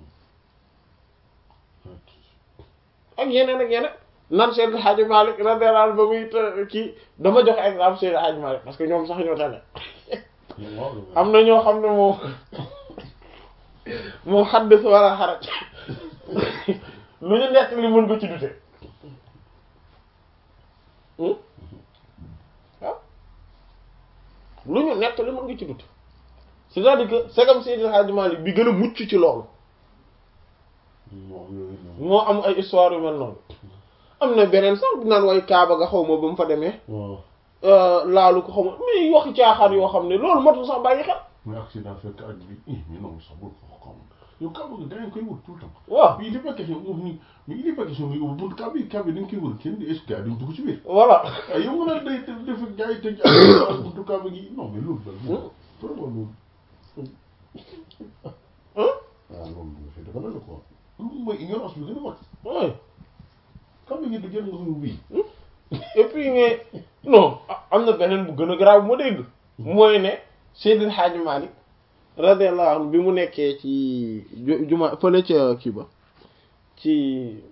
ak yeneen ak yeneen nan Seydi Hadji Malick radiyallahu anhu ba muy të- kii dama jox exemple Seydi Hadji Malick parce que ñoom sax ñoo tane am na ñoo xam ne moom moom xaddis wala xaraj lu ñu nekk li mën ko ci dute hmm waaw lu ñu nekk li mën nga ci dute c'est-à-dire que segam Seydi Hadji Malick bi gën a mucc ci loolu moom yooyu noonu moo am ay histoire yu mel noonu am na beneen sax bu naan way Kaaba ga xaw ma ba mu fa demee waaw laalu ko xaw ma mais waxi caaxaan yoo xam ne loolu matul sax bàyyi xel mais accident fekk aj bi eh mais non sax bul ko xam yow Kaaba gi da ngeen koy wër tout le temps waaw mais il est pas question ni mais il est pas question ni ubbi buntu Kaaba yi Kaaba yi dañ koy wër kenn di est-ce que dañ dugg ci biir voilà ah yow nga naan day def gars yi tëj ak buntu Kaaba gi non mais loolu daal Hmm. vraiment loolu hein waaw loolu dafay dafa la quoi loolu mooy ignorance bi gën a mag ouais Kaaba gi du jël nga suñu bii et puis nga non a- am na beneen bu gën a garaaw bu ma dégg mooy ne Seydil Hadji Malick radiyallahu anhu bi mu nekkee ci ju- juma fële ca kii ba ci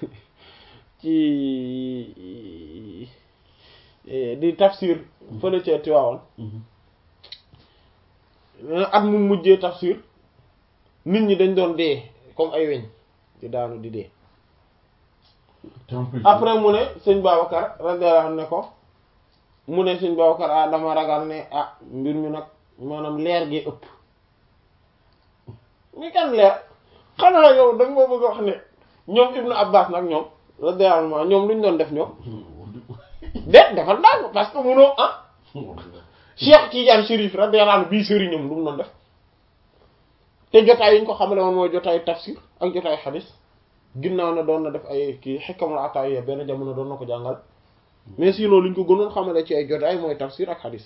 ci eh, di tafsir fële ca Tiwaawan at mu mujjee tafsir nit ñi dañ doon dee comme ay weñ di daanu di dee après mu ne sëñ Babacar radiyallahu anhu ne ko mu ne sëñ Babacar ah dama ragal ne ah mbir mi nag maanaam leer gi ëpp mi kan leer xanaa yow da nga ma bëgg a wax ne ñoom Ibnu Abbas nag ñoom radiyallahu anhu ñoom lu ñu doon def ñoom déet dafa ndànk parce que munoo ah Cheikh Tidiane Chérif radiyallahu anhu bii sëriñam lu mu doon def te jotaay yi ñu ko xamale woon mooy jotaayu tafsir ak jotaayu xadis ginnaaw na doon na def ay kii xikkamul ataaya benn jamono doon na ko jàngal mais sinon li ñu ko gënoon xamale ci ay jotaay mooy tafsir ak xadis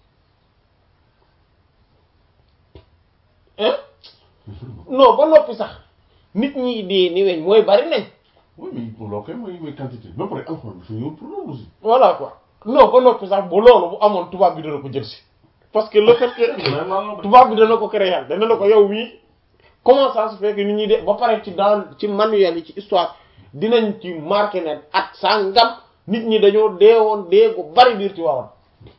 hein non ba noppi sax nit ñi dee ni weñ mooy bari nañ oui mais loolu kay mooy mooy quantité ba pare alxuraan dafa ñëw pour loolu aussi voilà quoi non ba noppi sax bu loolu bu amoon tubaab bi dana ko jël si parce que le fait que tubaab bi dana ko créer dana na ko yow mii comment ça se fait que nit ñi de ba pare ci dans ci manuel yi ci histoire dinañ ci marqué ne at sangam nit ñi dañoo deewoon dee gu bari biir ci waawoon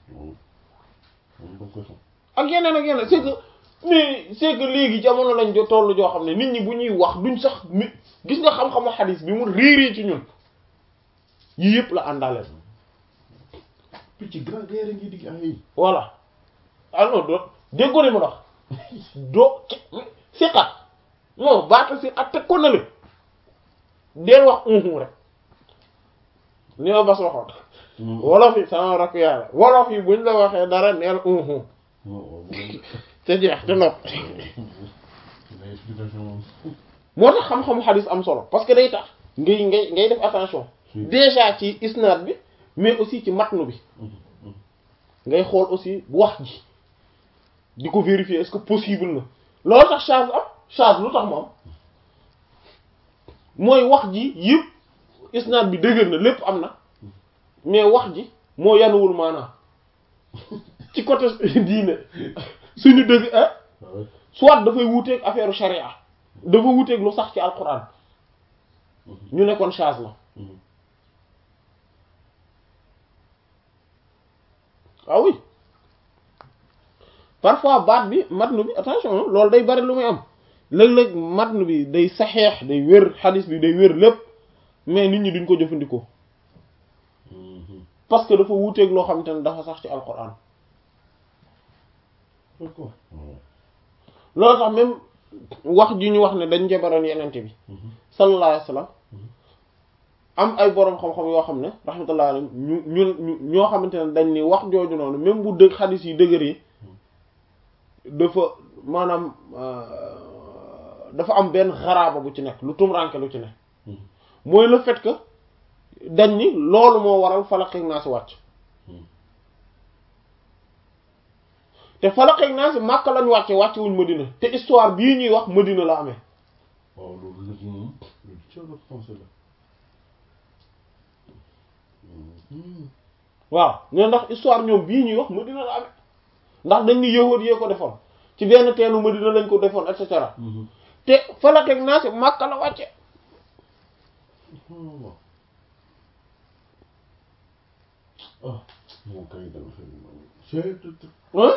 ak yeneen ak yeneen c'est que mais c'est que léegi jamono lañ jo tollu joo xam ne nit ñi bu ñuy wax duñ sax mi gis nga xam-xamu xadis bi mu réeree ci ñun yii yëpp la àndaale picc grand guerre ngi digg ay voilà alors do déggoo ne ma dox doo siqat non baata siqat teg ko na le deel wax unhu rek ni ma bas waxoon wolof yi sama rakk yàlla wolof yi buñ la waxee dara neel unhu te jeex te nopp moo tax xam-xamu xadis am solo parce que day tax ngay ngay ngay def attention déjà ci isnaad bi mais aussi ci matnu bi ngay xool aussi wax ji di ko vérifier est-ce que possible na loolu tax charge am charge lu tax mu am mooy wax ji yëpp isnaad bi dëgër na lépp am na mais wax ji moo yanuwul maanaam ci côté diine suñu dëgg ah soit dafay wuuteeg affaire charia dafa wuteeg lu sax ci alquran ñu ne kon chaz la ah oui parfois baat bi matnu bi attention loolu day bari lu muy am léeg-léeg matnu bi day saxeex day wér xadis bi day wér lépp mais nit ñi duñ ko jëfandikoo parce que dafa wuuteeg loo xamante ne dafa sax ci alquran d'accord loolu tax même wax ji ñu wax ne dañ jabaroon yenente bi sallallahu alayhi wa sallam am ay boroom xam-xam yoo xam ne rahmatullah alayhi ñu ñu ñu ñoo xamante ne dañ ni wax jooju noonu même bu dëgg xadis yi dëgër yi dafa maanaam dafa am benn xaraaba bu ci nekk lu tumranke lu ci nekk mooy le fait que dañ ni loolu moo waral falaq ak naas wàcc te falaq ak naas Makka lañ wàcce wàcce wuñ Madina te histoire bii ñuy wax Madina la amee waaw loolu nag moom loolu ci la pensé la waaw ñoo ndax histoire ñoom bii ñuy wax Madina la amee ndax dañ ni yëwoot yee ko defoon ci benn teenu Madina lañ ko defoon et cetera te falaq ak naas Makka la wàcce waaw ah moom kay dama fay hein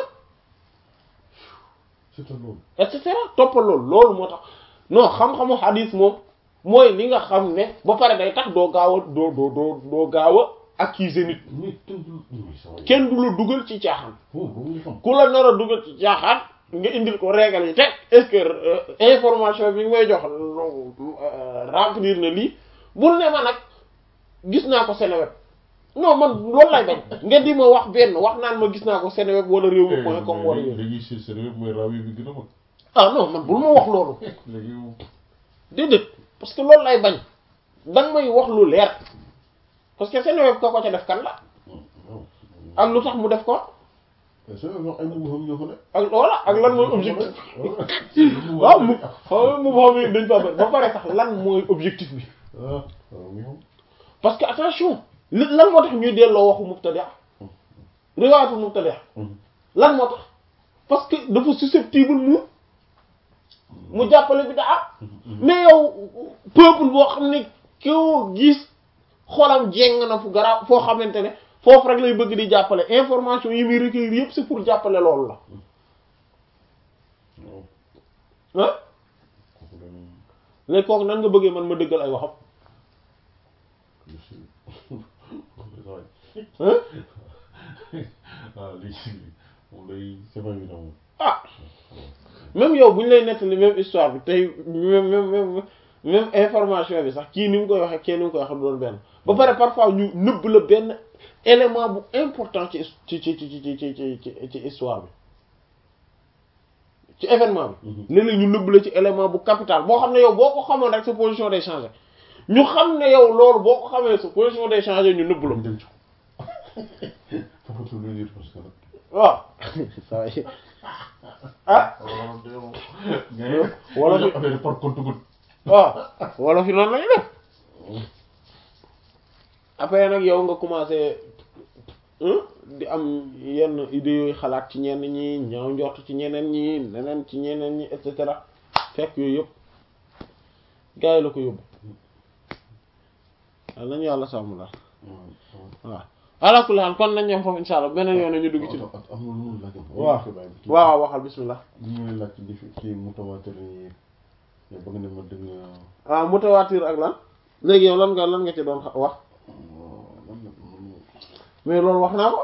c'est loolu et cetera toppal loolu loolu moo tax non xam-xamu xadis moom mooy li nga xam ne ba pare day tax doo gaaw a doo doo doo doo gaaw a accuser nit mais kenn du mais ça va kenn du la dugal ci caaxaan bon ba mu xam ku la nar a dugal ci caaxaan nga indil ko régal yi teg est-ce que euh, information bi nga may jox euh, remplir na lii bul ne ma nag gis naa ko Seneweb non man loolu lay bañ nga di ma wax benn wax naan ma gis naa ko Seneweb wala réew mi point com wala yooyu léegi si sérieux mooy rawi bi gën a mag ah non man bul ma wax loolu léegi déedéet parce que loolu lay bañ danga may wax lu leer parce que Seneweb ka ko ca def kan la ak lu tax mu def ko c'est vrai ay mbubu xam ñoo fa ne ak voilà ak lan mooy objectif waaw mu xam mu xam yi dañ fa bëri ba pare sax lan mooy objectif bi ah waaw mi xam parce que attention li lan moo tax ñuy delloo waxu mubtadi' riwaayatu mubtadi' lan moo tax parce que dafa susceptible mu mu jàppale bi daa mais yow peuple boo xam ne koo gis xolam jéng na fu garaaw foo xamante ne foofu rek lay bëgg di jàppale information yi muy recueillir yépp c'est pour jàppale loolu la waaw ah kooku dañ léegi kooku nan nga bëggee man ma dëggal ay waxam monsieur ah waaw léegi moom day c'est pas évident moom ah même yow bu ñu lay nettali même histoire bi tey même même même même information bi sax kii ni mu koy waxee kii ni mu koy waxee du doon benn ba pare parfois ñu nëbb la benn élément bu important ci ci ci ci ci ci ci ci ci histoire bi ci événement bi. léeg-léeg ñu nëbb la ci élément bu capital boo xam ne yow boo ko xamoon rek sa position day changer ñu xam ne yow loolu boo ko xamee sa position day changer ñu nëbb la. ñu dem ci ko foofu lu dire parce que nag waaw ça y est ah wala Wala fi- affaire par compte goutte waaw wala fi noonu lañu def après nag yow nga commencé hein, di am yenn idées yooyu xalaat ci ñenn ñi ñaaw njort ci ñeneen ñi neneen ci ñeneen ñi et cetera fekk yooyu yëpp gars yi la ko yóbbu waaw nañu yàlla sàmm la waaw ala kulli haal kon nañ ñam foofu insha allah beneen yoon ñu dugg ci am na lu mu laaj waaw waaw waxal bismillah ñu ngi laaj ci difi ci mutawatir yi yow ba nga ne ma dëgg nga ah mutawaatir ak lan léegi yow lan nga lan nga ci doon xa- wax lan la man mais loolu wax naa ko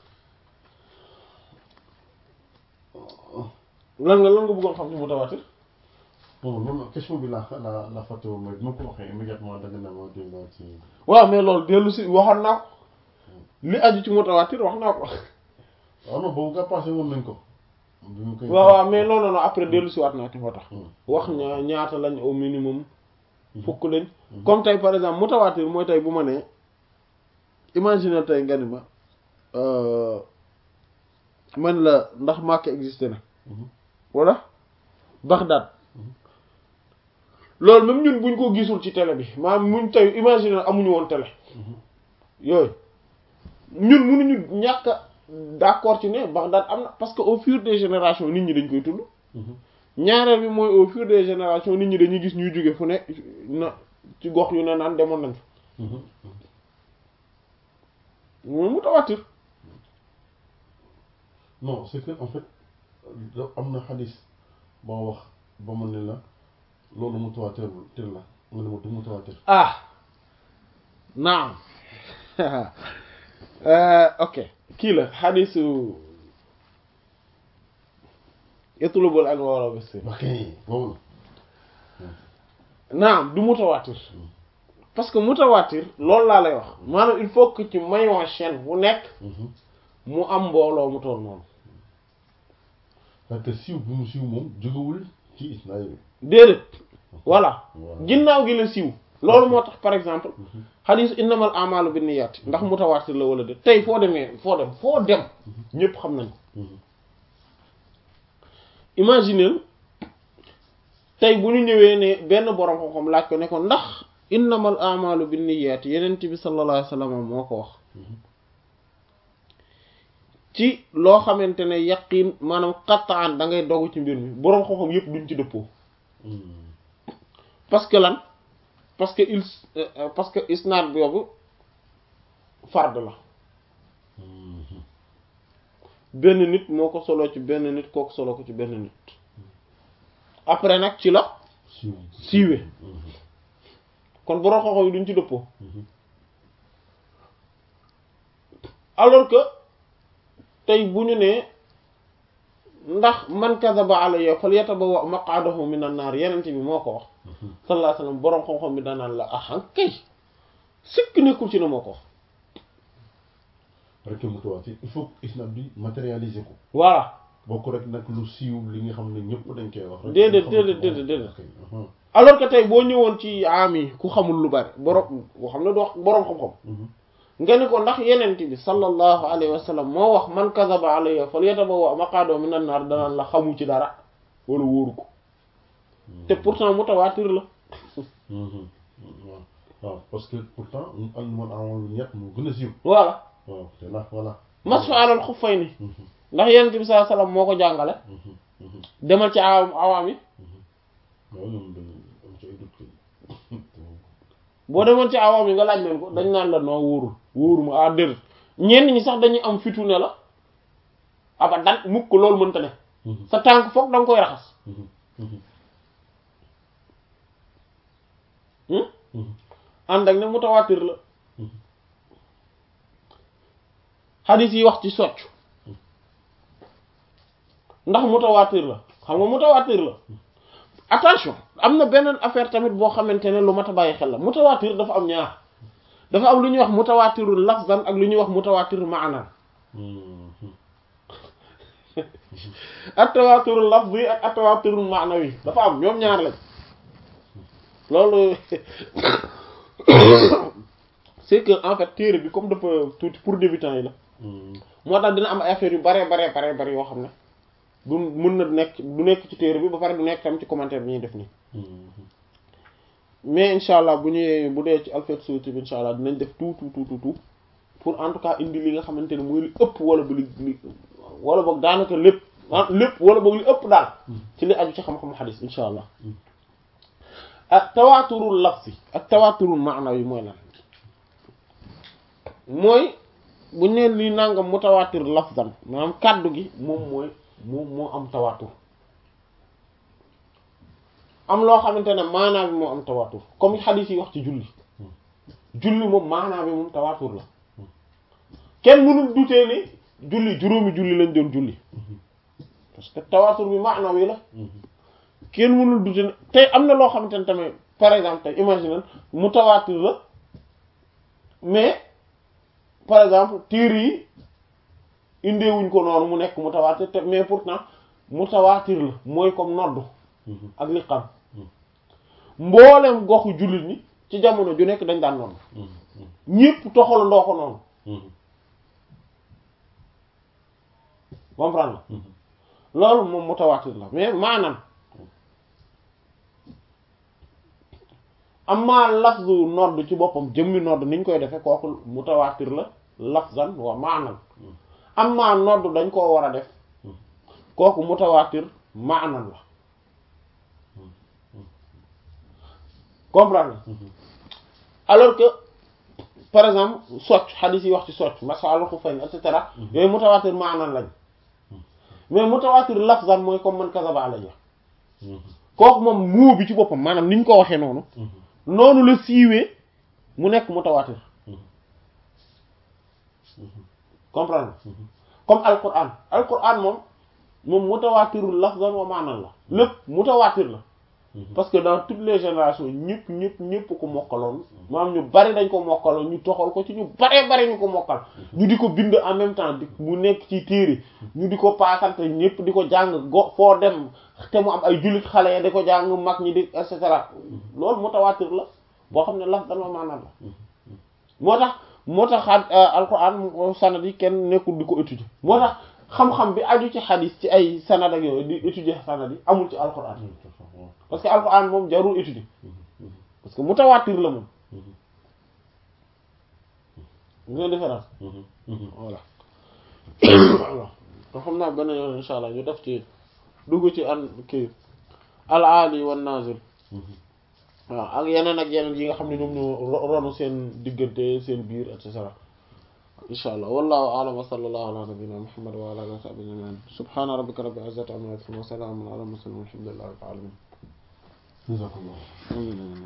lan nga lan nga bëggoon xam ci mutawaatir bon loolu question bi la la la fàtte woon mooy bi ma ko waxee immédiatement da nga ne ma dégg naa ci waaw mais loolu dellu si waxoon naa ko li aju ci mutawaatir wax naa ko waaw non boobu nga passé woon nañ ko bi mu koy waaw waaw mais non non non après dellu si waat naa ci moo tax Hmm. wax ñaa ñaata lañ au minimum fukk lañ comme tey par exemple mutawaatir mooy tey bu ma nee imagine tey nga ni ma euh, man la ndax Makka existé na Mhm. wala Bagdad loolu même ñun buñ ko gisul ci télé bi maanaam muñ tey imagine amuñu woon télé yooyu ñun mënuñu ñàkk a d'accord ci ne Bagdad am na parce que au fur des générations nit ñi dañ koy tudd Mhm. ñaareel bi mooy au fur des générations nit ñi dañuy gis ñuy jóge fu ne na ci gox yu ne naan demoon nañ fa moom mutawatir non c'est que en fait da am na xadis boo wax ba mu ne la loolu mutawaatir tir la nga ne ma du mutawaatir ah naam ok kii la xadisu yatlubul anwaar bis ok boobu naam du mutawatir parce que mutawatir loolu laa lay wax maanaam il faut que ci maillon chaîne bu nekk mu am mbooloo mu toll noonu parce que siiw bi mu siiw moom jógewul ci isnaad bi déedéet voilà Voilà. ginnaaw gi la siiw loolu moo tax par exemple xadiis innamal a'malu binniyat ndax mutawatir la wala déet tey foo demee foo dem foo dem ñépp xam nañ ko imaginez tey bu ñu ñëwee ne benn borom xam-xam laaj ko ne ko ndax innamal a'malu binniyat yenent bi sallallahu alayhi wasallam moo ko wax ci loo xamante ne yaqin maanaam qat'an da ngay dogu ci mbir mi borom xam-xam yépp duñ ci dëppoo parce que lan parce que il euh, parce que isnaad boobu fard la benn nit moo ko solo ci benn nit kooku solo ko ci benn nit après nag ci la siiw siiwee kon borom xam-xam yi duñ ci dëppoo alors que tey bu ñu nee ndax man kadaba alayya falyatabawwa maq'adahu minan naar yenente bi moo ko wax sallallahu alayhi wasallam boroom xam-xam bi danaan la ahan kay sikk nekkul ci ne moo ko wax rek mutawaatir il faut que isnaad bi matérialiser ko voilà bokk rek nag lu siiw li nga xam ne ñëpp dañ koy wax rek Déedéet, nga xamante déedéet, ne déedéet. ok, aha. alors que tey boo ñëwoon ci am yi ku xamul lu bari boroom boo xam ne du wax boroom xam-xam Mhm. nga ne ko ndax yenente bi sallallahu alayhi wa sallam moo wax man kadaba alayya falyatabawwa maq'adahu minan naar danaan la xamu ci dara wala wóoru ko te pourtant mutawaatir la Mhm. waaw waaw parce que pourtant al man amal ñett moo gën a siiw voilà waaw te ndax voilà masfu alal xuffayni Mhm. ndax yenente bi sallallahu alayhi wa sallam moo ko jàngale Mhm. Mhm. demal ci awaam awaam yi waaw ñoom dañ am ci ay doute kay boo demoon ci awaam yi nga laaj leen ko dañ naan la noo wóorul wóoruma ah déedéet ñenn ñi sax dañuy am fitu ne la abadan mukk loolu mënta ne Mhm. sa tànk foog da nga koy raxas Mhm. Mhm. hmm? Mhm. ànd ak ne mutawaatir la Mhm. xadis yi wax ci soccu ndax mutawaatir la xam nga mutawaatir la attention am na beneen affaire tamit boo xamante ne lu mat a bàyyi xel la mutawaatir dafa am ñaar dafa am lu ñuy wax mutawaatirul lafzan ak lu ñuy wax mutawaatirul maanaan Mhm. atawaatirul lafzi ak atawaatirul maanawi dafa am ñoom ñaar lañ loolu c'est que en fait téere bi comme dafa tuuti pour débutants yi la Mhm. moo tax dina am ay affaires yu bare bare bare bare yoo xam ne du mën na nekk du nekk ci téere bi ba pare du nekk tam ci commentaire bi ñuy def nii Mhm. mais incha allah bu ñëwee bu dee ci alphabet solutif bi incha allah dinañ def tout tout tout tout tout pour en tout cas indi li nga xamante ne mooy li ëpp wala ba li li wala boog daanaka lépp ah lépp wala boog li ëpp daal ci li aju ci xam-xamu xadis incha allah ak tawaaturul lafzi ak tawaaturul maanawi mooy lan mooy bu neen li nangam mutawaatir lafzan maanaam kàddu gi moom mooy moom moo am tawaatur am loo xamante ne maanaa bi moo am tawaatur comme xadiis yi wax ci julli julli moom maanaa bi moom tawaatur la kenn mënul dutee ne julli juróomi julli lañ doon julli parce que tawaatur bi maanaa wi la Mhm. kenn mënul dute ne tey am na loo xamante ne tamit par exemple tey imagine mutawaatir la mais par exemple téere yi indeewuñ ko noonu mu nekk mutawaatir te mais pourtant mutawaatir la mooy comme noddu Mhm. ak liqam mboolem goxu jullit ñi ci jamono ju nekk dañ daan noonu Mhm. ñépp toxal ndoo ko noonu Mhm. comprendre Mhm. la loolu moom mutawaatir la mais maanaam amma lafzu nodd ci boppam jëmmi nodd niñ koy defe kooku mutawaatir la lafzan wa maanan amma nodd dañ koo war a def kooku mutawaatir maanan la comprendre alors que par exemple socc xadis yi wax ci socc masala ko fayn et cetera yooyu mutawaatir maanan lañ mais mutawaatir lafzan mooy comme man kasaba alayya kooku moom muu bi ci boppam maanaam ni ñu ko waxee noonu noonu la siiwee mu nekk mutawaatir comprendre comme alquran alquran moom moom mutawaatirul lafzan wa maanan la lépp mutawaatir la parce que dans toutes les générations ñëpp ñëpp ñëpp ko mokkaloon maanaam ñu bari dañ ko mokkaloon ñu toxal ko ci ñu baree bari ñu ko mokkal ñu di ko bind en même temps di mu nekk ci téere ñu di ko paasante ñëpp di ko jàng go foo dem te mu am ay jullit xale ya di ko jàng mag ñi di et cetera loolu mutawaatir la boo xam ne laf dama maanaam la moo tax moo tax alquran sanad yi kenn nekkul di ko étudier moo tax xam-xam bi aju ci xadis ci ay sanad ak yooyu di étudier sanad yi amul ci alquran parce que alquran moom jarul étudier parce que mutawaatir la moom nga différence voilà voilà kon xam naa benn yoon insha allah ñu def ci dugg ci an kii al aali wan nazil waaw ak yeneen ak yeneen yi nga xam ne ñoom ñoo ronu seen diggante seen biir et cetera insha allah wallahu a'lam wa sallallahu ala nabiyyina muhammad wa ala alihi wa sahbihi ajma'in subhana rabbika rabbil izzati amma yasifun wa salamun ala mursalin walhamdulillahi rabbil alamin jazakallah